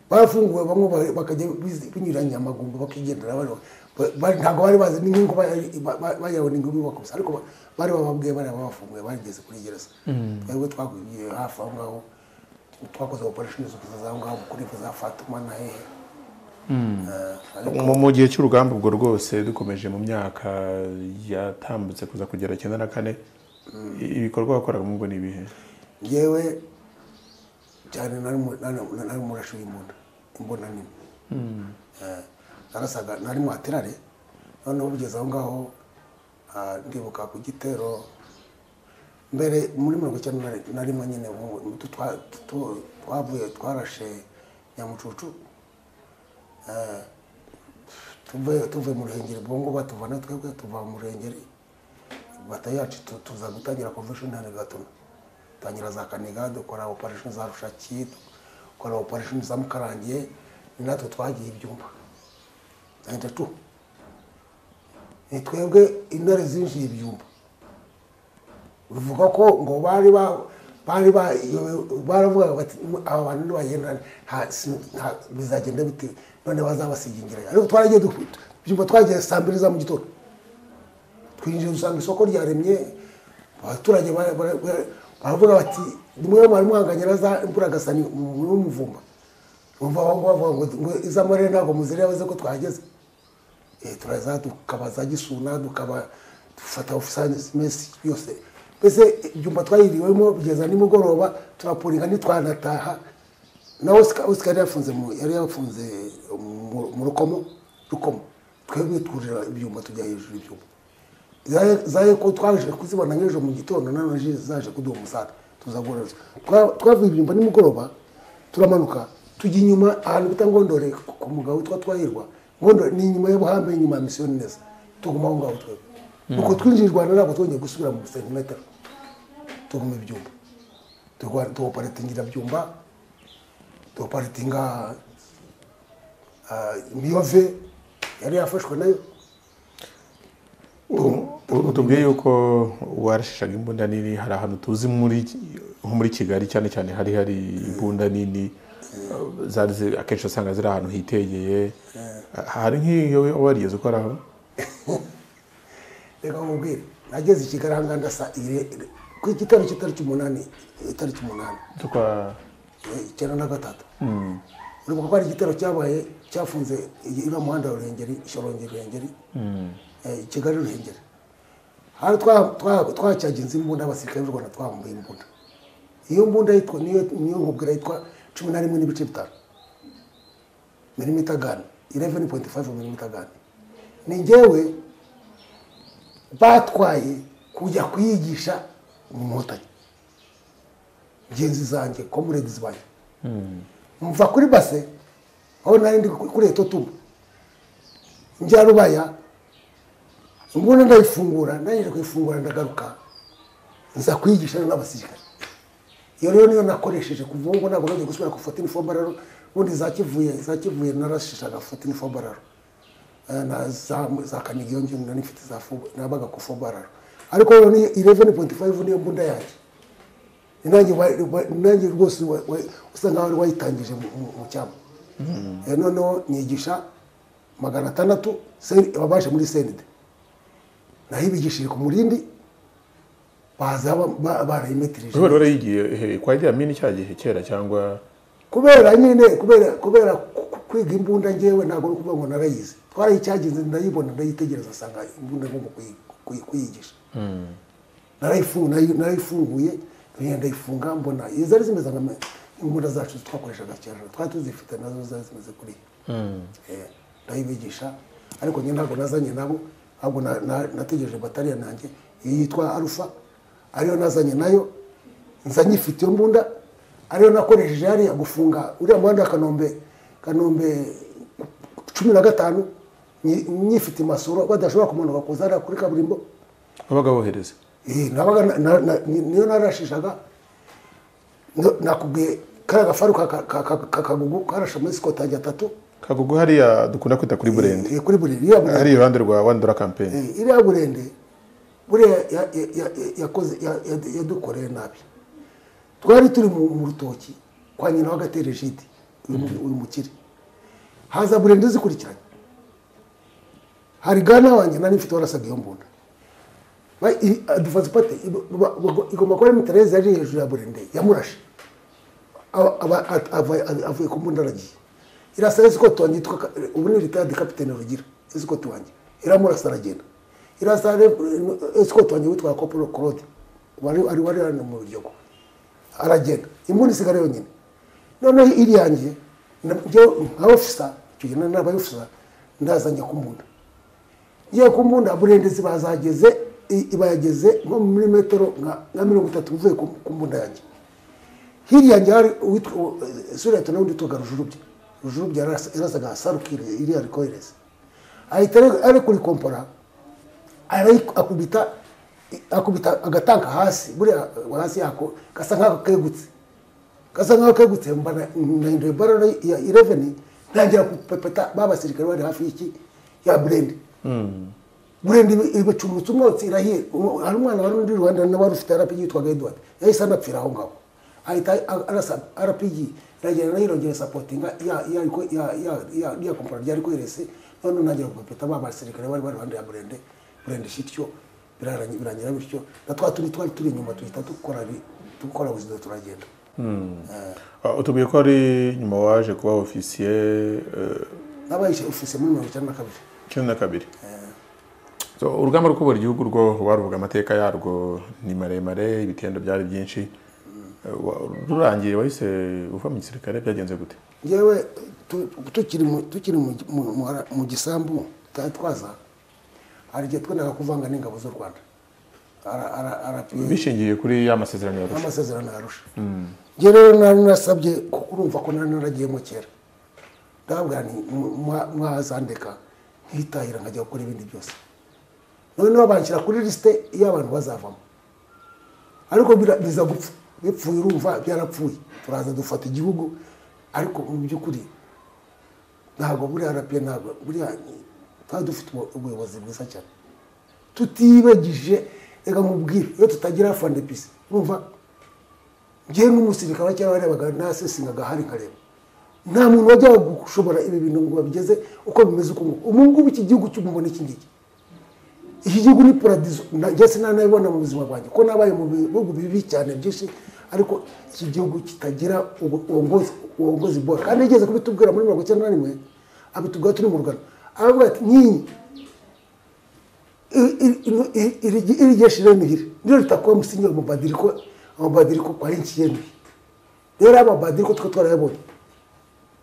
barafunguwe bamwe ba- bakajya bizi- binyuranya amagumba bakigendera bari- ba- ba- ntabwo bari bazi n'inkingo bayawe n'inkingo bakubise ariko ba- bari bababwiye bari babafunguye barigeze kuri gereza twebwe twagwiriye hafi aho ngaho twakoze operation zo aho ngaho kuri za fatuma na hehe Eh, ariko- mu mu gihe cy'urugamba ubwo rwose dukomeje mu myaka yatambutse kuza kugera icyenda na kane ibikorwa wakoraga mu ngo ni ibihe ngewe cyane nari mu- nari- nari umurashi w'imbunda imbunda nini Eh, narasaga nari mu aterare noneho bugeze aho ngaho ah, ndibuka ku gitero mbere muri mirongo icyenda na ri- na rimwe nyine ubu- ubu twa- tu- twavuye twarashe nyamucucu Eh, tuvuye tuvuye mu ruhengeri bongo batuvana twebwe tuva mu ruhengeri bata yacu tu- tuza gutangira convention hano i gatuna tangira za kaniga dukora operation za rushaki dukora operation za mukarangiye ni natwe twagiye ibyumba 92 ni twebwe intare zinjiye ibyumba bivuga ko ngo bari ba bari ba baravugaga bati aba bantu nibagenda nta- si- nta- bizagenda bite none bazabasigingira ariko twaragiye dukubita ibyumba twagiye saa mbiri za mu gitondo twinjiye dusanga isoko ryaremye abaturage bara- bara- bara- baravuga bati nimwe mwari muhanganye na za mburagasani n'umuvumba bumva aho ngaho bavuga ngo ngo iz'amarere ntabwo muzire yavuze ko twahageze Eh, turaza tukaba za gisuna tukaba dufata ofisanimesi yose mbese ibyumba twayiriwemo kugeza nimugoroba turapuringa ntitwanataha na Oscar Oscar yari yafunze mu yari yafunze mu- mu rukomo rukomo twebwe twurira ibyuma tujya hejuru ibyuma zaye zaye ko twaje kuzibona nk'ejo mu gitondo na none zaje kuduha umusaruro tuzagororeza twavuye ibyumba nimugoroba turamanuka tujya inyuma ahantu bita ngondore ku- ku mugabo witwa twahirwa ngondore ni inyuma y'ubuhambe inyuma ya misiyoni neza tuguma aho ngaho twebwe nuko twinjiye i rwanda ntabwo twongeye gusubira mu santimetero tuguma ibyumba Turwa- tuwoparitingira byumba tuwoparitinga miyove yari yafashwe nayo utubwiye yuko warashishaga imbunda nini hari ahantu tuzi muri nko muri kigali cyane cyane hari hari imbunda nini zari zi- akenshi usanga ziri ahantu hitegeye hari nk'iyo warigeze ukoraho reka nkubwire nageze i kigali ahanganda saa ire ire- ku gitaro cy'itariki umunani itariki umunani tukwa eh, icyenda na gatatu uribuka ko hari igitero cyabaye cyafunze iriya muhanda wa ruhengeri ishorongera ruhengeri eh, kigali ruhengeri hari twa- twa- twacyaginze imbunda abasirikare b'u rwanda twambaye imbunda iyo mbunda yitwa niyo niyo nkubwira yitwa cumi na rimwe n'ibice bitanu milimita gani ireveni poyinti fayive milimita gani ni njyewe batwaye kujya kuyigisha inkotanyi ngenzi zanjye komuredi zibaye mva kuri base aho nari ndi kuri eto tumba njya rubaya imbunda ndayifungura nangije kuyifungura ndagaruka nza kuyigisha n'abasirikare iyo rero niyo nakoresheje kuva ubu ngubu ntabwo nagiye gusubira gufata inifomu rero ubundi zakivuye zakivuye narashishaga gufata inifomu rero na za, za kaniga iyo ngiyo nari mfite za fubo nabaga ku fubo rero ariko rero ni 11.5 niyo mbunda yanjye nanjye wa- wa- nanjye rwose wa- wa- usa nkaho wari wayitangije mu- mu mu cyambu Eh, noneho nigisha magana atandatu ababashe muri senide naho ibigishije ku murindi baza ba- ba- barayimetirije rero yigiye eh, kwa iriya mini cya gihe kera cyangwa kubera nyine kubera kubera ku- kwiga imbunda ngewe ntabwo ari ukuvuga ngo narayize twarayicyagize ndayibona ndayitegereza asanga imbunda ngomba kuyi- kuyi- kuyigisha narayifungu- narayi- narayifunguye ngenda ndayifunga mbona zari zimeze nka imbunda zacu twakoreshaga kera twari tuzifite nazo zari zimeze kuriya Eh, ndayibigisha ariko njye ntabwo nazanye nabo ahubwo na- na- nategereje batariya nanjye iyi yitwa arufa ariyo nazanye nayo nza nyifite iyo mbunda ariyo nakoresheje hariya gufunga uriya muhanda wa kanombe kanombe cumi na gatanu nyi- nyifite masoro badashobora kumanuka kuza hariya kuri kaburimbo wabaga wohereza Eh, nabaga na- na- na- ni- niyo narashishaga No- nakubwiye kariya gafaru ka- ka- ka- ka- kakagugu karashe muri sikotangi atatu kagugu hariya dukunda kwita kuri burende Eh, kuri buri iriya burende hari iruhande rwa wani dora kampeni Eh, iriya burende buriya ya- ya- ya- yakoze ya- ya- yadukoreye nabi twari turi mu mu rutoki kwa nyina w'agatere jide uyu mu- uyu mukire haza burende zikurikiranye hari gana wanjye nari mfite warasaga iyo mbunda Ba- i- adufata ipate i- ba- ba- igomba kuba ari mitareze yari hejuru ya burende yamurashe Aba- aba- at- ava- avuye ku mbunda aragiye irasa esikoti wanjye yitwa Ka- ubu ni ritayadi kapitene rugira esikoti wanjye iramurasa aragenda irasa re- esikoti wanjye witwa kopolo claude wari wari wari hano mu rubyiruko aragenda imbunda isigara yonyine noneho iri yanjye na- njyewe nka ofisa icyo gihe nari nabaye ofisa ndaza njya kumbunda ngiye kumbunda burendezi bazageze i- bayageze nko muri metero nka nka mirongo itatu uvuye ku- ku mbunda yanjye hirya yanjye hari uwitwa suriyata n'undi witwaga rujurubya rujurubya yarasa- yarasaga sarukire iriya rikohereza ahita ari- ari kuri kompora arayi- akubita akubita agatanka hasi buriya hasi yako gasa nk'ako kegutse gasa nk'ako kegutse mbana nahinduye barara ya ireveni ntangira kupepeta ba basirikare bari hafi y'iki ya burende burende ibacumutse umwotsi irahiye Umu- hari umwana wari undi rwanda nawe wari ufite rpg yitwaga edward yahise anapfira aho ngaho ahita a- arasa rpg iragenda nayo irongera isapotinga ya- ya riko- ya- ya- ya- ya kompara ryari kwerese none ntangira gupepeta ba basirikare bari bari iruhande ya burende burende shityo birarangi- birangira bityo na twa tundi twari turi inyuma duhita dukora bi- dukora buzima turagenda Ah, utubwiye ko ari nyuma waje kuba ofisiye nabaye ofise muri mirongo icyenda na kabiri icyenda na kabiri So, urugamba rwo kubura igihugu rwo waruvuga amateka yarwo ni maremare ibitendo byari byinshi Eh, wa- rurangiye wahise uva mu gisirikare byagenze gute ngewe tu- tukiri mu- tukiri mu- mu- mu- mu gisambu tutari twaza hari igihe twendaga kuvanga n'ingabo z'u rwanda Ara- ara- arapiye bishingiye kuri ya masezerano ya Arusha. amasezerano yarusha njye rero nari narasabye kuko urumva ko nari naragiyemo kera ndababwira nti mu- mwa- mwazandeka nkitahira nkajya gukora ibindi byose noneho banshyira kuri lisite y'abantu bazavamo ariko bira- biza gupfa bipfuye urumva byarapfuye turaza dufata igihugu ariko mu by'ukuri ntabwo buriya rapiye ntabwo buriya twari dufite ubu- ubuyobozi bwiza cyane tutibagije reka nkubwire iyo tutagira fandepisi urumva njyewe nk'umusirikare wa cyangwa warebaga nasesingaga hari nkareba nta muntu wajyaga gushobora ibi bintu ngo babigeze uko bimeze uko nguko ubu ngubu iki gihugu cy'umubona iki ngiki iki gihugu ni paradizo Na- njye sinanabibona mu buzima bwanjye ko nabaye mu bihugu bibi cyane byinshi ariko iki gihugu kitagira ubu- ubuongozi ubuongozi bora kandi yigeze kubitubwira muri mirongo icyenda na rimwe abitubwira turi mu rugano aravuga ati nkinyi iri- iri- ino- iri- iri- iri jeshi rero nihiri niryo ritakuba musinyiwe amabadiriko amabadiriko kwa nchi yenu rero amabadiriko twe twarayabonye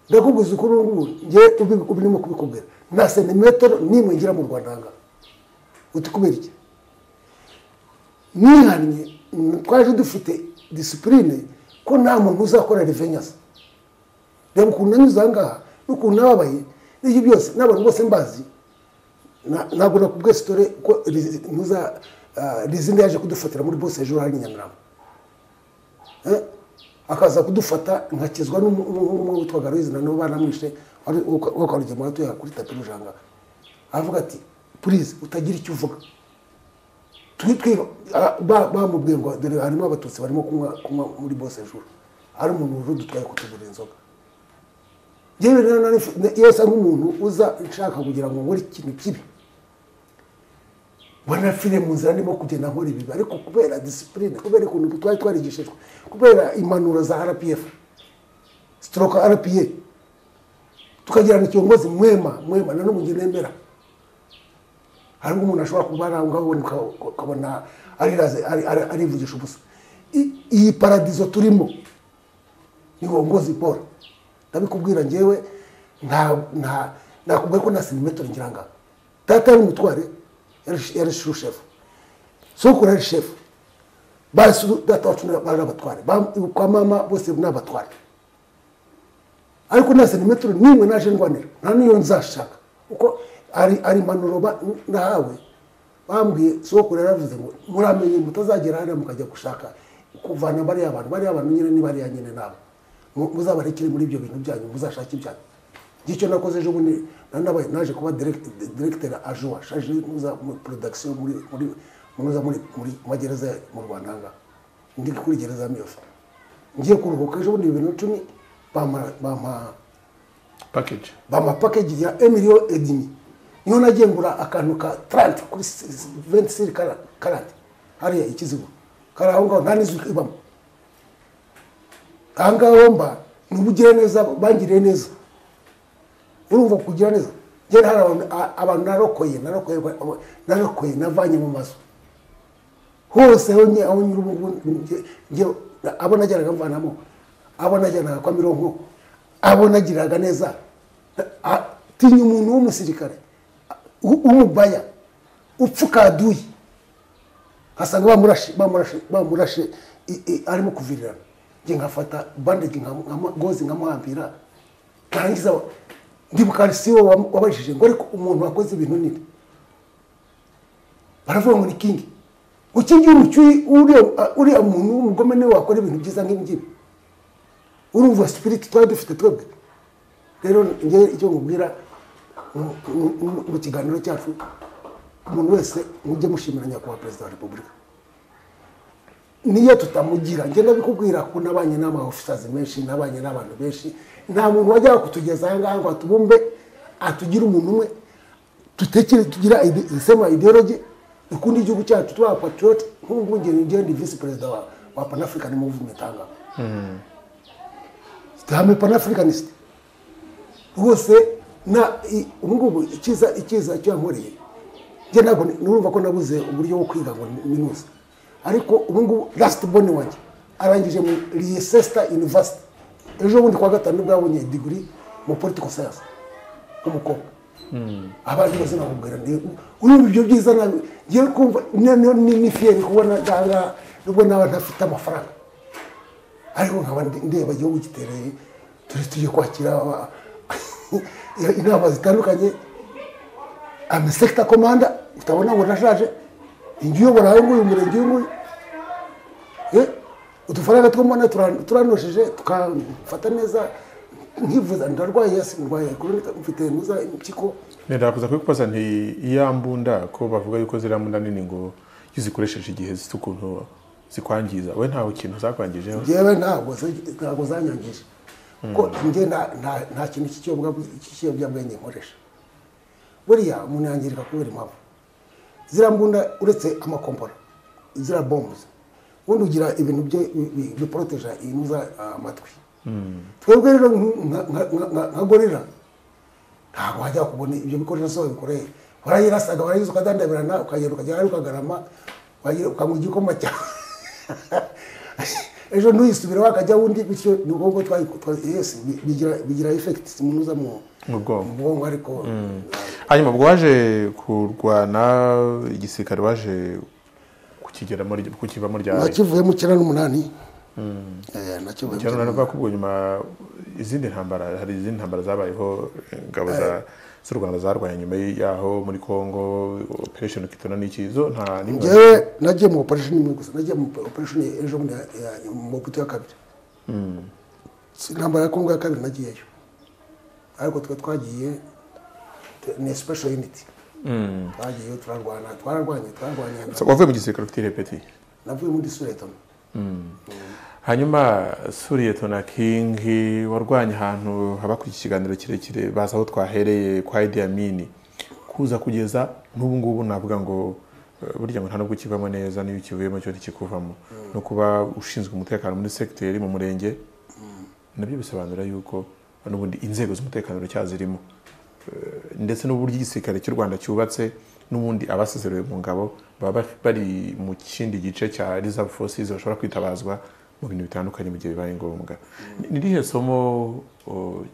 ndakubwiza ukuri ubu ngubu njyewe ubi- ubu ndimo kubikubwira nta sentimetero n'imwe ngira mu rwanda aha ngaha uti kubera iki nihannye mm, twaje dufite disipurine ko nta muntu uzakora revenyasi reba ukuntu nanyuze aha ngaha n'ukuntu nababaye n'ibyo byose n'abantu bose mbazi Na- ntabwo nakubwiye sitore ko rizi- ntuza ah, rizina yaje kudufatira muri bose hejuru hari nyamirambo Eh, akaza kudufata nkakizwa n'umu- n'umwe witwaga ruizina nabo banamwishe wari wakarugema atuye kuri tapi rujanga aravuga ati purize utagira icyo uvuga Twi- twi- ah, ba- bamubwiye ngo dore harimo abatutsi barimo kunywa kunywa muri bose hejuru ari umuntu wari udutwaye kutugurira inzoga yewe rero nari mfi- ne- iyo asa nk'umuntu uza nshaka kugira ngo nkore ikintu kibi mbona fire mu nzira ndimo kugenda nkora ibibi ariko kubera disipurine kubera ukuntu twari twarigishijwe kubera impanuro za rpf stroke rpa tukagirana kiongozi mwema mwema na n'ubu njye nemera hari umuntu ashobora kuba ari aho ngaho ubundi uka- ukabona ariraze- ari- ari- arivugisha ubusa I- iyi paradizo turimo ni uongozi bora ndabikubwira njyewe nta nta nakubwira ko na sinimetero ngira ngaho data yari umutware yari- yari shushefu sokuru yari shefu basi data wacu na- bari abatware Ba- kwa mama bose ni abatware ariko na sentimetero nimwe naje ndwanira nta n'iyo nzashaka kuko ari ari impanuro ba- nahawe bambwiye sokuru yaravuze ngo muramenye mutazagera hariya mukajya gushaka kuvana bariya bantu bariya bantu nyine ni bariya nyine nabo Mu- muzabarekere muri ibyo bintu byanyu muzashake ibyanyu ngicyo nakoze ejo bundi na- nabaye naje kuba direkiteri ajuwa shaje muza muri porodagisiyo muri muri muza muri muri magereza ya- mu rwanda ahangaha ndi kuri gereza ya miyofu ngiye kuruhuka ejo bundi bibiri na cumi bampa bampa pakeji bama package ya emilio edimi niho nagiye ngura akantu ka 30 kuri 26 kara- karate hariya ikizigo kari aho ngaho nta n'izu ibamo aha ngaho mba ni ubugire neza bangiriye neza urumva kugira neza njye hari abantu- a- abantu narokoye narokoye ba- narokoye navanye mu mazu hose aho nye- aho nyura ubu ngubu nge- nge- abo najyanaga mvanamo abo najyanaga kwa mironko abo nagiriraga neza A- tinya umuntu w'umusirikare u- w'umubaya upfa ukaduye asanga bamurashe bamurashe bamurashe i- i- arimo kuvirirana njye nkafata bandage nkamu- nkamu- gozi nkamuhambira ntangiza wa- ndibuka siwo wabajije ngo ariko umuntu wakoze ibintu nini baravuga ngo ni kingi ngo kingi w'umucyuyi uriya- uriya muntu w'umugome niwe wakora ibintu byiza nk'ibingibi urumva sipiriti twari dufite twebwe rero ngewe icyo nkubwira mu- mu- mu- mu kiganiro cyacu umuntu wese mujye mushimira nyakubahwa perezida wa repubulika niyo tutamugira ngenda bikubwira ko nabanye n'ama officers menshi nabanye n'abantu benshi nta muntu wajyaga kutugeza aha ngaha ngo atubumbe atugire umuntu umwe dutekere tugira ide- the same ideology dukunde igihugu cyacu tuba patriot nk'ubu ngene njyewe ndi vice perezida wa, wa pan african movement ahangaha tihame pan africanist rwose na i- ubu ngubu icyiza icyiza cyankoreye njye ntabwo ni- nurumva ko nabuze uburyo bwo kwiga ngo minuze ariko ubu ngubu last born wanjye arangije mu Leicester University ejo bundi kwa gatanu nibwo yabonye degree mu political science umukobwa abandi bose nakubwira ndi urumva ibyo byiza nawe ngiye kumva noneho ni ni fiyeri kubona ngaha nubwo naba ntafite amafaranga ariko nkaba ndi- ndeba igihugu gitereye turi tugiye kwakira aba- inama zitandukanye amasekita komanda utabona ngo nashaje inzu uyobora aho nguyu umurenge uyu nguyu Eh, udufaranga tw'umwana turanosheje tukafata neza nkivuza ndarwaye yasi ndwaye koronika mfite nuza impyiko ndakuza kubikubaza nti iya mbunda ko bavuga yuko ziriya mbunda nini ngo iyo uzikoresheje igihe zifite ukuntu zikwangiza we ntawe kintu zakwangijeho njyewe ntabwo zi- ntabwo zanyangije kuko njye nta- nta- nta kintu cy'ikiyobyabwenge cy'ikiyobyabwenge nkoresha buriya umuntu yangirika kubera impamvu ziriya mbunda uretse amakompora ziriya bombo ubundi ugira ibintu bye bi- bi- biporoteje inuza amatwi twebwe rero nk- nka- nka- nka- nka- nka gorira ntabwo wajya kubona ibyo bikoresho zose bikoreye warayirasaga warayiza ukadandabirana ukagenda ukagera hariya ukagarama wagira- ukanywa igikoma cyawe ejo ntuyisubire wakajya wundi bityo ni ubwonko twa- twa- yes, bi- bigira bigira effect munuza mu mu bwonko mu bwonko ariko hanyuma ubwo waje kurwana igisirikare waje kukigeramo ry- kukivamo ryari nakivuyemo icyenda n'umunani Eh, nakivuyemo cyane icyenda uranavuga ko ubwo nyuma izindi ntambara hari izindi ntambara zabayeho ingabo za z'u rwanda zarwanye nyuma yaho muri congo operation kitona n'iki zo nta n'imwe njyewe nagiye mu operation imwe gusa nagiye mu operation ejo bundi ya- ya- mu buto ya kabiri Si- intambara ya kongo ya kabiri nagiyeyo ariko twe twagiye te- ni special unity twagiyeyo turarwana twararwanye twararwanye wavuye mu gisirikare ufite irepeti navuye muri suretona hanyuma suriye tona kingi warwanye ahantu haba ku kiganiro kirekire baza aho twahereye kwa Idi Amin kuza kugeza n'ubu ngubu navuga ngo Eh, burya ngo nta nubwo ukivamo neza n'iyo ukivuyemo cyo ntikikuvamo no kuba ushinzwe umutekano muri segiteri mu murenge nabyo bisobanura yuko n'ubundi inzego z'umutekano uracyazirimo Eh, ndetse n'uburyo igisirikare cy'u rwanda cyubatse n'ubundi abasezerewe mu ngabo baba baf- bari mu kindi gice cya reserve forces bashobora kwitabazwa mu bintu bitandukanye mu gihe bibaye ngombwa Ni- ni irihe somo o,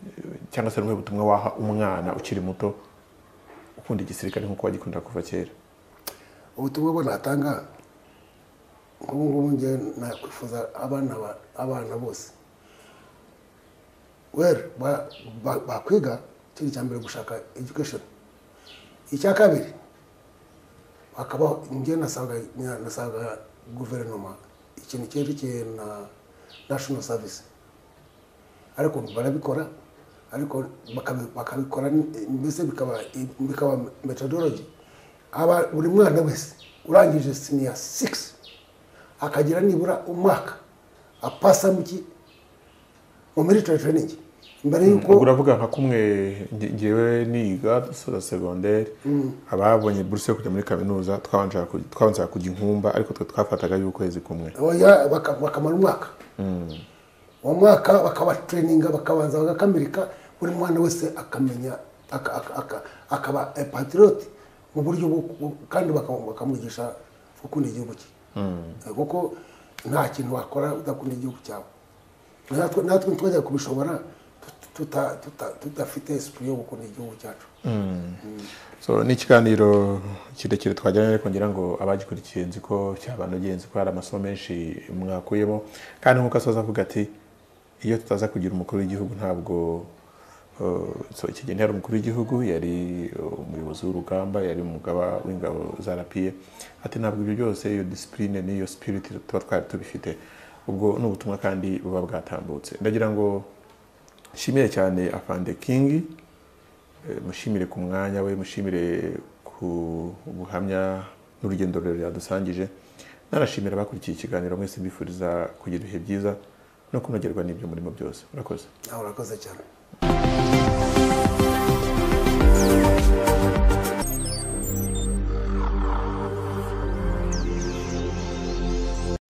cyangwa se rumwe butumwa waha umwana ukiri muto ukunda igisirikare nk'uko wagikunda kuva kera ubutumwa bwo natanga nk'ubu ngubu njye nakwifuza abana ba- abana bose wera ba- ba- bakwiga icyo ni icya mbere gushaka education icya kabiri bakaba njye nasanga nasanga guverinoma ikintu cyerekeye na national service ariko barabikora ariko bakabi- bakabikora ni- mbese bikaba bikaba methodology aba buri mwana wese urangije senior six akagira nibura umwaka apasa mu ki mu military training mbere y'uko ubwo uravuga nka kumwe nge- ngewe niga dusoza segonderi ababonye buruse yo kujya muri kaminuza twabanzaga ku- twabanzaga kujya inkumba ariko twe twafataga y'ukwezi kumwe Oya, baka- bakamara umwaka uwo mwaka bakabatereninga bakabanza bagakamilika buri mwana wese akamenya aka- aka- aka- akaba patiroti mu buryo bwo bwo- kandi baka- bakamwigisha gukunda igihugu cye Eh, kuko nta kintu wakora udakunda igihugu cyawe natwe natwe twajya kubishobora tut- tuta- tuta- tudafite esipuri yo gukunda igihugu cyacu so ni ikiganiro kirekire twagiranye ariko ngira ngo abagikurikiye nzi ko cyabanogeye nzi ko hari amasomo menshi mwakuyemo kandi nk'uko asoza avuga ati iyo tutaza kugira umukuru w'igihugu ntabwo eh, so iki gihe yari umukuru w'igihugu yari eh, umuyobozi w'urugamba yari umugaba w'ingabo za rapiye ati ntabwo ibyo byose iyo disipurine n'iyo sipiriti tuba twari tubifite ubwo ni ubutumwa kandi buba bwatambutse ndagira ngo nshimire cyane afande kingi Eh, mushimire ku mwanya we mushimire ku buhamya n'urugendo rurerure yadusangije nanashimira abakurikiye ikiganiro mwese mbifuriza kugira ibihe byiza no kunogerwa n'ibyo murimo byose murakoze nawe urakoze cyane